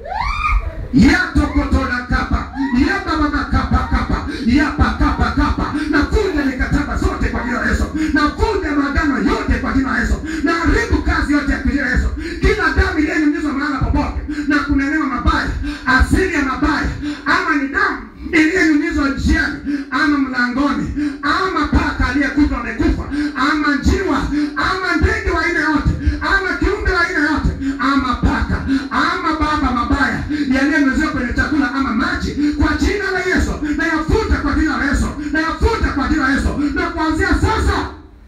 yatokotola kapa yabababa kapa kapa yapa kapa kapa navunja mikataba zote kwa jina la yesu navunja maagano yote kwa jina la yesu naharibu kazi yote ya kijina yesu kila damu iliyenyunyizwa mahala popote na kunenewa mabaya asili ya mabaya ama ni damu iliyenyunyizwa njiani ama mlangoni ama paka aliyekutwa amekufa ama njiwa ama ndege wa aina yote ama kiumbe wa aina yote ama paka ama baba mabaya yaliyenyunyizwa kwenye chakula ama maji kwa jina la yesu nayafuta kwa jina la yesu nayafuta kwa jina la yesu na kuanzia sasa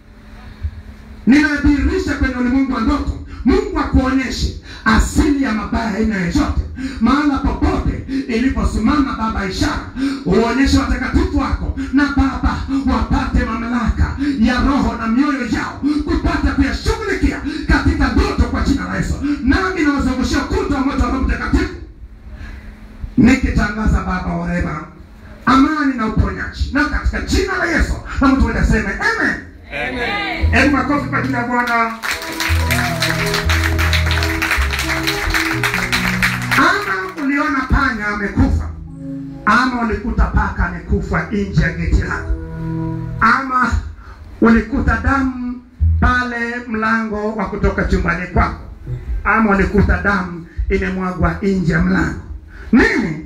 ninadhihirisha kwenye ulimwengu wa ndoto mungu akuonyeshe asili ya mabaya aina yoyote mahala popote iliposimama baba ishara uonyeshe watakatifu wako na baba wapate mamlaka ya roho na mioyo yao kupata kuyashughulikia katika ndoto kwa jina la yesu nami nawazungushia kuta wa moto wa roho mtakatifu nikitangaza baba wa rehema amani na uponyaji na katika jina la yesu na mtu mmoja aseme amen hebu makofi kwa jina la bwana ama uliona panya amekufa ama ulikuta paka amekufa nje ya geti lako ama ulikuta damu pale mlango wa kutoka chumbani kwako ama ulikuta damu imemwagwa nje ya mlango nini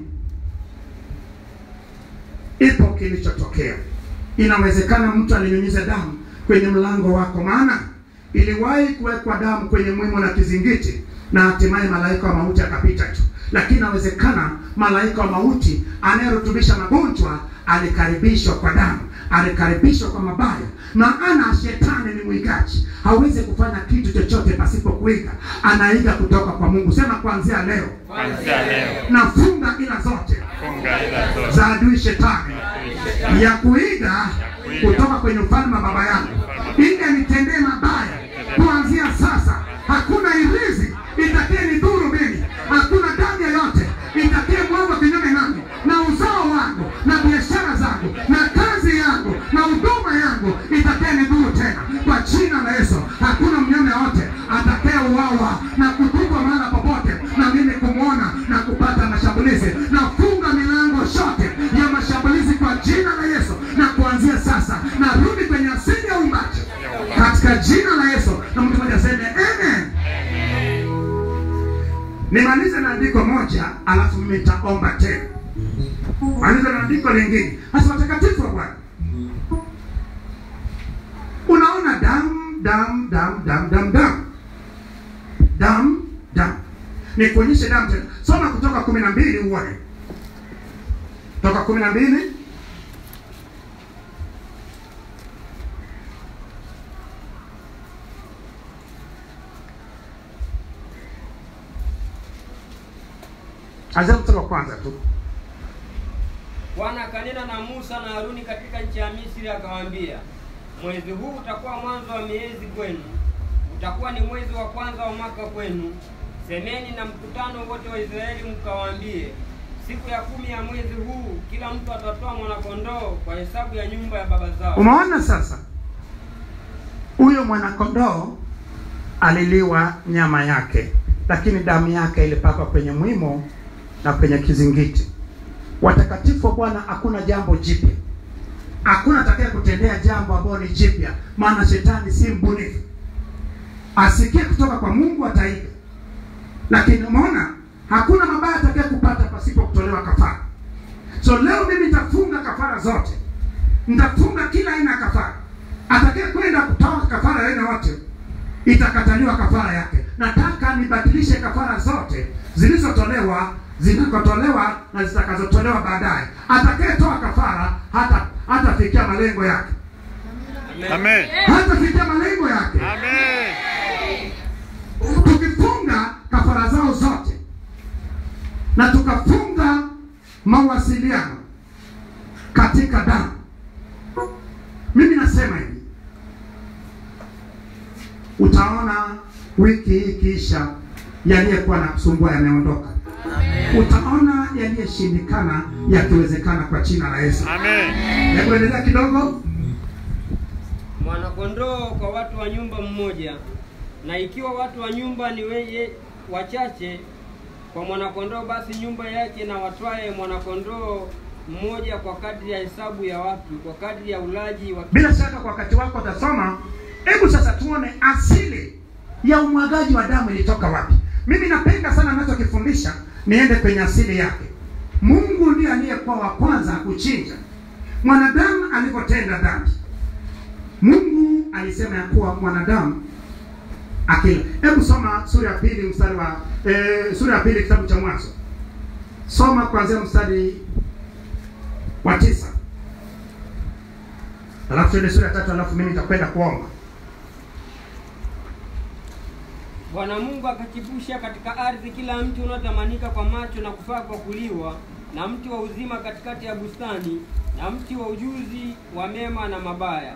ipo kilichotokea inawezekana mtu alinyunyiza damu kwenye mlango wako maana iliwahi kuwekwa damu kwenye mwimo na kizingiti na hatimaye malaika wa mauti akapita tu lakini inawezekana malaika wa mauti anayerutubisha magonjwa alikaribishwa kwa damu alikaribishwa kwa mabaya maana shetani ni mwigaji hawezi kufanya kitu chochote pasipo kuiga anaiga kutoka kwa mungu sema kuanzia leo Kuanzia leo nafunga ila zote funga ila zote za adui shetani ya kuiga kutoka kwenye ufalme wa baba yangu ili anitendee mabaya kuanzia sasa hakuna irizi itakie ni dhuru mimi hakuna damu yoyote itakie mwangu kinyume nami na uzao wangu na biashara zangu na kazi yangu na huduma yangu itakie ni dhuru tena kwa jina la yesu hakuna mnyama yoyote atakaye uwawa na kutupwa mahala popote na mimi kumwona na kupata mashambulizi nafunga milango shote ya mashambulizi kwa jina la yesu na kuanzia sasa narudi kwenye asili ya umbaji katika jina la yesu na mtu mmoja aseme amen nimalize na andiko moja alafu mimi nitaomba tena malize na andiko lingine hasa watakatifu wa bwana unaona damu damu damu damu damu damu damu damu nikuonyeshe damu tena soma kutoka kumi na mbili uone toka kumi na mbili anzia mstari wa kwanza tu Bwana akanena na Musa na Haruni katika nchi ya Misri, akawaambia, mwezi huu utakuwa mwanzo wa miezi kwenu, utakuwa ni mwezi wa kwanza wa mwaka kwenu. Semeni na mkutano wote wa Israeli, mkawaambie, siku ya kumi ya mwezi huu kila mtu atatoa mwanakondoo kwa hesabu ya nyumba ya baba zao. umeona sasa huyo mwanakondoo aliliwa nyama yake lakini damu yake ilipakwa kwenye mwimo na kwenye kizingiti watakatifu wa bwana hakuna jambo jipya hakuna atakaye kutendea jambo ambalo ni jipya maana shetani si mbunifu asikie kutoka kwa mungu ataiga lakini umeona hakuna mabaya atakaye kupata pasipo kutolewa kafara so leo mimi nitafunga kafara zote nitafunga kila aina ya kafara atakaye kwenda kutoa kafara ya aina yote itakataliwa kafara yake nataka nibadilishe kafara zote zilizotolewa zinakotolewa na zitakazotolewa baadaye atakayetoa kafara hata hatafikia malengo yake Amen. hatafikia malengo yake Amen. tukifunga kafara zao zote na tukafunga mawasiliano katika damu mimi nasema hivi utaona wiki hii ikiisha yaliyekuwa na kusumbua yameondoka utaona yaliyoshindikana yakiwezekana kwa jina la yesu Amen. hebu endelea kidogo mwanakondoo kwa watu wa nyumba mmoja, na ikiwa watu wa nyumba ni weye wachache kwa mwanakondoo, basi nyumba yake na watwaye mwanakondoo mmoja kwa kadri ya hesabu ya watu, kwa kadri ya ulaji wa bila shaka kwa wakati wako utasoma hebu sasa tuone asili ya umwagaji wa damu ilitoka wapi mimi napenda sana nachokifundisha niende kwenye asili yake mungu ndiye aliyekuwa wa kwanza kuchinja mwanadamu alipotenda dhambi mungu alisema ya kuwa mwanadamu akila hebu soma sura ya pili mstari wa eh, sura ya pili kitabu cha mwanzo soma kuanzia mstari wa tisa alafu tuende sura ya tatu alafu mimi nitakwenda kuomba Bwana Mungu akachipusha katika ardhi kila mti unaotamanika kwa macho na kufaa kwa kuliwa, na mti wa uzima katikati ya bustani, na mti wa ujuzi wa mema na mabaya.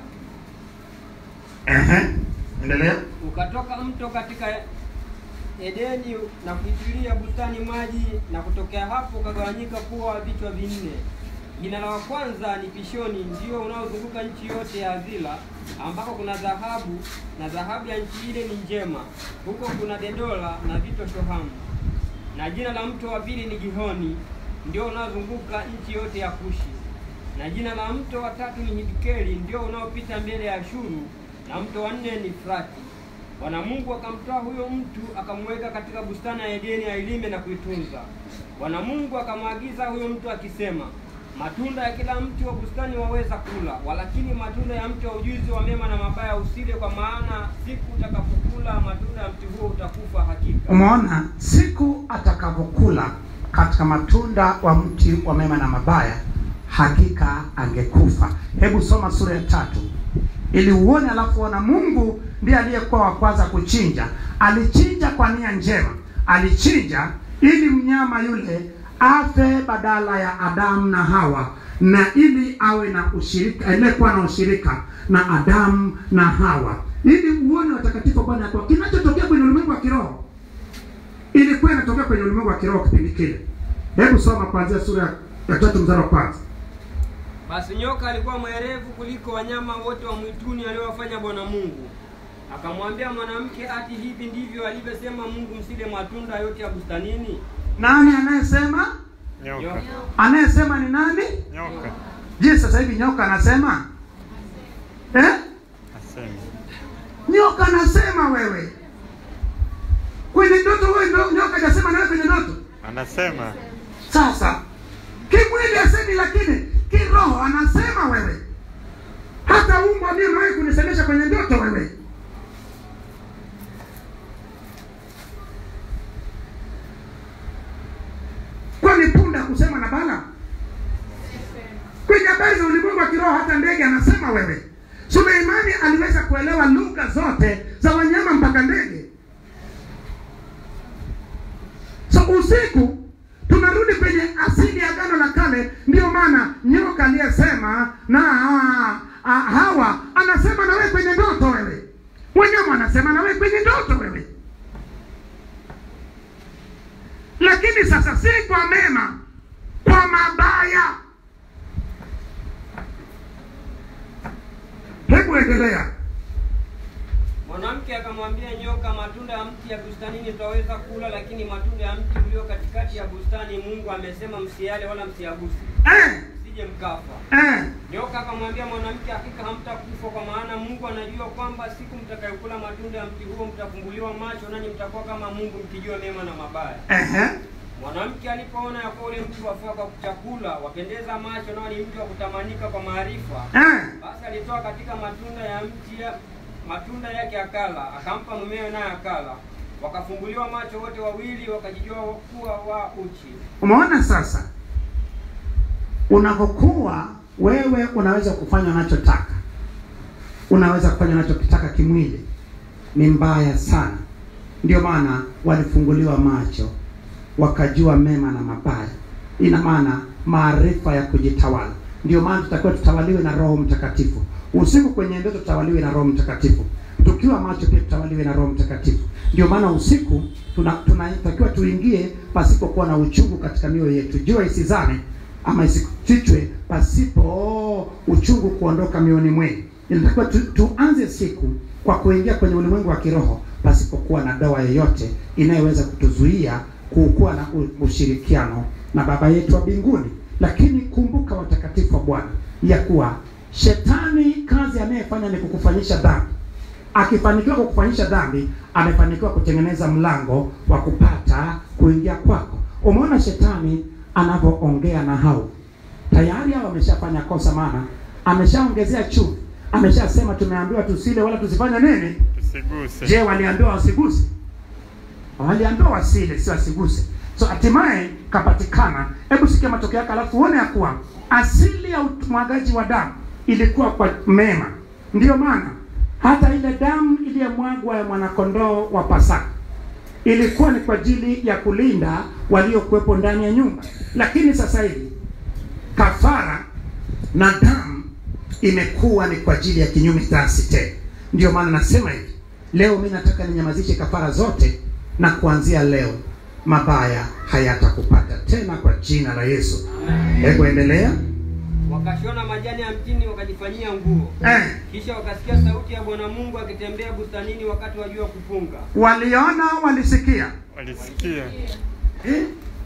Ehe, endelea Ukatoka mto katika Edeni na kuitilia bustani maji, na kutokea hapo ukagawanyika kuwa vichwa vinne. Jina la wa kwanza ni Pishoni, ndio unaozunguka nchi yote ya Hazila, ambako kuna dhahabu, na dhahabu ya nchi ile ni njema. Huko kuna Dedola na vito Shohamu. Na jina la mto wa pili ni Gihoni, ndio unaozunguka nchi yote ya Kushi. Na jina la mto wa tatu ni Hidkeli, ndio unaopita mbele ya Ashuru, na mto wa nne ni Frati. Bwana Mungu akamtoa huyo mtu akamweka katika bustani ya Edeni ailime na kuitunza. Bwana Mungu akamwagiza huyo mtu akisema, matunda ya kila mti wa bustani waweza kula, walakini matunda ya mti wa ujuzi wa mema na mabaya usile, kwa maana siku utakapokula matunda ya mti huo utakufa hakika. umeona siku atakavyokula katika matunda wa mti wa mema na mabaya hakika angekufa hebu soma sura ya tatu ili uone alafu ona mungu ndiye aliyekuwa wa kwanza kuchinja alichinja kwa nia njema alichinja ili mnyama yule afe badala ya adamu na hawa na ili awe na ushirika aliyekuwa na ushirika na adamu na hawa ili uone watakatifu wa bwana kwa kinachotokea kwenye ulimwengu wa kiroho ilikuwa inatokea kwenye ulimwengu wa kiroho kipindi kile hebu soma kuanzia sura ya tatu mzara wa kwanza Basi nyoka alikuwa mwerevu kuliko wanyama wote wa mwituni aliowafanya Bwana Mungu. Akamwambia mwanamke, ati hivi ndivyo alivyosema Mungu, msile matunda yote ya bustanini? nani anayesema Nyoka. anayesema ni nani Nyoka. je sasa hivi nyoka anasema eh? Asema. nyoka anasema wewe kwenye ndoto wewe ndo nyoka hajasema nawe kwenye ndoto Anasema. sasa kimwili asemi lakini kiroho anasema wewe hata umbwa mimi umewahi kunisemesha kwenye ndoto wewe ambao hata ndege anasema wewe suleimani aliweza kuelewa lugha zote za wanyama mpaka ndege so usiku tunarudi kwenye asili ya agano la kale ndio maana nyoka aliyesema na ah, ah, hawa anasema na wewe kwenye ndoto wewe wanyama anasema na wewe kwenye ndoto wewe lakini sasa si kwa mema kwa mabaya hebu endelea Mwanamke akamwambia nyoka, matunda ya mti ya bustanini tutaweza kula, lakini matunda ya mti ulio katikati ya bustani Mungu amesema msiale wala msiaguse, eh, msije mkafa. eh. Nyoka akamwambia mwanamke, hakika hamtakufa, kwa maana Mungu anajua kwamba siku mtakayokula matunda ya mti huo mtafumbuliwa macho, nanyi mtakuwa kama Mungu mkijua mema na mabaya. Ehe. Mwanamke alipoona ya kuwa ule mti wafaa kwa chakula, wapendeza macho, nao ni mti wa kutamanika kwa maarifa, Eh. basi alitoa katika matunda ya mti ya, matunda yake akala, akampa mumewe naye akala. Wakafumbuliwa macho wote wawili, wakajijua kuwa wa uchi. umeona sasa unapokuwa wewe unaweza kufanya unachotaka unaweza kufanya unachokitaka kimwili ni mbaya sana ndio maana walifunguliwa macho wakajua mema na mabaya ina maana maarifa ya kujitawala ndio maana tutakiwa tutawaliwe na roho mtakatifu usiku kwenye ndoto tutawaliwe na roho mtakatifu tukiwa macho pia tutawaliwe na roho mtakatifu ndio maana usiku tuna- tunatakiwa tuingie pasipokuwa na uchungu katika mioyo yetu jua isizame ama isifichwe pasipo uchungu kuondoka mioyoni mwenu inatakiwa tu, tuanze siku kwa kuingia kwenye ulimwengu wa kiroho pasipokuwa na dawa yoyote inayoweza kutuzuia kukuwa na u- ushirikiano na baba yetu wa mbinguni lakini kumbuka watakatifu wa bwana ya kuwa shetani kazi anayefanya ni kukufanyisha dhambi akifanikiwa kukufanyisha dhambi amefanikiwa kutengeneza mlango wa kupata kuingia kwako umeona shetani anavyoongea na hao tayari hao wameshafanya kosa maana ameshaongezea chumvi ameshasema tumeambiwa tusile wala tusifanye nini Tusiguse. je waliambiwa wasiguse waliambiwa wasile si wasiguse so hatimaye kapatikana hebu sikia matokeo yake alafu uone ya kuwa asili ya umwagaji wa damu ilikuwa kwa mema ndiyo maana hata ile damu iliyomwagwa ya mwanakondoo wa pasaka ilikuwa ni kwa ajili ya kulinda waliokuwepo ndani ya nyumba lakini sasa hivi kafara na damu imekuwa ni kwa ajili ya kinyume dhasi tena ndio maana nasema hivi leo mi nataka ninyamazishe kafara zote na kuanzia leo mabaya hayatakupata tena kwa jina la yesu hebu endelea Wakashona majani ya mtini wakajifanyia nguo. eh, Kisha wakasikia sauti ya Bwana Mungu akitembea bustanini wakati wa jua kupunga. waliona walisikia Walisikia. eh?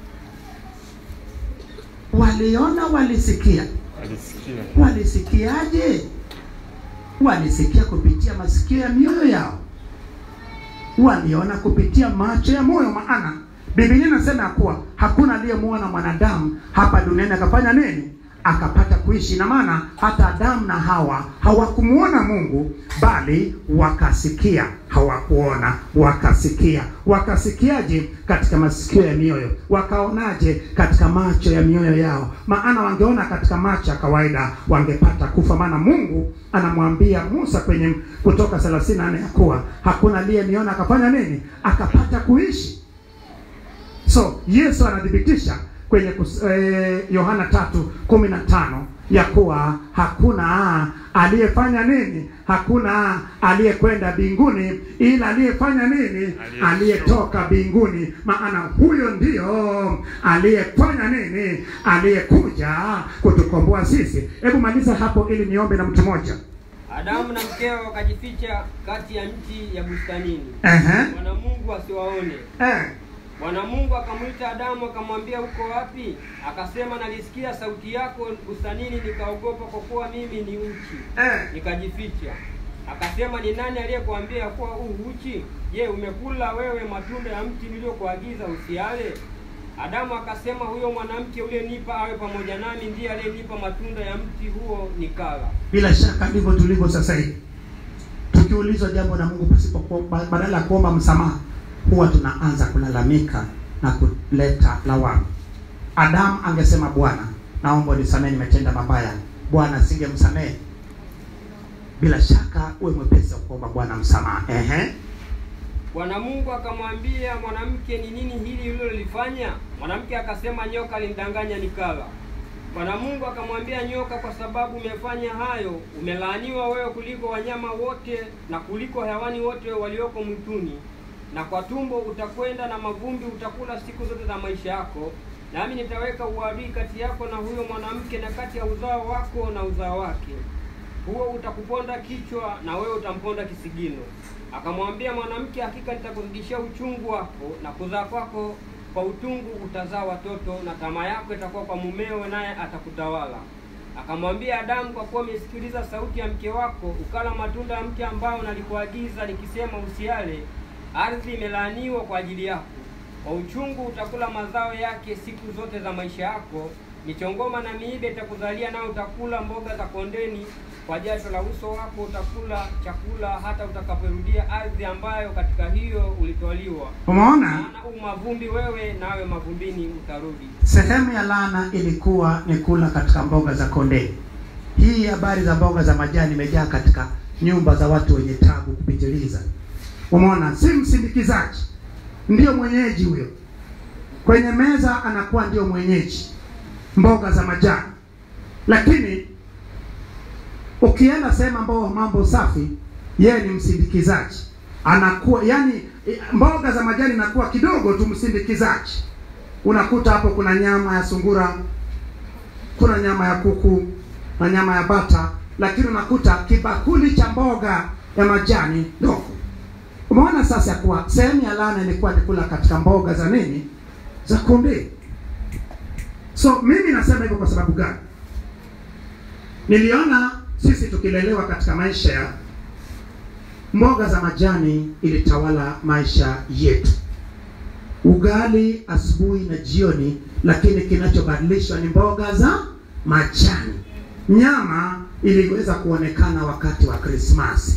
waliona walisikia Walisikia. walisikiaje walisikia kupitia masikio ya mioyo yao waliona kupitia macho ya moyo maana bibilia inasema ya kuwa hakuna aliyemuona mwanadamu hapa duniani akafanya nini akapata kuishi na maana hata adamu na hawa hawakumuona mungu bali wakasikia hawakuona wakasikia wakasikiaje katika masikio ya mioyo wakaonaje katika macho ya mioyo yao maana wangeona katika macho ya kawaida wangepata kufa maana mungu anamwambia musa kwenye kutoka 34 ya kuwa hakuna aliyeniona akafanya nini akapata kuishi so yesu anathibitisha kwenye kus- eh, yohana tatu kumi na tano ya kuwa hakuna aliyefanya nini hakuna aliyekwenda mbinguni ila aliyefanya nini aliyetoka mbinguni maana huyo ndio aliyefanya nini aliyekuja kutukomboa sisi hebu maliza hapo ili niombe na mtu mmoja Adamu na mkewe wakajificha kati ya mti ya bustanini, Ehe. Bwana Mungu asiwaone. Eh. Bwana Mungu akamwita Adamu akamwambia, uko wapi? Akasema, nalisikia sauti yako bustanini, nikaogopa, kwa kuwa mimi ni uchi, Eh. nikajificha. Akasema, ni nani aliyekuambia ya kuwa u uchi? Je, umekula wewe matunda ya mti niliyokuagiza usiale? Adamu akasema, huyo mwanamke uliyenipa awe pamoja nami ndiye aliyenipa matunda ya mti huo nikala. bila shaka ndivyo tulivyo sasa hivi tukiulizwa jambo na mungu pasipo kuomba- badala ya kuomba msamaha huwa tunaanza kulalamika na kuleta lawama adamu angesema bwana naomba unisamehe nimetenda mabaya bwana asingemsamehe bila shaka uwe mwepesi wa kuomba bwana msamaha ehe Bwana Mungu akamwambia mwanamke, ni nini hili ulilolifanya? Mwanamke akasema, nyoka alinidanganya nikala. Bwana Mungu akamwambia nyoka, kwa sababu umefanya hayo, umelaaniwa wewe kuliko wanyama wote na kuliko hayawani wote walioko mwituni, na kwa tumbo utakwenda na mavumbi utakula siku zote za maisha yako, nami nitaweka uadui kati yako na huyo mwanamke, na kati ya uzao wako na uzao wake huo utakuponda kichwa na wewe utamponda kisigino. Akamwambia mwanamke, hakika nitakuzidishia uchungu wako na kuzaa kwako kwa utungu utazaa watoto, na tamaa yako itakuwa kwa mumeo, naye atakutawala. Akamwambia Adamu, kwa kuwa umesikiliza sauti ya mke wako, ukala matunda ya mti ambao nalikuagiza nikisema usiale, ardhi imelaaniwa kwa ajili yako. Kwa uchungu utakula mazao yake siku zote za maisha yako, michongoma na miiba itakuzalia, nayo utakula mboga za kondeni. Kwa jasho la uso wako utakula chakula hata utakaporudia ardhi ambayo katika hiyo ulitwaliwa. umeona Maana u mavumbi wewe, nawe mavumbini utarudi. sehemu ya laana ilikuwa ni kula katika mboga za kondeni hii habari za mboga za majani imejaa katika nyumba za watu wenye tabu kupitiliza umeona si msindikizaji ndiyo mwenyeji huyo kwenye meza anakuwa ndio mwenyeji mboga za majani lakini ukienda sehemu ambao mambo safi yeye ni msindikizaji anakuwa yani mboga za majani inakuwa kidogo tu msindikizaji unakuta hapo kuna nyama ya sungura kuna nyama ya kuku na nyama ya bata lakini unakuta kibakuli cha mboga ya majani ndogo umeona sasa ya kuwa sehemu ya laana ilikuwa ni kula katika mboga za nini za kunde so mimi nasema hivyo kwa sababu gani niliona sisi tukilelewa katika maisha ya mboga za majani ilitawala maisha yetu ugali asubuhi na jioni lakini kinachobadilishwa ni mboga za majani nyama iliweza kuonekana wakati wa krismasi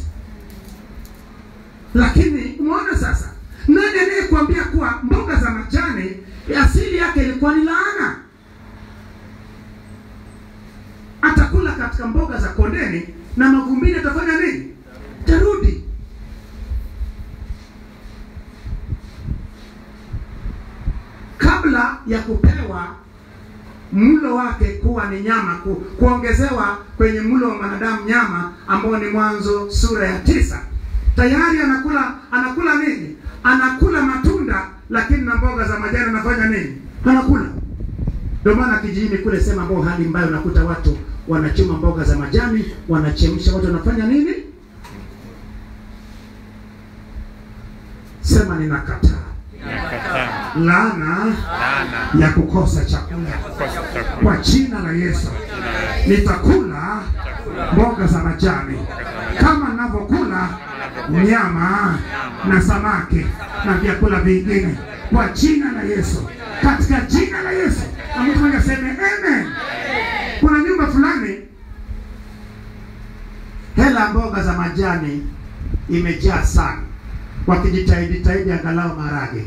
lakini umeona sasa nani anayekuambia kuwa mboga za majani asili yake ilikuwa ni laana atakula katika mboga za kondeni na mavumbini atafanya nini tarudi kabla ya kupewa mlo wake kuwa ni nyama ku, kuongezewa kwenye mlo wa mwanadamu nyama ambao ni mwanzo sura ya tisa tayari anakula anakula nini anakula matunda lakini na mboga za majani anafanya nini anakula ndio maana kijijini kule sema ambao hali mbaya unakuta watu wanachuma mboga za majani wanachemsha watu wanafanya nini sema ninakataa Nakataa laana laana ya kukosa chakula kukosa chakula kwa jina la Yesu nitakula mboga za majani kama ninavyokula nyama na samaki na vyakula vingine kwa jina la Yesu, katika jina la Yesu. Na mtu mmoja aseme amen. Kuna nyumba fulani hela ya mboga za majani imejaa sana, wakijitahidi tahidi angalau maharage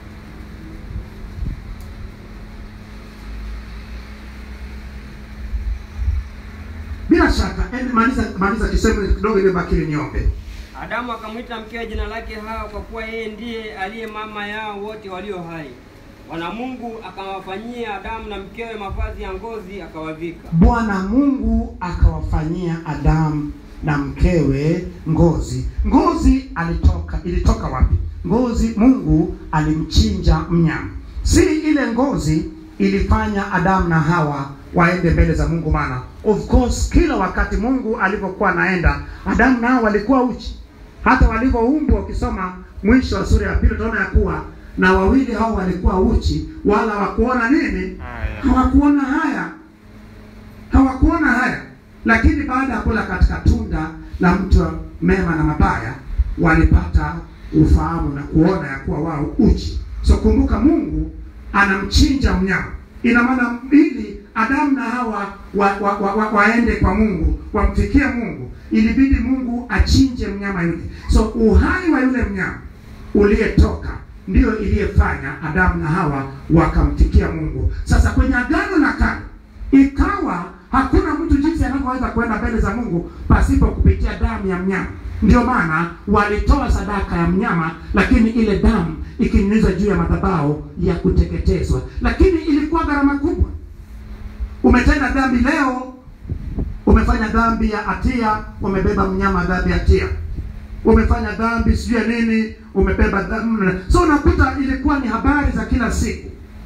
bila shaka eh, maliza maliza kisemo kidogo iliyobaki niombe Adamu akamwita mkewe jina lake Hawa, kwa kuwa yeye ndiye aliye mama yao wote walio hai. Bwana Mungu akawafanyia Adamu na mkewe mavazi ya ngozi akawavika. bwana mungu akawafanyia adamu na mkewe ngozi ngozi alitoka ilitoka wapi ngozi mungu alimchinja mnyama si ile ngozi ilifanya adamu na hawa waende mbele za mungu maana of course kila wakati mungu alivyokuwa anaenda adamu na hawa walikuwa uchi hata walivyoumbwa ukisoma mwisho wa sura ya pili utaona ya kuwa na wawili hao walikuwa uchi wala hawakuona nini haya hawakuona haya hawakuona haya lakini baada ya kula katika tunda la mti wa mema na mabaya walipata ufahamu na kuona ya kuwa wao uchi so kumbuka mungu anamchinja mnyama ina maana ili adamu na hawa wa, wa, wa, wa, waende kwa mungu wamfikie mungu ilibidi mungu achinje mnyama yule so uhai wa yule mnyama uliyetoka ndiyo iliyefanya adamu na hawa wakamfikia mungu sasa kwenye agano la kale ikawa hakuna mtu jinsi anavyoweza kwenda mbele za Mungu pasipo kupitia damu ya mnyama. Ndio maana walitoa sadaka ya mnyama, lakini ile damu ikinyunyizwa juu ya madhabahu ya kuteketezwa, lakini ilikuwa gharama kubwa. Umetenda dhambi leo, umefanya dhambi ya hatia, umebeba mnyama dhambi ya hatia umefanya dhambi sijui ya nini umebeba dhambi so unakuta ilikuwa ni habari za kila siku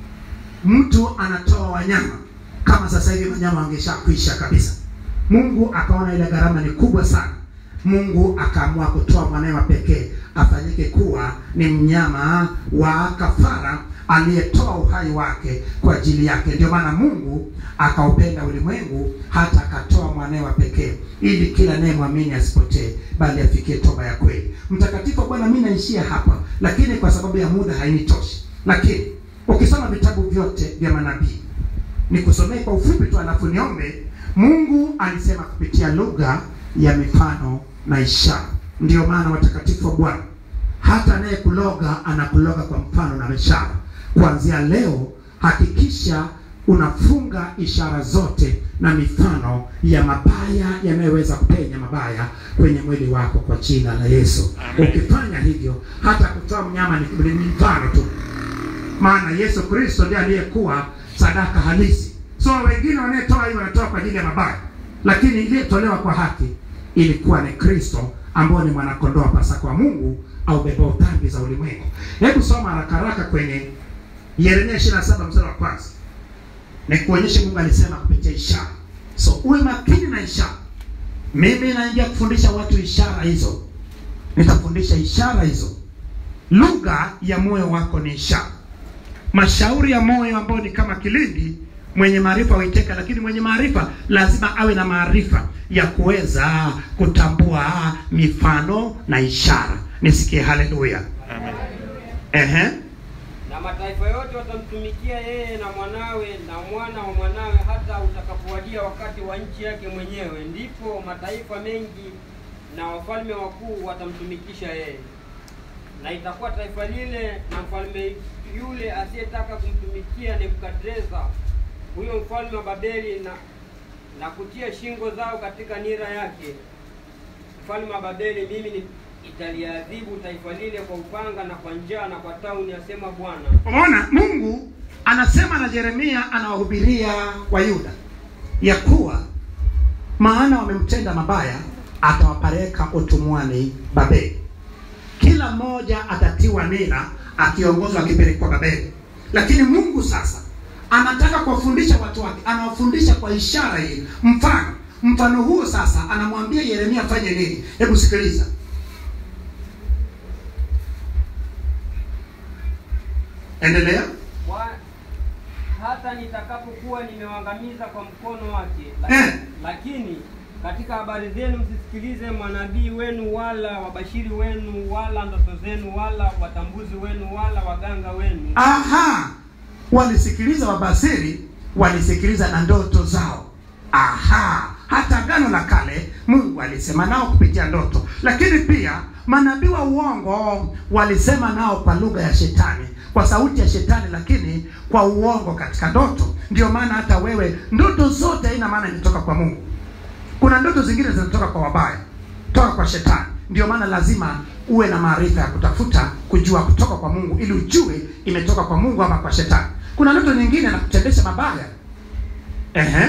mtu anatoa wanyama kama sasa hivi wanyama wangeshakwisha kabisa mungu akaona ile gharama ni kubwa sana mungu akaamua kutoa mwanawe wa pekee afanyike kuwa ni mnyama wa kafara aliyetoa uhai wake kwa ajili yake ndio maana mungu akaupenda ulimwengu hata akatoa mwanawe wa pekee ili kila anayemwamini asipotee bali afikie toba ya kweli mtakatifu wa bwana mi naishia hapa lakini kwa sababu ya muda hainitoshi lakini ukisoma vitabu vyote vya manabii nikusomee kwa ufupi tu alafu niombe mungu alisema kupitia lugha ya mifano na ishara ndiyo maana watakatifu wa bwana hata anayekuloga anakuloga kwa mfano na ishara kuanzia leo hakikisha unafunga ishara zote na mifano ya mabaya yanayoweza kupenya mabaya kwenye mwili wako kwa jina la yesu Amen. ukifanya hivyo hata kutoa mnyama ni, ni mfano tu maana yesu kristo ndiye aliyekuwa sadaka halisi so wengine wanayetoa hii wanatoa kwa ajili ya mabaya lakini iliyotolewa kwa haki ilikuwa ni kristo ambao ni mwanakondoo wa pasaka wa mungu au bebao dhambi za ulimwengu hebu soma haraka haraka kwenye yeremia 27 mstari wa kwanza ni kuonyesha mungu alisema kupitia ishara so uwe makini na ishara mimi naingia kufundisha watu ishara hizo nitafundisha ishara hizo lugha ya moyo wako ni ishara mashauri ya moyo ambayo ni kama kilindi mwenye maarifa huiteka lakini mwenye maarifa lazima awe na maarifa ya kuweza kutambua mifano na ishara nisikie haleluya Amen. ehe na mataifa yote watamtumikia yeye na mwanawe na mwana wa mwanawe hata utakapowadia wakati wa nchi yake mwenyewe ndipo mataifa mengi na wafalme wakuu watamtumikisha yeye na itakuwa taifa lile na mfalme yule asiyetaka kumtumikia nebukadreza huyo mfalme wa babeli na na kutia shingo zao katika nira yake mfalme wa babeli mimi ni italiadhibu taifa lile kwa upanga na kwa njaa na kwa tauni asema bwana umeona mungu anasema na jeremia anawahubiria wayuda ya kuwa maana wamemtenda mabaya atawapeleka utumwani babeli kila mmoja atatiwa nira akiongozwa akipelekwa babeli lakini mungu sasa anataka kuwafundisha watu wake anawafundisha kwa ishara hii mfano mfano huo sasa anamwambia yeremia afanye nini hebu sikiliza endelea Bwa- hata nitakapokuwa nimewaangamiza kwa mkono wake Eh. lakini, lakini katika habari zenu msisikilize manabii wenu wala wabashiri wenu wala ndoto zenu wala watambuzi wenu wala waganga wenu aha walisikiliza wabasiri walisikiliza na ndoto zao aha hata gano la kale mungu alisema nao kupitia ndoto lakini pia manabii wa uongo walisema nao kwa lugha ya shetani kwa sauti ya shetani lakini kwa uongo katika ndoto ndio maana hata wewe ndoto zote haina maana imetoka kwa mungu kuna ndoto zingine zinatoka kwa wabaya toka kwa shetani ndio maana lazima uwe na maarifa ya kutafuta kujua kutoka kwa mungu ili ujue imetoka kwa mungu ama kwa shetani kuna ndoto nyingine na kutendesha mabaya Ehe.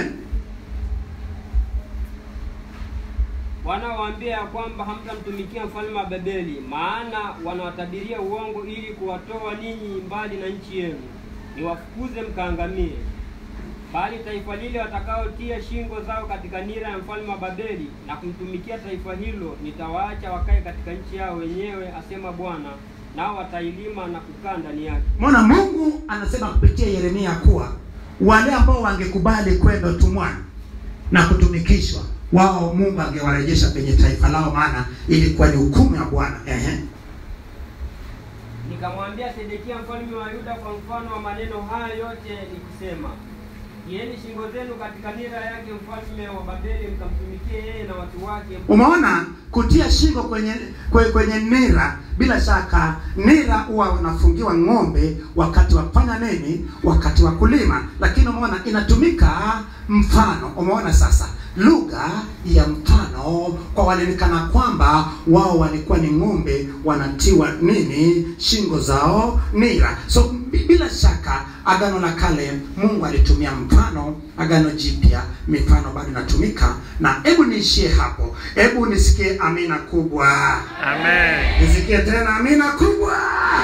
bwana waambia ya kwamba hamtamtumikia mfalme wa babeli maana wanawatabiria uongo ili kuwatoa ninyi mbali na nchi yenu niwafukuze mkaangamie bali taifa lile watakaotia shingo zao katika nira ya mfalme wa babeli na kumtumikia taifa hilo nitawaacha wakae katika nchi yao wenyewe asema bwana nao watailima na kukaa ndani yake mona mungu anasema kupitia yeremia kuwa wale ambao wangekubali kwenda utumwani na kutumikishwa wao mungu angewarejesha kwenye taifa lao maana ilikuwa ni hukumu ya bwana Ehe. nikamwambia sedekia mfalme wa yuda kwa mfano wa maneno haya yote nikisema tieni shingo zenu katika nira yake mfalme wa Babeli, mkamtumikie yeye na watu wake. Umeona, kutia shingo kwenye kwenye, kwenye nira. Bila shaka nira huwa unafungiwa ng'ombe wakati wa kufanya nini? Wakati wa kulima. Lakini umeona inatumika mfano. Umeona sasa lugha ya mfano kwa walionekana kwamba wao walikuwa ni ng'ombe wanatiwa nini shingo zao nira. So bi- bila shaka agano la kale Mungu alitumia mfano, agano jipya mifano bado inatumika. Na hebu niishie hapo, hebu nisikie amina kubwa, Amen. nisikie tena amina kubwa.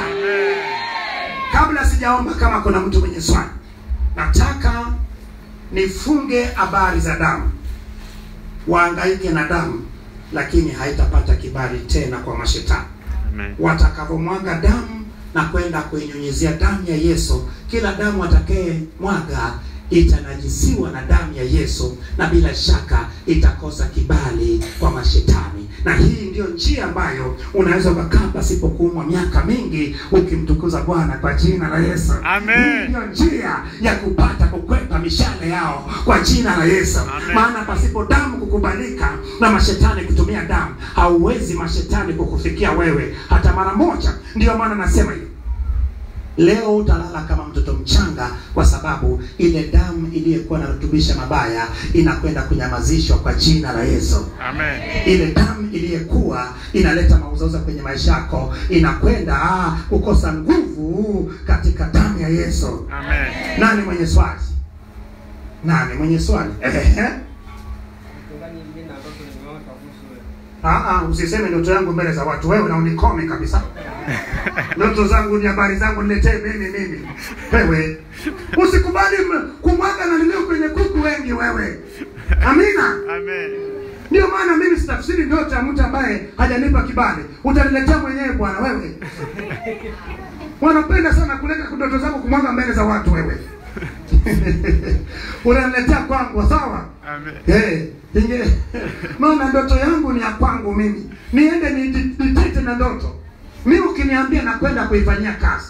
Kabla sijaomba, kama kuna mtu mwenye swali, nataka nifunge habari za damu, waangaike na damu, lakini haitapata kibali tena kwa mashetani Amen. watakavyomwaga damu na kwenda kuinyunyizia damu ya Yesu. Kila damu atakaye mwaga itanajisiwa na damu ya Yesu, na bila shaka itakosa kibali kwa mashetani. Na hii ndiyo njia ambayo unaweza ukakaa pasipo kuumwa miaka mingi ukimtukuza Bwana kwa jina la Yesu. Amen. Hii ndiyo njia ya kupata kukwepa mishale yao kwa jina la Yesu. Amen. Maana pasipo damu kukubalika na mashetani kutumia damu, hauwezi mashetani kukufikia wewe hata mara moja. Ndiyo maana nasema hivi, leo utalala kama mtoto mchanga, kwa sababu ile damu iliyokuwa inarutubisha mabaya inakwenda kunyamazishwa kwa jina la Yesu Amen. ile damu iliyokuwa inaleta mauzauza kwenye maisha yako inakwenda ah, kukosa nguvu katika damu ya Yesu. Amen. Nani mwenye swali? Nani mwenye swali? Ehe. Mchungaji, mimi na ndoto nimeota kuhusu wewe. Ah, ah, usiseme ndoto yangu mbele za watu, wewe na unikome kabisa. Ndoto zangu ni habari zangu, niletee mimi mimi. Wewe usikubali m- kumwaga na nilio kwenye kuku wengi wewe. Amina. Amen. Ndio maana mimi sitafsiri ndoto ya mtu ambaye hajanipa kibali. Utaniletea mwenyewe bwana wewe. Wanapenda sana kuleta ndoto zako kumwaga mbele za watu wewe. Unaniletea kwangu sawa? Amen. Eh, inge maana ndoto yangu ni ya kwangu mimi. Niende niti- nitete na ndoto. Mimi ukiniambia nakwenda kuifanyia kazi.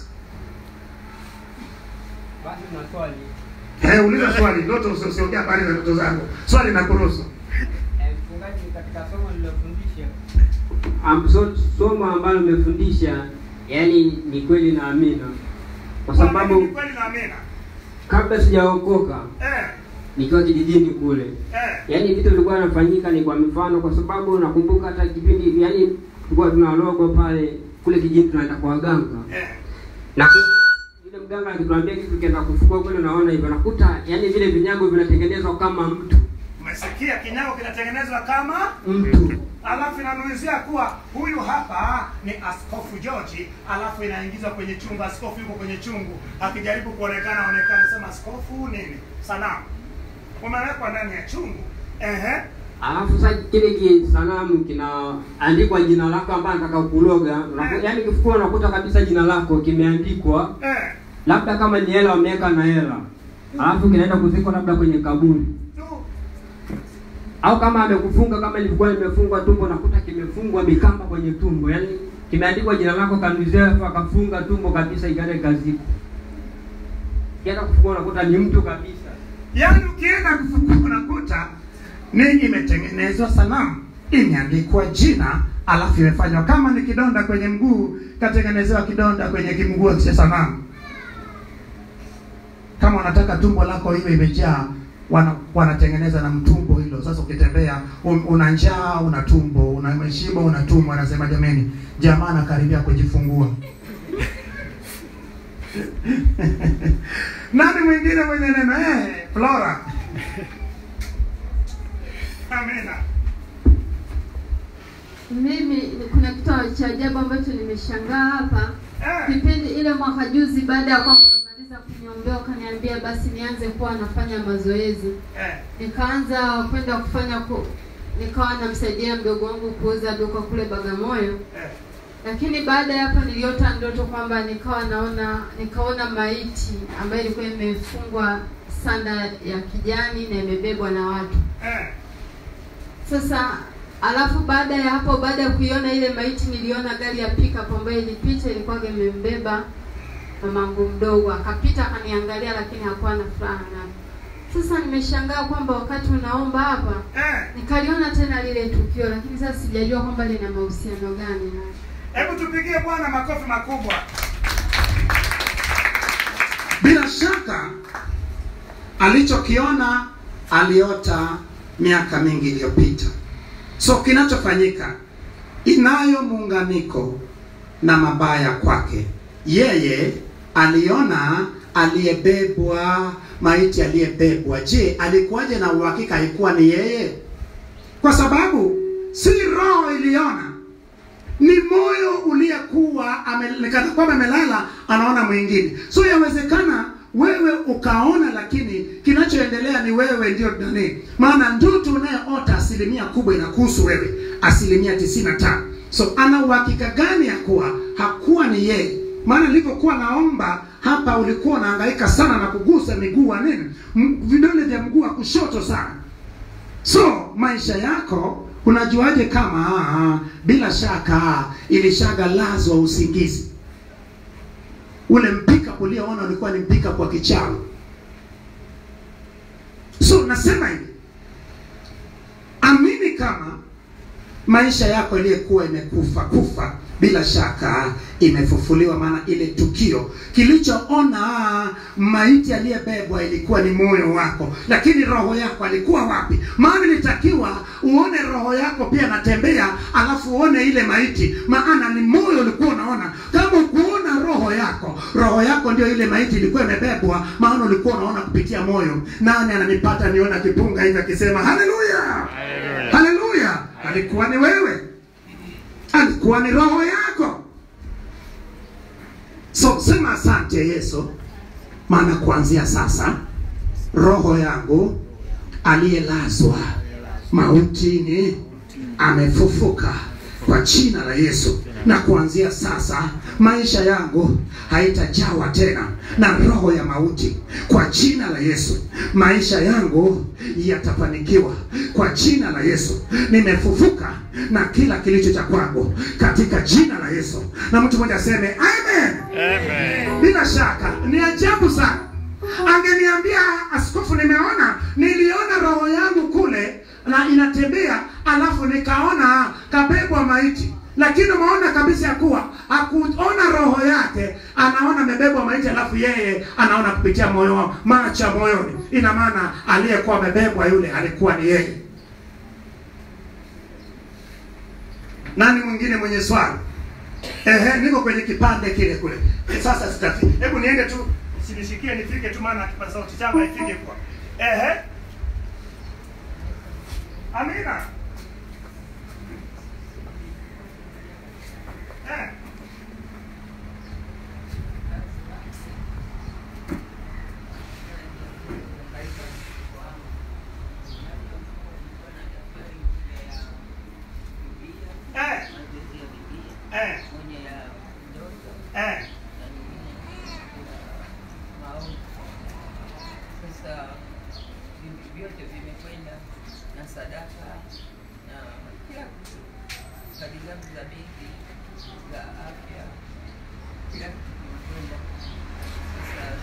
Basi na swali Eh, uliza swali, ndoto usi- usiongea habari za ndoto zangu. Swali na kuruhusu. Eh, mchungaji, katika somo lilofundisha Am- so- somo ambalo umefundisha yani ni kweli na amina, kwa sababu kweli na amina. kabla sijaokoka Eh, nikiwa kijijini kule, eh. yaani vitu vilikuwa vinafanyika ni kwa mifano, kwa sababu nakumbuka hata kipindi yani tulikuwa tunalogo pale kule kijijini tunaenda kwa waganga Eh. na yule mganga akituambia kitu kienda kufukua kule, naona hivyo nakuta yani vile vinyago vinatengenezwa kama mtu Umesikia kinyago kinatengenezwa kama mtu alafu inanuizia kuwa huyu hapa ni askofu George, alafu inaingizwa kwenye chungu. Askofu yuko kwenye chungu akijaribu kuonekana onekana, sema askofu nini, sanamu umewekwa ndani ya chungu. Ehe, Alafu sasa kile kisanamu kinaandikwa jina lako ambaye nataka kuloga. Unaku- Yaani kifukua unakuta kabisa jina lako kimeandikwa, eh, labda kama ni hela wameweka na hela, alafu kinaenda kuzikwa labda kwenye kaburi, tu au kama amekufunga, kama ilikuwa limefungwa tumbo, nakuta kimefungwa mikamba kwenye tumbo, yaani kimeandikwa jina lako Kanduzefu, akafunga tumbo kabisa, ikaenda ikazikwa. Kienda kufungua unakuta ni mtu kabisa. yaani ukienda kufukua unakuta ni imetengenezwa sanamu, imeandikwa jina, alafu imefanywa kama ni kidonda kwenye mguu, katengenezewa kidonda kwenye kimguu cha sanamu. Kama unataka tumbo lako iwe imejaa wana, wanatengeneza na mtumbo hilo. Sasa ukitembea un, una njaa, una tumbo, una umeshiba, una tumbo, anasema jameni, jamaa anakaribia kujifungua. Nani mwingine mwenye neno eh, Flora? Amina. Mimi kuna kitu cha ajabu ambacho nimeshangaa hapa. Eh, Kipindi ile mwaka juzi, baada ya kwamba nimemaliza kuniombea, ukaniambia basi nianze kuwa nafanya mazoezi. eh, Nikaanza kwenda kufanya ku, nikawa namsaidia mdogo wangu kuuza duka kule Bagamoyo. eh. Lakini baada ya hapo niliota ndoto kwamba nikawa naona nikaona maiti ambayo ilikuwa imefungwa sanda ya kijani na imebebwa na watu. Eh, Sasa alafu baada ya hapo, baada ya kuiona ile maiti, niliona gari ya pickup ambayo ilipita, ilikuwa imembeba mamangu mdogo, akapita akaniangalia, lakini hakuwa na furaha na Sasa nimeshangaa kwamba wakati unaomba hapa Eh, nikaliona tena lile tukio, lakini sasa sijajua kwamba lina mahusiano gani na hebu tupigie Bwana makofi makubwa. Bila shaka alichokiona aliota miaka mingi iliyopita. So kinachofanyika inayo muunganiko na mabaya kwake. Yeye aliona aliyebebwa, maiti aliyebebwa. Je, alikuwaje na uhakika haikuwa ni yeye? Kwa sababu si roho iliona, ni moyo uliyekuwa ameonekana kwamba amelala anaona mwingine. So yawezekana wewe ukaona, lakini kinachoendelea ni wewe ndio nani. Maana ndoto unayoota asilimia kubwa inakuhusu wewe, asilimia tisini na tano. So ana uhakika gani ya kuwa hakuwa ni yeye? Maana nilivyokuwa naomba hapa, ulikuwa unahangaika sana na kugusa miguu wa nini, M- vidole vya mguu wa kushoto sana So maisha yako unajuaje kama ah, bila shaka ilishagalazwa usingizi? Ule mpika ulioona ulikuwa ni mpika kwa kichawi. So nasema hivi, amini kama maisha yako iliyokuwa imekufa kufa bila shaka imefufuliwa, maana ile tukio kilichoona maiti aliyebebwa ilikuwa ni moyo wako, lakini roho yako alikuwa wapi? Maana ilitakiwa uone roho yako pia natembea, alafu uone ile maiti, maana ni moyo ulikuwa unaona. Kama ukuona roho yako, roho yako ndio ile maiti ilikuwa imebebwa, maana ulikuwa unaona kupitia moyo. Nani ananipata niona kipunga hivi akisema haleluya? Haleluya. haleluya alikuwa ni wewe alikuwa ni roho yako so sema asante yesu maana kuanzia sasa roho yangu aliyelazwa mautini amefufuka kwa jina la yesu na kuanzia sasa maisha yangu haitajawa tena na roho ya mauti kwa jina la yesu maisha yangu yatafanikiwa kwa jina la yesu nimefufuka na kila kilicho cha kwangu katika jina la yesu na mtu mmoja aseme amen Amen. bila shaka ni ajabu sana angeniambia askofu nimeona niliona roho yangu kule na inatembea alafu nikaona kabebwa maiti lakini umeona kabisa ya kuwa hakuona roho yake anaona amebebwa maiti alafu yeye anaona kupitia moyo wao macho ya moyoni ina maana aliyekuwa amebebwa yule alikuwa ni yeye nani mwingine mwenye swali Ehe, niko kwenye kipande kile kule. Eh, Sasa sitafi. Hebu niende tu sinishikie nifike tu maana kipaza sauti changu haifiki kwa. Ehe. Amina. Eh. Eh. Eh. Eh. Sasa vitu vyote vimekwenda na sadaka na kila kitu, kadi zangu za benki za afya, kila kitu kimekwenda. Sasa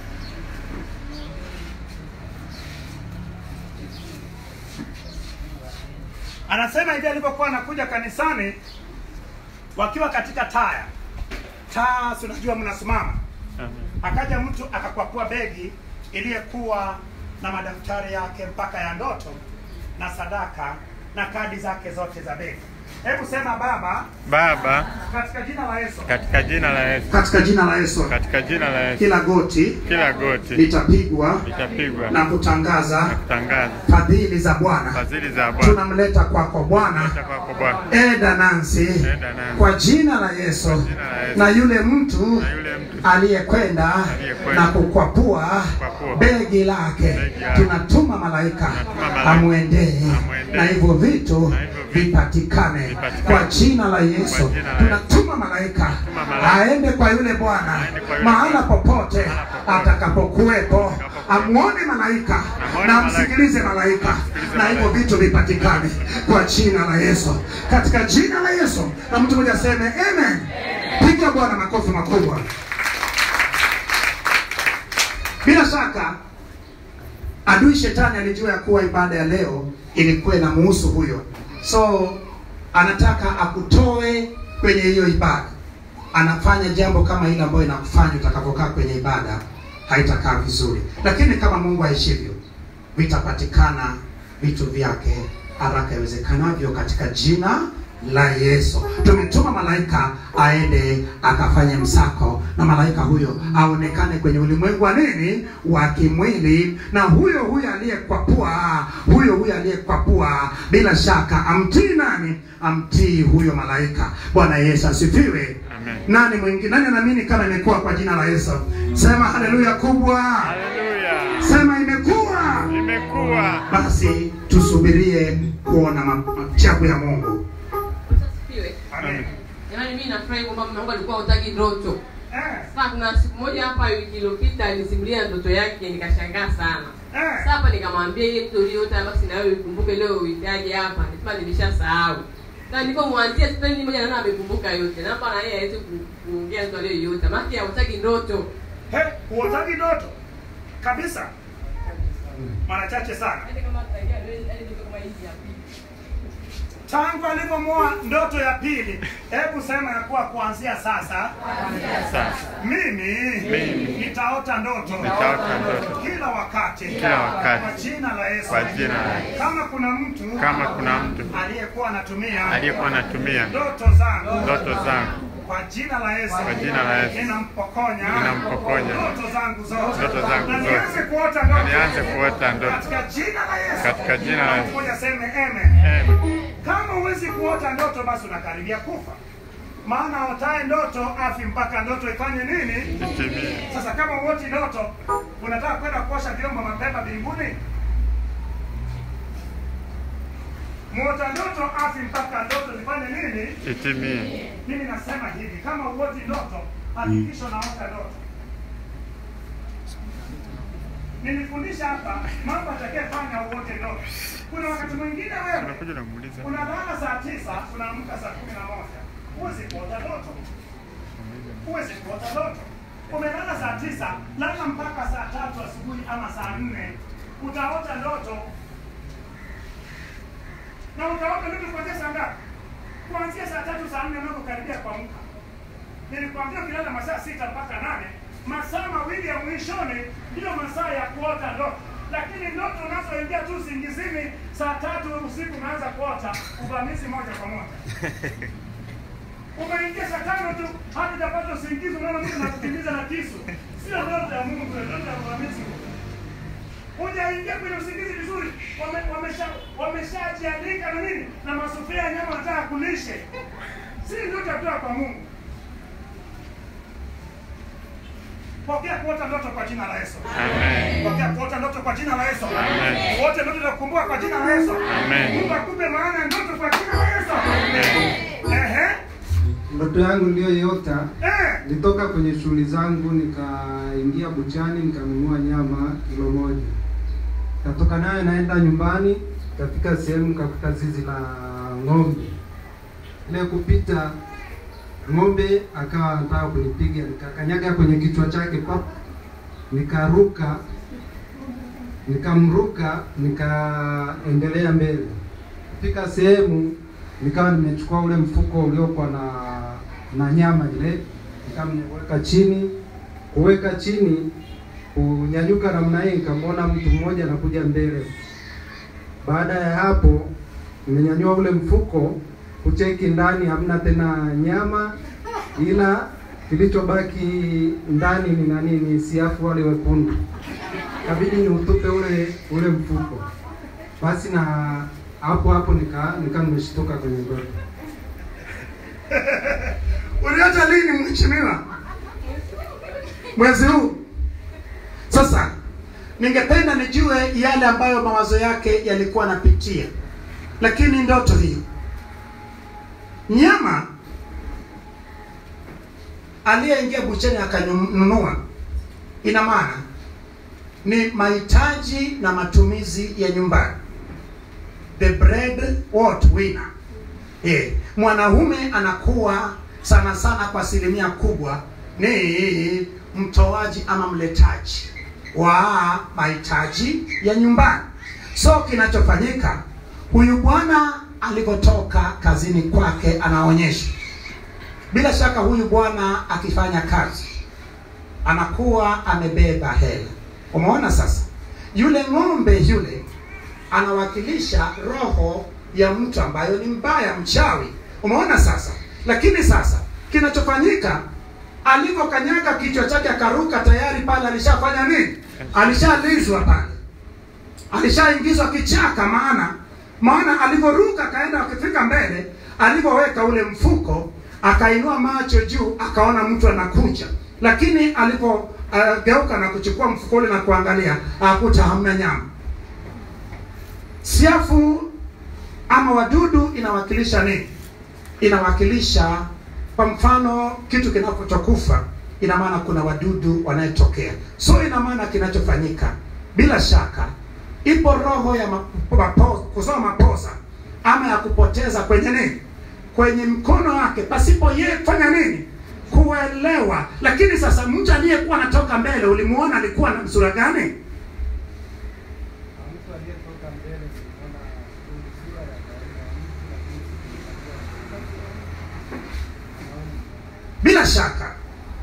Anasema hivi alipokuwa anakuja kanisani wakiwa katika taya. Taa, si unajua mnasimama. Amen. Akaja mtu akakwapua begi iliyekuwa na madaftari yake mpaka ya ndoto na sadaka na kadi zake zote za begi. Hebu sema Baba, Baba, katika jina la Yesu, katika jina la Yesu, Katika jina la Yesu, katika jina la Yesu, kila goti kila goti litapigwa litapigwa na na kutangaza kutangaza fadhili za Bwana. fadhili za Bwana Tunamleta kwako Bwana Leta kwako Bwana. Eda Nancy Eda Nancy. kwa jina la Yesu jina la Yesu. na yule mtu Na yule mtu aliyekwenda Aliyekwenda na kukwapua Kukwapua begi lake, Begi lake. tunatuma malaika Tunatuma malaika. amwendee Amwendee. na hivyo vitu Na hivyo vitu vipatikane vipatikane. kwa jina la Yesu. Kwa jina la Tunatuma malaika Tunatuma malaika. aende kwa yule Bwana Aende kwa yule mahala Bwana. popote Mahala popote. atakapokuwepo, amwone malaika Amwone na malaika. amsikilize malaika, Amsikilize na hivyo malaika. vitu vipatikane kwa jina la Yesu, katika jina la Yesu. Na mtu mmoja aseme amen. Piga Bwana makofi makubwa. Bila shaka adui shetani alijua ya kuwa ibada ya leo ilikuwa inamuhusu huyo so anataka akutoe kwenye hiyo ibada anafanya jambo kama ile ambayo inakufanya utakapokaa kwenye ibada haitakaa vizuri lakini kama mungu aishivyo vitapatikana vitu vyake haraka iwezekanavyo katika jina la yesu tumetuma malaika aende akafanye msako na malaika huyo aonekane kwenye ulimwengu wa nini wa kimwili na huyo huyo aliyekwapua huyo huyo aliyekwapua bila shaka amtii nani amtii huyo malaika bwana yesu asifiwe Amen. nani mwingine nani anaamini kama imekuwa kwa jina la yesu sema haleluya kubwa Haleluya. sema imekuwa Imekuwa. basi tusubirie kuona ma- machagu ya mungu Asifiwe. Amen. Jamani, mimi nafurahi kwamba mume wangu alikuwa hutaki ndoto. Eh, Sasa kuna siku moja hapa wiki iliyopita alinisimulia ndoto yake, nikashangaa sana. eh. Sasa hapa nikamwambia ile ndoto uliyoota basi na wewe ukumbuke leo uitaje hapa. Nisema nimeshasahau. Na nilipomwanzia story moja naona amekumbuka yote. Naomba na yeye aweze ku- kuongea ndoto aliyoiota. Maana hutaki ndoto. He, huotagi ndoto kabisa mara chache sana Hata kama tutaingia ndoto kama hizi hapa. tangu alivyomoa ndoto ya pili hebu sema ya kuwa kuanzia sasa Sasa mimi, Mimi. nitaota ndoto nitaota ndoto kila wakati kila wakati kwa jina la yesu kwa jina la Yesu. kama kuna mtu Kama kuna mtu aliyekuwa anatumia aliyekuwa anatumia ndoto zangu ndoto zangu kwa jina la yesu kwa jina la Yesu ninampokonya ninampokonya ndoto zangu zote Ndoto zangu na zote. nianze kuota na ndoto nianze kuota ndoto katika jina la yesu katika jina la Yesu. Ngoja seme amen Amen. kama huwezi kuota ndoto basi unakaribia kufa maana otae ndoto afi mpaka ndoto ifanye nini Itimie. sasa kama uoti ndoto unataka kwenda kuosha vyombo mapema mbinguni muota ndoto afi mpaka ndoto zifanye nini Itimie. mimi nasema hivi kama uoti ndoto hakikisha unaota ndoto nilifundisha hapa mambo atakayefanya uote ndoto kuna wakati mwingine wewe Unakuja unamuuliza. unalala saa tisa unaamka saa kumi na moja huwezi kuota ndoto huwezi kuota ndoto umelala saa tisa lala mpaka saa tatu asubuhi ama saa nne utaota ndoto na utaota ndoto kuanzia saa ngapi kuanzia saa tatu saa nne unapokaribia kuamka nilikwambia ukilala masaa sita mpaka nane masaa mawili ya mwishoni ndiyo masaa ya kuota ndoto lakini ndoto unazoingia tu usingizini saa tatu usiku unaanza kuota uvamizi moja kwa moja umeingia saa tano tu hadi utapata usingizi unaona mtu anakukimbiza na kisu sio ndoto ya mungu ni ndoto ya uvamizi hujaingia kwenye usingizi vizuri wame- wamesha- wameshajiandika na nini na masufuria ya nyama wanataka kulishe si ndoto ya kutoka kwa mungu pokea kuota ndoto kwa jina la yesu Amen. pokea kuota ndoto kwa jina la yesu Amen. wote ndoto za kukumbuka kwa jina la yesu Amen. mungu akupe maana ya ndoto kwa jina la yesu ehe Ndoto yangu niliyoiota eh nilitoka kwenye shughuli zangu, nikaingia buchani, nikanunua nyama kilo moja, katoka nayo naenda nyumbani, kafika sehemu nikakuta zizi la ng'ombe. Ile kupita ng'ombe akawa anataka kunipiga, nikakanyaga kwenye kichwa chake pap, nikaruka, nikamruka, nikaendelea mbele. Kufika sehemu nikawa nimechukua ule mfuko uliokuwa na na nyama ile, nikawa nimeweka chini. Kuweka chini, kunyanyuka namna hii, nikamwona mtu mmoja anakuja mbele. Baada ya hapo, nimenyanyua ule mfuko kucheki ndani, hamna tena nyama, ila kilichobaki ndani ni nani? Ni siafu wale wekundu. Kabidi ni utupe ule ule mfuko. Basi na hapo hapo nika nika nimeshtuka kwenye ndoto. uliota lini mheshimiwa mwezi huu sasa ningependa nijue yale ambayo mawazo yake yalikuwa anapitia lakini ndoto hiyo nyama aliyeingia bucheni akanunua ina maana ni mahitaji na matumizi ya nyumbani the bread what winner Eh, mwanaume anakuwa sana sana kwa asilimia kubwa ni mtoaji ama mletaji wa mahitaji ya nyumbani. So kinachofanyika, huyu bwana alivyotoka kazini kwake anaonyesha. Bila shaka huyu bwana akifanya kazi anakuwa amebeba hela. Umeona sasa, yule ng'ombe yule anawakilisha roho ya mtu ambayo ni mbaya, mchawi. Umeona sasa, lakini sasa kinachofanyika alivyokanyaga kichwa chake akaruka, tayari pale alishafanya nini? Alishalizwa pale, alishaingizwa kichaka. Maana maana alivyoruka akaenda, akifika mbele, alivyoweka ule mfuko, akainua macho juu, akaona mtu anakuja, lakini alipogeuka na kuchukua mfuko ule na kuangalia, akuta hamna nyama. Siafu ama wadudu inawakilisha nini? Inawakilisha kwa mfano kitu kinapotokufa, ina maana kuna wadudu wanayetokea. So ina maana kinachofanyika, bila shaka ipo roho ya mapo- mapo- kuzoa maposa ama ya kupoteza kwenye nini, kwenye mkono wake, pasipo yeye kufanya nini, kuelewa. Lakini sasa mtu aliyekuwa anatoka mbele, ulimuona alikuwa na sura gani? Mtu aliyetoka mbele niliona sura ya kawaida ya mtu, lakini Bila shaka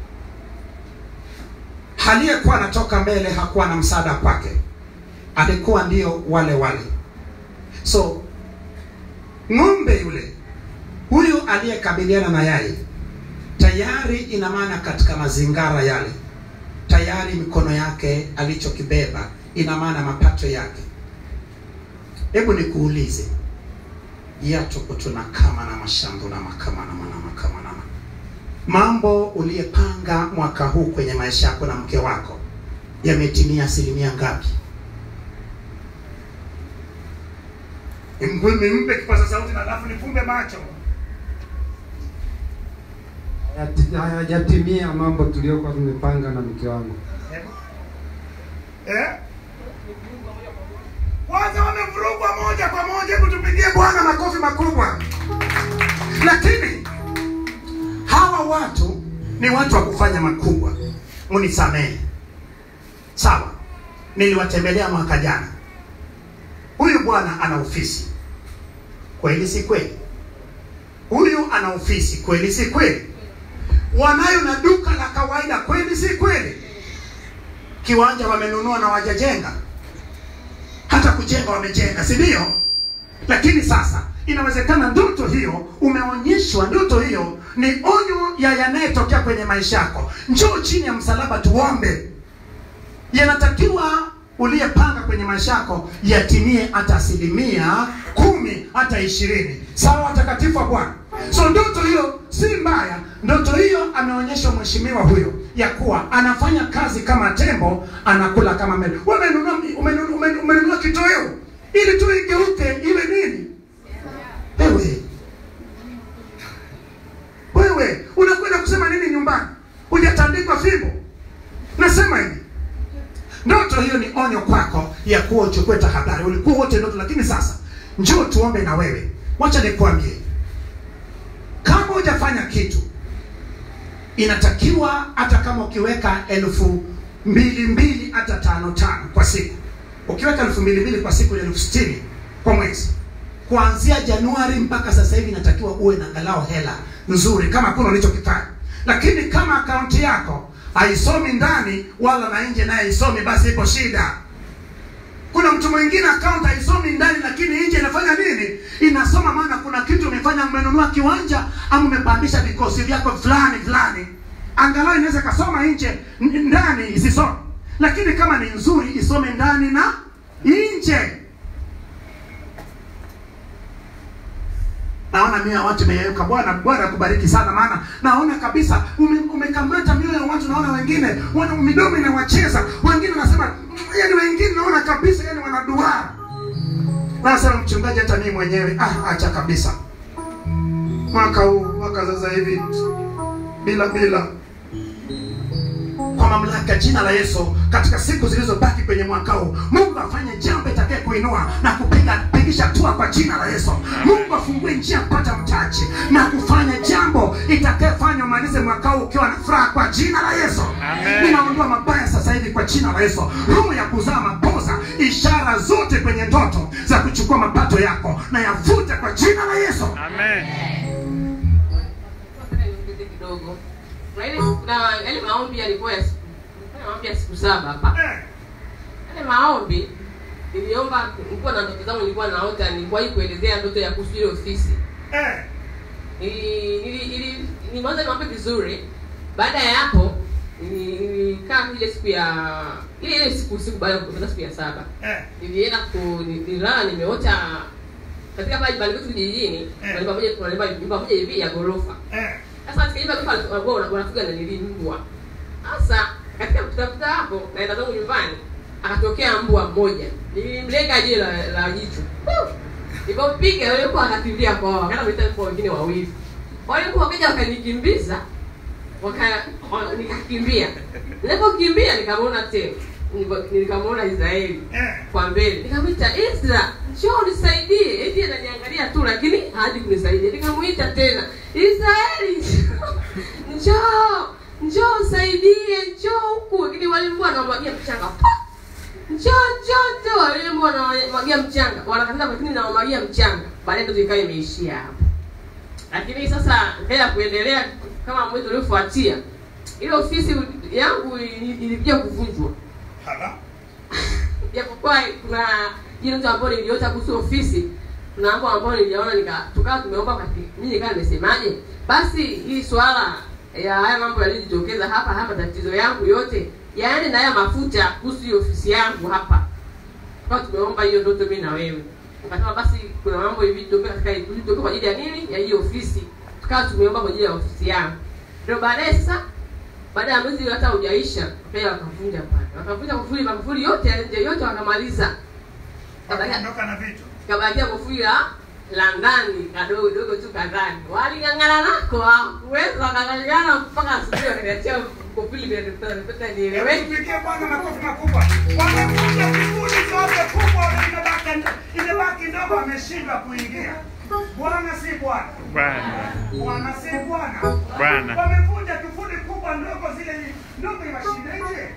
aliyekuwa anatoka mbele hakuwa na msaada kwake, alikuwa ndio wale wale. So ng'ombe yule huyu aliyekabiliana na yeye tayari, ina maana katika mazingara yale tayari mikono yake alichokibeba, ina maana mapato yake. Hebu nikuulize, yatuko tunakama na mashambu na makama na mana makama na ma- mambo uliyepanga mwaka huu kwenye maisha yako na mke wako yametimia asilimia ngapi? Mgwimi mpe kipaza sauti na alafu nifumbe macho. hayati- hayajatimia mambo tuliyokuwa tumepanga na mke wangu. Eh? Kwanza wamevurugwa moja kwa moja, hebu tupigie Bwana makofi makubwa. Lakini hawa watu ni watu wa kufanya makubwa, munisamehe. Sawa, niliwatembelea mwaka jana. Huyu bwana ana ofisi, kweli si kweli? Huyu ana ofisi, kweli si kweli? Wanayo na duka la kawaida, kweli si kweli? Kiwanja wamenunua na wajajenga, hata kujenga wamejenga, si ndio? Lakini sasa inawezekana ndoto hiyo umeonyeshwa, ndoto hiyo ni onyo ya yanayetokea kwenye maisha yako. Njoo chini ya msalaba tuombe. Yanatakiwa uliyepanga kwenye maisha yako yatimie hata asilimia kumi hata ishirini. Sawa, watakatifu wa Bwana. So ndoto hiyo si mbaya. Ndoto hiyo ameonyeshwa mheshimiwa huyo ya kuwa anafanya kazi kama tembo, anakula kama meli. Wewe umenunua umenunua, umenunua, umenunua kitoweo ili tu igeuke iwe nini? Wewe wewe unakwenda kusema nini nyumbani? Hujatandikwa fimbo. Nasema hivi, ndoto hiyo ni onyo kwako ya kuwa uchukue tahadhari. Ulikuwa wote ndoto, lakini sasa njoo tuombe na wewe. Wacha nikwambie, kama hujafanya kitu, inatakiwa hata kama ukiweka elfu mbili mbili hata tano tano kwa siku, ukiweka elfu mbili mbili kwa siku ni elfu sitini kwa mwezi kuanzia Januari mpaka sasa hivi inatakiwa uwe na angalau hela nzuri, kama hakuna ulichokifanya. Lakini kama akaunti yako haisomi ndani wala na nje, naye haisomi, basi ipo shida. Kuna mtu mwingine akaunti haisomi ndani, lakini nje inafanya nini? Inasoma, maana kuna kitu umefanya, umenunua kiwanja ama umepandisha vikosi vyako fulani fulani, angalau inaweza kasoma nje, n- ndani isisome. Lakini kama ni nzuri, isome ndani na nje. naona mioyo ya watu imeyeyuka. Bwana Bwana akubariki sana, maana naona kabisa ume- umekamata mioyo ya watu. Naona wengine wana midomo inawacheza, wengine wanasema yani, wengine naona kabisa yani wanaduara. Nasema mchungaji, hata mimi mwenyewe ah, acha kabisa mwaka huu mwaka sasa hivi bila bila kwa mamlaka ya jina la Yesu katika siku zilizobaki kwenye mwaka huu. Mungu afanye jambo itakaye kuinua na kupiga pigisha hatua kwa jina la Yesu. Mungu afungue njia kupata mtaji na kufanya jambo itakayefanya umalize mwaka huu ukiwa na furaha kwa jina la Yesu. Amen. Ninaondoa mabaya sasa hivi kwa jina la Yesu. Roho ya kuzaa mapoza, ishara zote kwenye ndoto za kuchukua mapato yako na yavute kwa jina la Yesu. Amen. Nataka niongeze kidogo. Kuna ile kuna yale maombi yalikuwa ya siku nilifanya maombi ya siku saba hapa. Eh, Yale maombi niliomba nilikuwa na ndoto zangu nilikuwa naota nilikuwahi kuelezea ndoto ya kuhusu ile ofisi. eh, Nili- nili- nili- nimeanza niombe vizuri. Baada ya hapo nili- nilikaa ile siku ya ile ile siku siku baada ya kumaliza siku ya saba. eh, Nilienda ku ni- nililala nimeota katika pale nyumbani kwetu kijijini, Eh. kuna nyumba moja kuna nyumba nyumba moja hivi ya ghorofa. eh, Sasa katika nyumba ghorofa walikuwa wana- wanafuga na nili mbwa. Sasa katika kutafuta hapo naenda zangu nyumbani akatokea mbwa mmoja. Nilimlenga jiwe la, la jicho. Huh! Nilipopiga yule mbwa akakimbilia kwao, akaenda kuleta mbwa wengine wawili. Wale mbwa wakaja wakanikimbiza waka wa- nikakimbia. Nilipokimbia nikamwona tena. Nilipo- Nikamwona Israeli eh. kwa mbele nikamwita Ezra njoo nisaidie eti ananiangalia tu lakini hadi kunisaidia nikamwita tena Israeli njoo njoo nisaidie njoo huku lakini walikuwa wanamwagia mchanga Pa! njoo njoo njoo walikuwa wanamwagia mchanga wanakatiza lakini nawamwagia mchanga baadaye ndio ikawa imeishia hapo lakini sasa mbele ya kuendelea kama mwezi uliofuatia ile ofisi yangu ili- ilikuja kuvunjwa Hala. japokuwa kuna ile mtu ambao niliota kuhusu ofisi kuna mambo ambayo niliona nika tukawa tumeomba kati mimi nikawa nimesemaje basi hii swala ya haya mambo yaliyojitokeza hapa hapa tatizo yangu yote yaani na haya mafuta kuhusu hiyo ofisi yangu hapa tukawa tumeomba hiyo ndoto mimi na wewe ukasema basi kuna mambo hivi tokea katika tokea kwa ajili ya nini ya hiyo ofisi tukawa tumeomba kwa ajili ya ofisi yangu ndio baadaye sasa baada ya mwezi hata hujaisha wakaja wakavunja pale wakavunja kufuli makufuli yote ya nje yote wakamaliza Kabakia- Wakaondoka na vitu. kabakia kufuli la la ndani kadogo dogo tu kadhani waling'ang'ana nako hawakuweza wakang'ang'ana mpaka asubuhi wakaniachia kufuli vya nipata nieleweke Tupigie Bwana makofi makubwa. Wamevunja kiburi zote kubwa imebaki imebaki ndogo ameshindwa kuingia. Bwana si Bwana. Bwana. Bwana si Bwana. Bwana. Wamevunja kifuri kubwa ndogo zile ndogo inashindaje?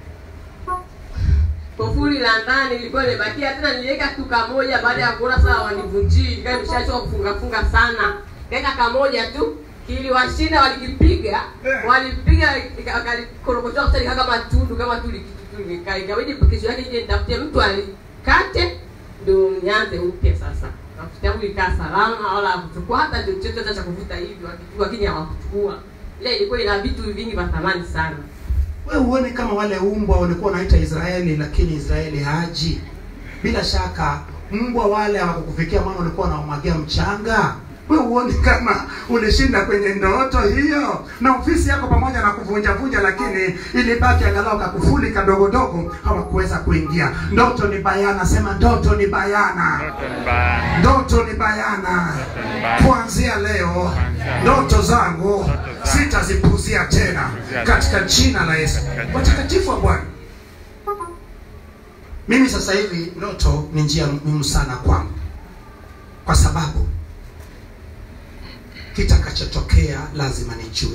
kufuli la ndani ilikuwa imebakia tena niliweka tu kamoja baada ya kuona saa wanivunjii ikawa imeshachoka kufunga funga sana kaeka kamoja tu kiliwashinda walikipiga Eh. walipiga walikorokotoa kusali kama tundu kama tu likitu ikabidi kesho yake ije nitafutie mtu alikate ndio nianze upya sasa mafuta yangu ikaa salama wala hakuchukua hata chochote hata cha kuvuta hivi wakichukua lakini hawakuchukua ile ilikuwa ina vitu vingi vya thamani sana we uone kama wale umbwa walikuwa wanaita Israeli, lakini Israeli haji. Bila shaka mbwa wale hawakukufikia, maana walikuwa wanamwagia mchanga. We uone kama ulishinda kwenye ndoto hiyo, na ofisi yako pamoja na kuvunja vunja, lakini ilibaki angalau kakufuli kadogo dogo, hawakuweza kuingia. Ndoto ni bayana, sema ndoto ni bayana. Ndoto ni baya. Ndoto ni bayana. Kuanzia leo ndoto zangu sitazipuzia tena katika jina la Yesu. Watakatifu wa Bwana, mimi sasa hivi ndoto ni njia muhimu sana kwangu, kwa sababu kitakachotokea lazima nijue.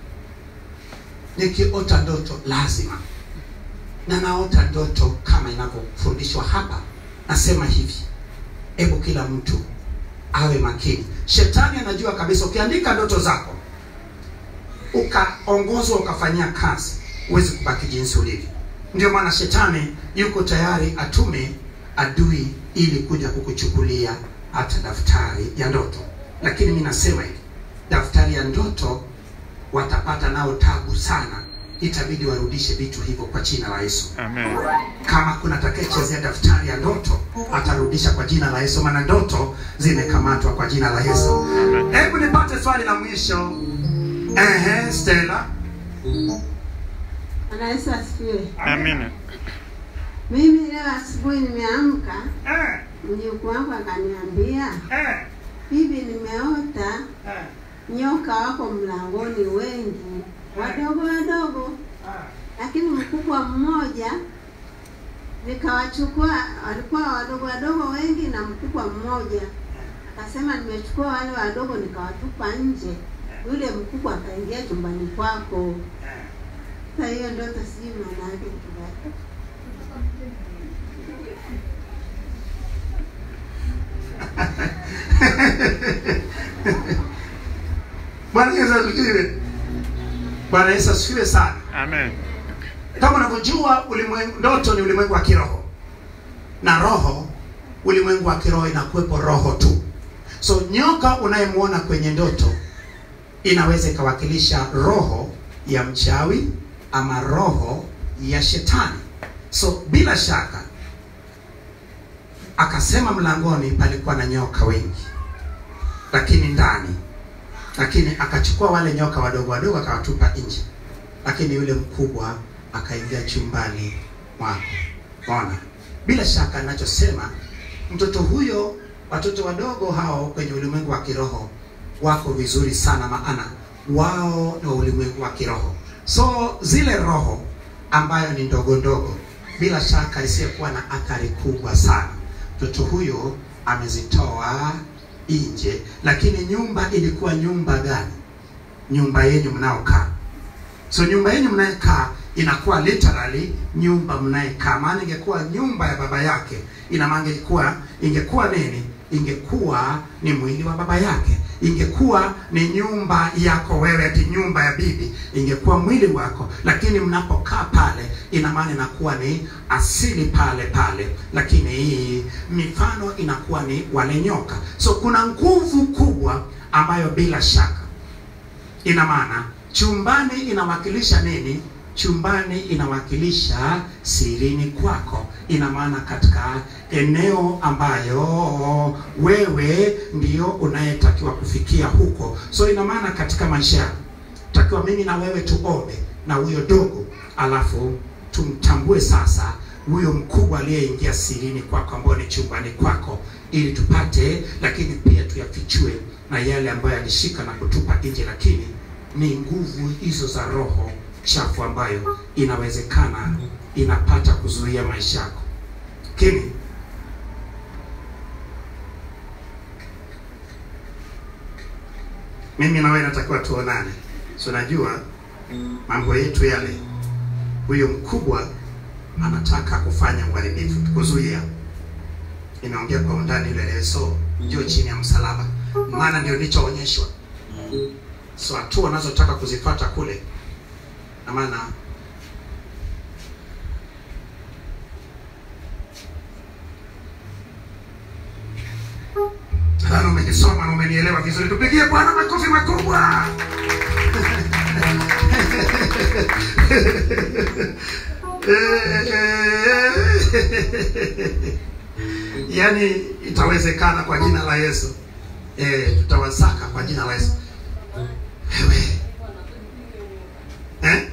Nikiota ndoto lazima na naota ndoto kama inavyofundishwa hapa. Nasema hivi, hebu kila mtu awe makini. Shetani anajua kabisa ukiandika ndoto zako ukaongozwa ukafanyia kazi, huwezi kubaki jinsi ulivyo. Ndio maana shetani yuko tayari atume adui ili kuja kukuchukulia hata daftari ya ndoto. Lakini mimi nasema hivi, daftari ya ndoto watapata nao tabu sana, itabidi warudishe vitu hivyo kwa jina la Yesu Amen. kama kuna atakayechezea daftari ya ndoto atarudisha kwa jina la Yesu, maana ndoto zimekamatwa kwa jina la Yesu. Hebu nipate swali la mwisho. Ehe, Stella. Bwana Yesu asifiwe. Amina. Mimi leo asubuhi nimeamka, Eh, mjukuu wangu akaniambia, eh, bibi, nimeota eh, nyoka wako mlangoni wengi, wadogo wadogo, ah, lakini mkubwa mmoja nikawachukua, walikuwa wadogo wadogo wengi na mkubwa mmoja. Akasema nimechukua wale wadogo nikawatupa nje, yule mkubwa akaingia chumbani kwako. Sasa hiyo ndoto sijui maana yake kitu gani. Bwana Yesu asifiwe. Bwana Yesu asifiwe sana. Amen. Kama unavyojua ulimwengu, ndoto ni ulimwengu wa kiroho, na roho, ulimwengu wa kiroho inakuwepo roho tu. So nyoka unayemwona kwenye ndoto inaweza ikawakilisha roho ya mchawi ama roho ya shetani. So bila shaka akasema mlangoni palikuwa na nyoka wengi, lakini ndani, lakini akachukua wale nyoka wadogo wadogo akawatupa nje, lakini yule mkubwa akaingia chumbani mwako. Ona, bila shaka ninachosema, mtoto huyo, watoto wadogo hao kwenye ulimwengu wa kiroho wako vizuri sana, maana wao ni wa ulimwengu wa kiroho. So zile roho ambayo ni ndogo ndogo, bila shaka isiyokuwa na athari kubwa sana, mtoto huyo amezitoa nje. Lakini nyumba ilikuwa nyumba gani? Nyumba yenu mnaokaa. So nyumba yenu mnayekaa inakuwa literally nyumba mnayekaa, maana ingekuwa nyumba ya baba yake, ina maana ingekuwa ingekuwa nini? Ingekuwa ni mwili wa baba yake, ingekuwa ni nyumba yako wewe, ati nyumba ya bibi, ingekuwa mwili wako. Lakini mnapokaa pale, ina maana inakuwa ni asili pale pale, lakini hii mifano inakuwa ni wale nyoka. So kuna nguvu kubwa ambayo bila shaka ina maana chumbani inawakilisha nini? Chumbani inawakilisha sirini kwako, ina maana katika eneo ambayo wewe ndio unayetakiwa kufikia huko. So ina maana katika maisha yako takiwa mimi na wewe tuombe na huyo dogo, alafu tumtambue sasa huyo mkubwa aliyeingia sirini kwako, ambao ni chumbani kwako, ili tupate, lakini pia tuyafichue na yale ambayo alishika na kutupa nje, lakini ni nguvu hizo za roho chafu ambayo inawezekana inapata kuzuia maisha yako. Lakini mimi na wewe natakiwa tuonane, so najua mambo yetu yale, huyo mkubwa anataka kufanya uharibifu, kuzuia. Inaongea kwa undani ile leo, so njoo chini ya msalaba, maana ndio nilichoonyeshwa so hatua unazotaka kuzipata kule na maana Nadhani umenisoma na umenielewa vizuri. Tupigie Bwana makofi makubwa. Yaani itawezekana kwa jina la Yesu. Eh, tutawasaka kwa jina la Yesu. Wewe. Eh?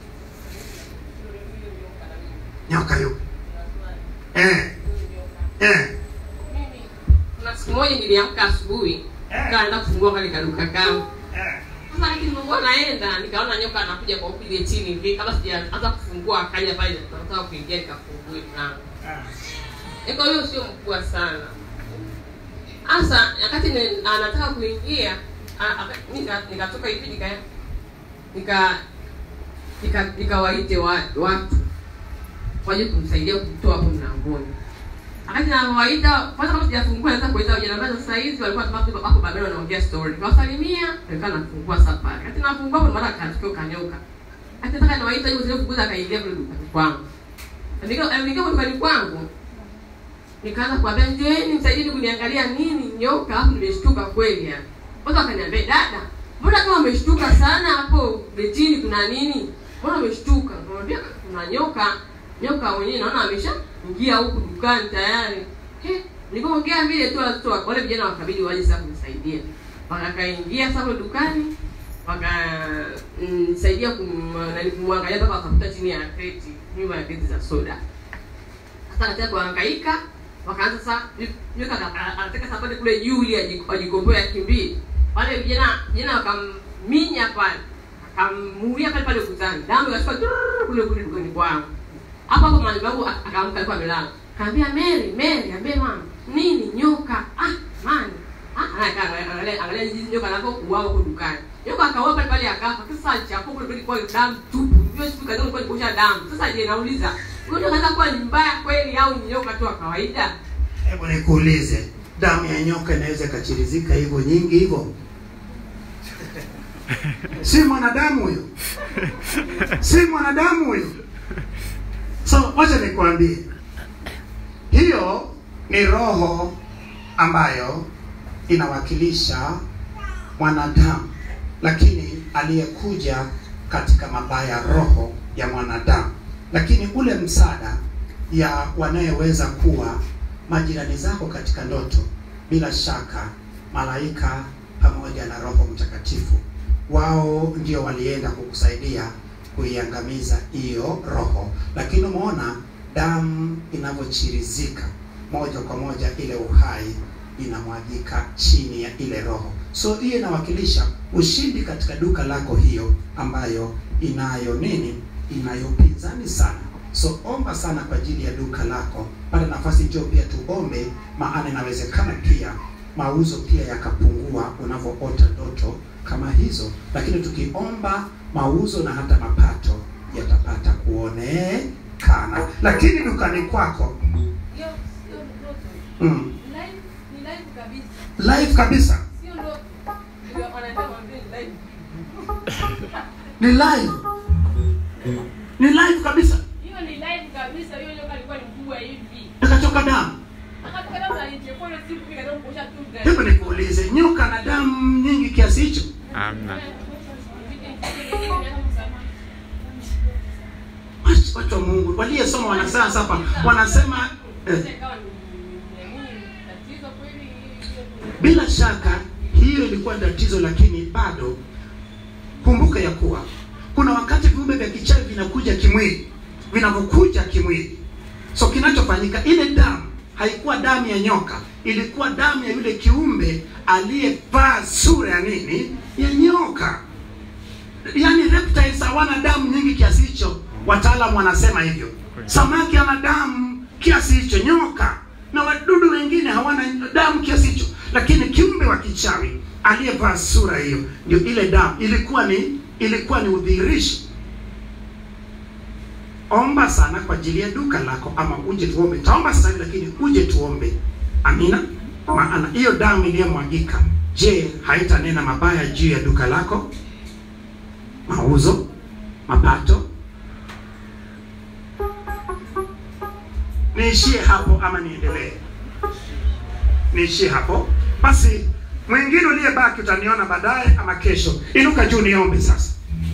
Nyoka yupo. Eh. Eh. Kuna siku moja niliamka asubuhi nikaenda kufungua kale kaduka kangu. Sasa nikifungua naenda nikaona nyoka anakuja kwa huku ile chini hivi kabla sijaanza kufungua akaja pale nataka kuingia nikafungue mlango. Eko hiyo sio mkubwa sana. Sasa wakati ni- anataka kuingia a- aka- nika- nikatoka hivi nika nika nika nikawaite wa, watu waje kumsaidia kumtoa hapo mlangoni. Wakati nawaita kwanza, kama sijafungua naweza kuita vijana ambao sasa hizi walikuwa tu wako wako babeli wanaongea story. Nikawasalimia, nilikuwa nafungua safari. Wakati nafungua hapo mara katukio kanyoka. Hata nataka niwaita hiyo zile kuguza akaingia kule dukani kwangu. Nika nika dukani kwangu. Nikaanza kuambia njoeni msaidini kuniangalia nini nyoka hapo nimeshtuka kweli yani. Kwanza akaniambia dada, mbona kama umeshtuka sana hapo betini kuna nini? Mbona umeshtuka? Nikamwambia kuna nyoka. Nyoka mwenyewe naona ameshaingia huku dukani tayari. He, nilipoongea vile tu watoto wa- wale vijana wakabidi waje sasa kunisaidia. Wakaingia sasa kule dukani wakanisaidia kum, nani kumwangalia mpaka wakakuta chini ya kreti, nyuma ya kreti za soda. Sasa katika kuhangaika wakaanza sasa nyoka aka- anataka sasa pale kule juu ili aji- ajikomboe akimbie. Wale vijana vijana wakamminya pale. Akamuulia pale pale ukutani. Damu ikashuka tururu, kule kule kule dukani kwangu hapo hapo mwalimu wangu ak- akaamka alikuwa amelala kaambia Mary Mary ambie mama nini nyoka ah mani ah anakaa angalia angalia jinsi nyoka anako kuwao huko dukani nyoka akawa pale pale akafa sasa chapo kule kule kwa damu tupu hiyo siku kadhaa ilikuwa ikosha damu sasa je nauliza huyo nyoka anaweza kuwa ni mbaya kweli au ni nyoka tu wa kawaida Hebu nikuulize, damu ya nyoka inaweza ikachirizika hivyo nyingi hivyo? Si mwanadamu huyo, si mwanadamu huyo. So wacha nikwambie, hiyo ni roho ambayo inawakilisha mwanadamu, lakini aliyekuja katika mabaya roho ya mwanadamu, lakini ule msaada ya wanayeweza kuwa majirani zako katika ndoto, bila shaka malaika pamoja na Roho Mtakatifu, wao ndio walienda kukusaidia kuiangamiza hiyo roho. Lakini umeona damu inavyochirizika moja kwa moja, ile uhai inamwagika chini ya ile roho. So hiyo inawakilisha ushindi katika duka lako hiyo ambayo inayo nini, inayopinzani sana. So omba sana kwa ajili ya duka lako, pata nafasi njoo pia tuombe, maana inawezekana pia mauzo pia yakapungua unavyoota ndoto kama hizo, lakini tukiomba mauzo na hata mapato yatapata kuonekana. Lakini dukani kwako hiyo sio ndoto mm, live ni live kabisa live kabisa sio ndoto ndio wanataka waambie ni live ni live, ni live kabisa, hiyo ni live kabisa hiyo nyoka alikuwa ni mkubwa hivi akachoka damu. akatoka damu na nilichukua ile siku kile ndio kuosha tu gari Hebu nikuulize, nyoka na damu nyingi kiasi hicho? Amna. Watu- Watu wa Mungu waliyesoma wanasayansi hapa wanasema eh, bila shaka hiyo ilikuwa tatizo, lakini bado kumbuka ya kuwa kuna wakati viumbe vya kichawi vinakuja kimwili, vinavyokuja kimwili. So kinachofanyika, ile damu haikuwa damu ya nyoka, ilikuwa damu ya yule kiumbe aliyevaa sura ya nini, ya nyoka. Yaani reptiles hawana damu nyingi kiasi hicho, wataalamu wanasema hivyo. Samaki ana damu kiasi hicho, nyoka na wadudu wengine hawana damu kiasi hicho, lakini kiumbe wa kichawi aliyevaa sura hiyo, ndio ile damu ilikuwa ni ilikuwa ni udhihirisho. Omba sana kwa ajili ya duka lako, ama uje tuombe. Taomba sasa hivi, lakini uje tuombe. Amina. Maana hiyo damu iliyomwagika, je, haitanena mabaya juu ya duka lako? Mauzo, mapato, niishie hapo ama niendelee? Niishie hapo basi. Mwingine uliyebaki utaniona baadaye ama kesho. Inuka juu niombe sasa,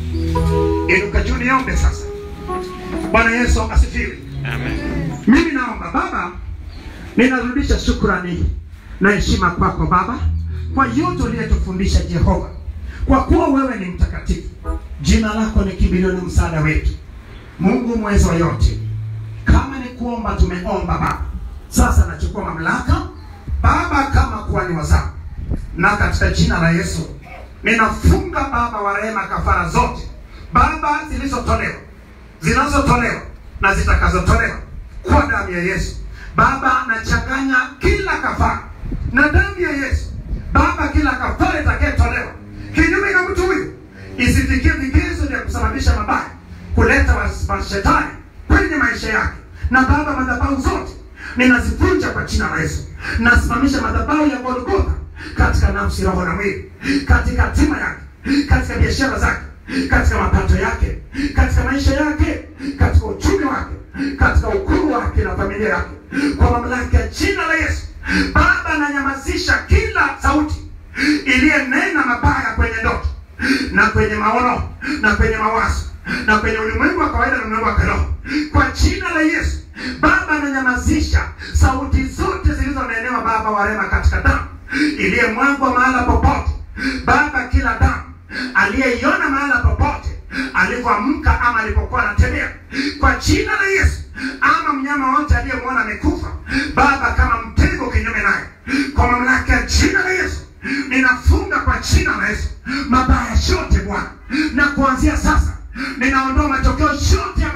inuka juu niombe sasa. Bwana Yesu asifiwe. Amen. Mimi naomba Baba, ninarudisha shukrani na heshima kwako Baba kwa yote uliyotufundisha Jehova, kwa kuwa wewe ni mtakatifu. Jina lako ni kimbilio na msaada wetu, Mungu mweza wa yote. Kama ni kuomba, tumeomba Baba. Sasa nachukua mamlaka Baba kama kuhani wa zamu, na katika jina la Yesu ninafunga Baba wa rehema kafara zote Baba zilizotolewa zinazotolewa na zitakazotolewa kwa damu ya Yesu. Baba, nachanganya kila kafara na damu ya Yesu. Baba, kila kafara itakayetolewa kinyume na mtu huyu isifikie vigezo vya kusababisha mabaya, kuleta was- mashetani kwenye maisha yake. Na Baba, madhabahu zote ninazivunja kwa jina la Yesu. Nasimamisha madhabahu ya Golgotha katika nafsi, roho na mwili, katika hatima yake, katika biashara zake, katika mapato yake, katika maisha yake, katika uchumi wake, katika ukuu wake na familia yake, kwa mamlaka ya jina la Yesu. Baba, nanyamazisha kila sauti iliyenena mabaya kwenye ndoto na kwenye maono na kwenye mawazo na kwenye ulimwengu wa kawaida na ulimwengu wa kiroho kwa jina la Yesu. Baba, ananyamazisha sauti zote zilizonenewa Baba wa rehema katika damu iliyemwagwa mahala popote Baba, kila damu aliyeiona mahala popote alivyoamka ama alipokuwa anatembea kwa jina la Yesu, ama mnyama wote aliyemwona amekufa Baba, kama mtego kinyume naye, kwa mamlaka ya jina la Yesu ninafunga kwa jina la Yesu mabaya yote Bwana, na kuanzia sasa ninaondoa matokeo yote ya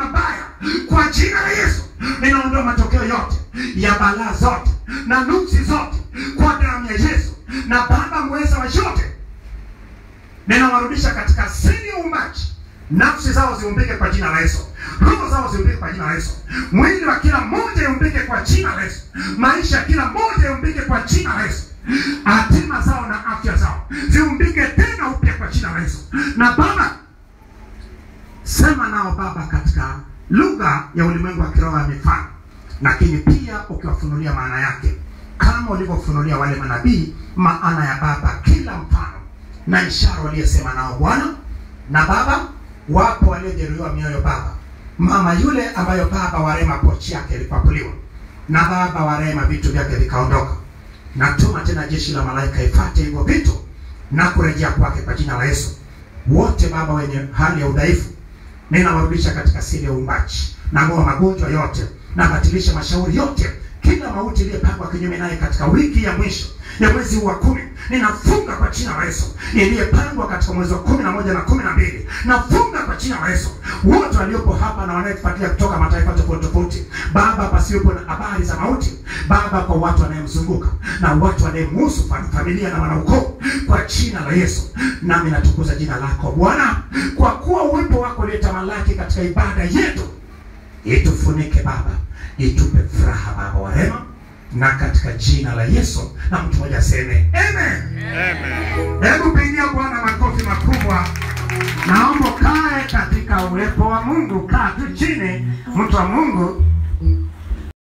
kwa jina la Yesu ninaondoa matokeo yote ya balaa zote na nuksi zote kwa damu ya Yesu, na Baba mweza wa yote ninawarudisha katika asili ya uumbaji. Nafsi zao ziumbike kwa jina la Yesu, roho zao ziumbike kwa jina la Yesu, mwili wa kila mmoja iumbike kwa jina la Yesu, maisha ya kila mmoja iumbike kwa jina la Yesu, hatima zao na afya zao ziumbike tena upya kwa jina la Yesu. Na Baba, sema nao Baba katika lugha ya ulimwengu wa kiroho ya mifano, lakini pia ukiwafunulia maana yake kama ulivyofunulia wale manabii maana ya Baba, kila mfano na ishara waliyesema nao Bwana. Na Baba, wapo waliojeruhiwa mioyo Baba, mama yule ambayo Baba warema pochi yake ilipapuliwa, na Baba warema vitu vyake vikaondoka. Natuma tena jeshi la malaika ifate hivyo vitu na kurejea kwake kwa jina la Yesu. Wote Baba wenye hali ya udhaifu ninawarudisha katika siri ya uumbaji, nang'oa magonjwa yote, nabatilisha mashauri yote, kila mauti iliyopangwa kinyume naye katika wiki ya mwisho ya mwezi huu wa kumi ninafunga kwa jina la Yesu. Iliyepangwa katika mwezi wa kumi na moja na kumi na mbili nafunga kwa jina la Yesu. Wote waliopo hapa na wanayetufuatilia kutoka mataifa tofauti tofauti, Baba, pasiwepo na habari za mauti Baba, kwa watu wanayemzunguka na watu wanayemhusu, fam- familia na wanaukoo, kwa jina la Yesu. Nami natukuza jina lako Bwana, kwa kuwa uwepo wako uliyetamalaki katika ibada yetu itufunike Baba, itupe furaha Baba wa rehema, na katika jina la Yesu, na mtu mmoja aseme amen. Hebu pigia Bwana makofi makubwa. Naomba kae katika uwepo wa Mungu, kaa tu chini, mtu wa Mungu,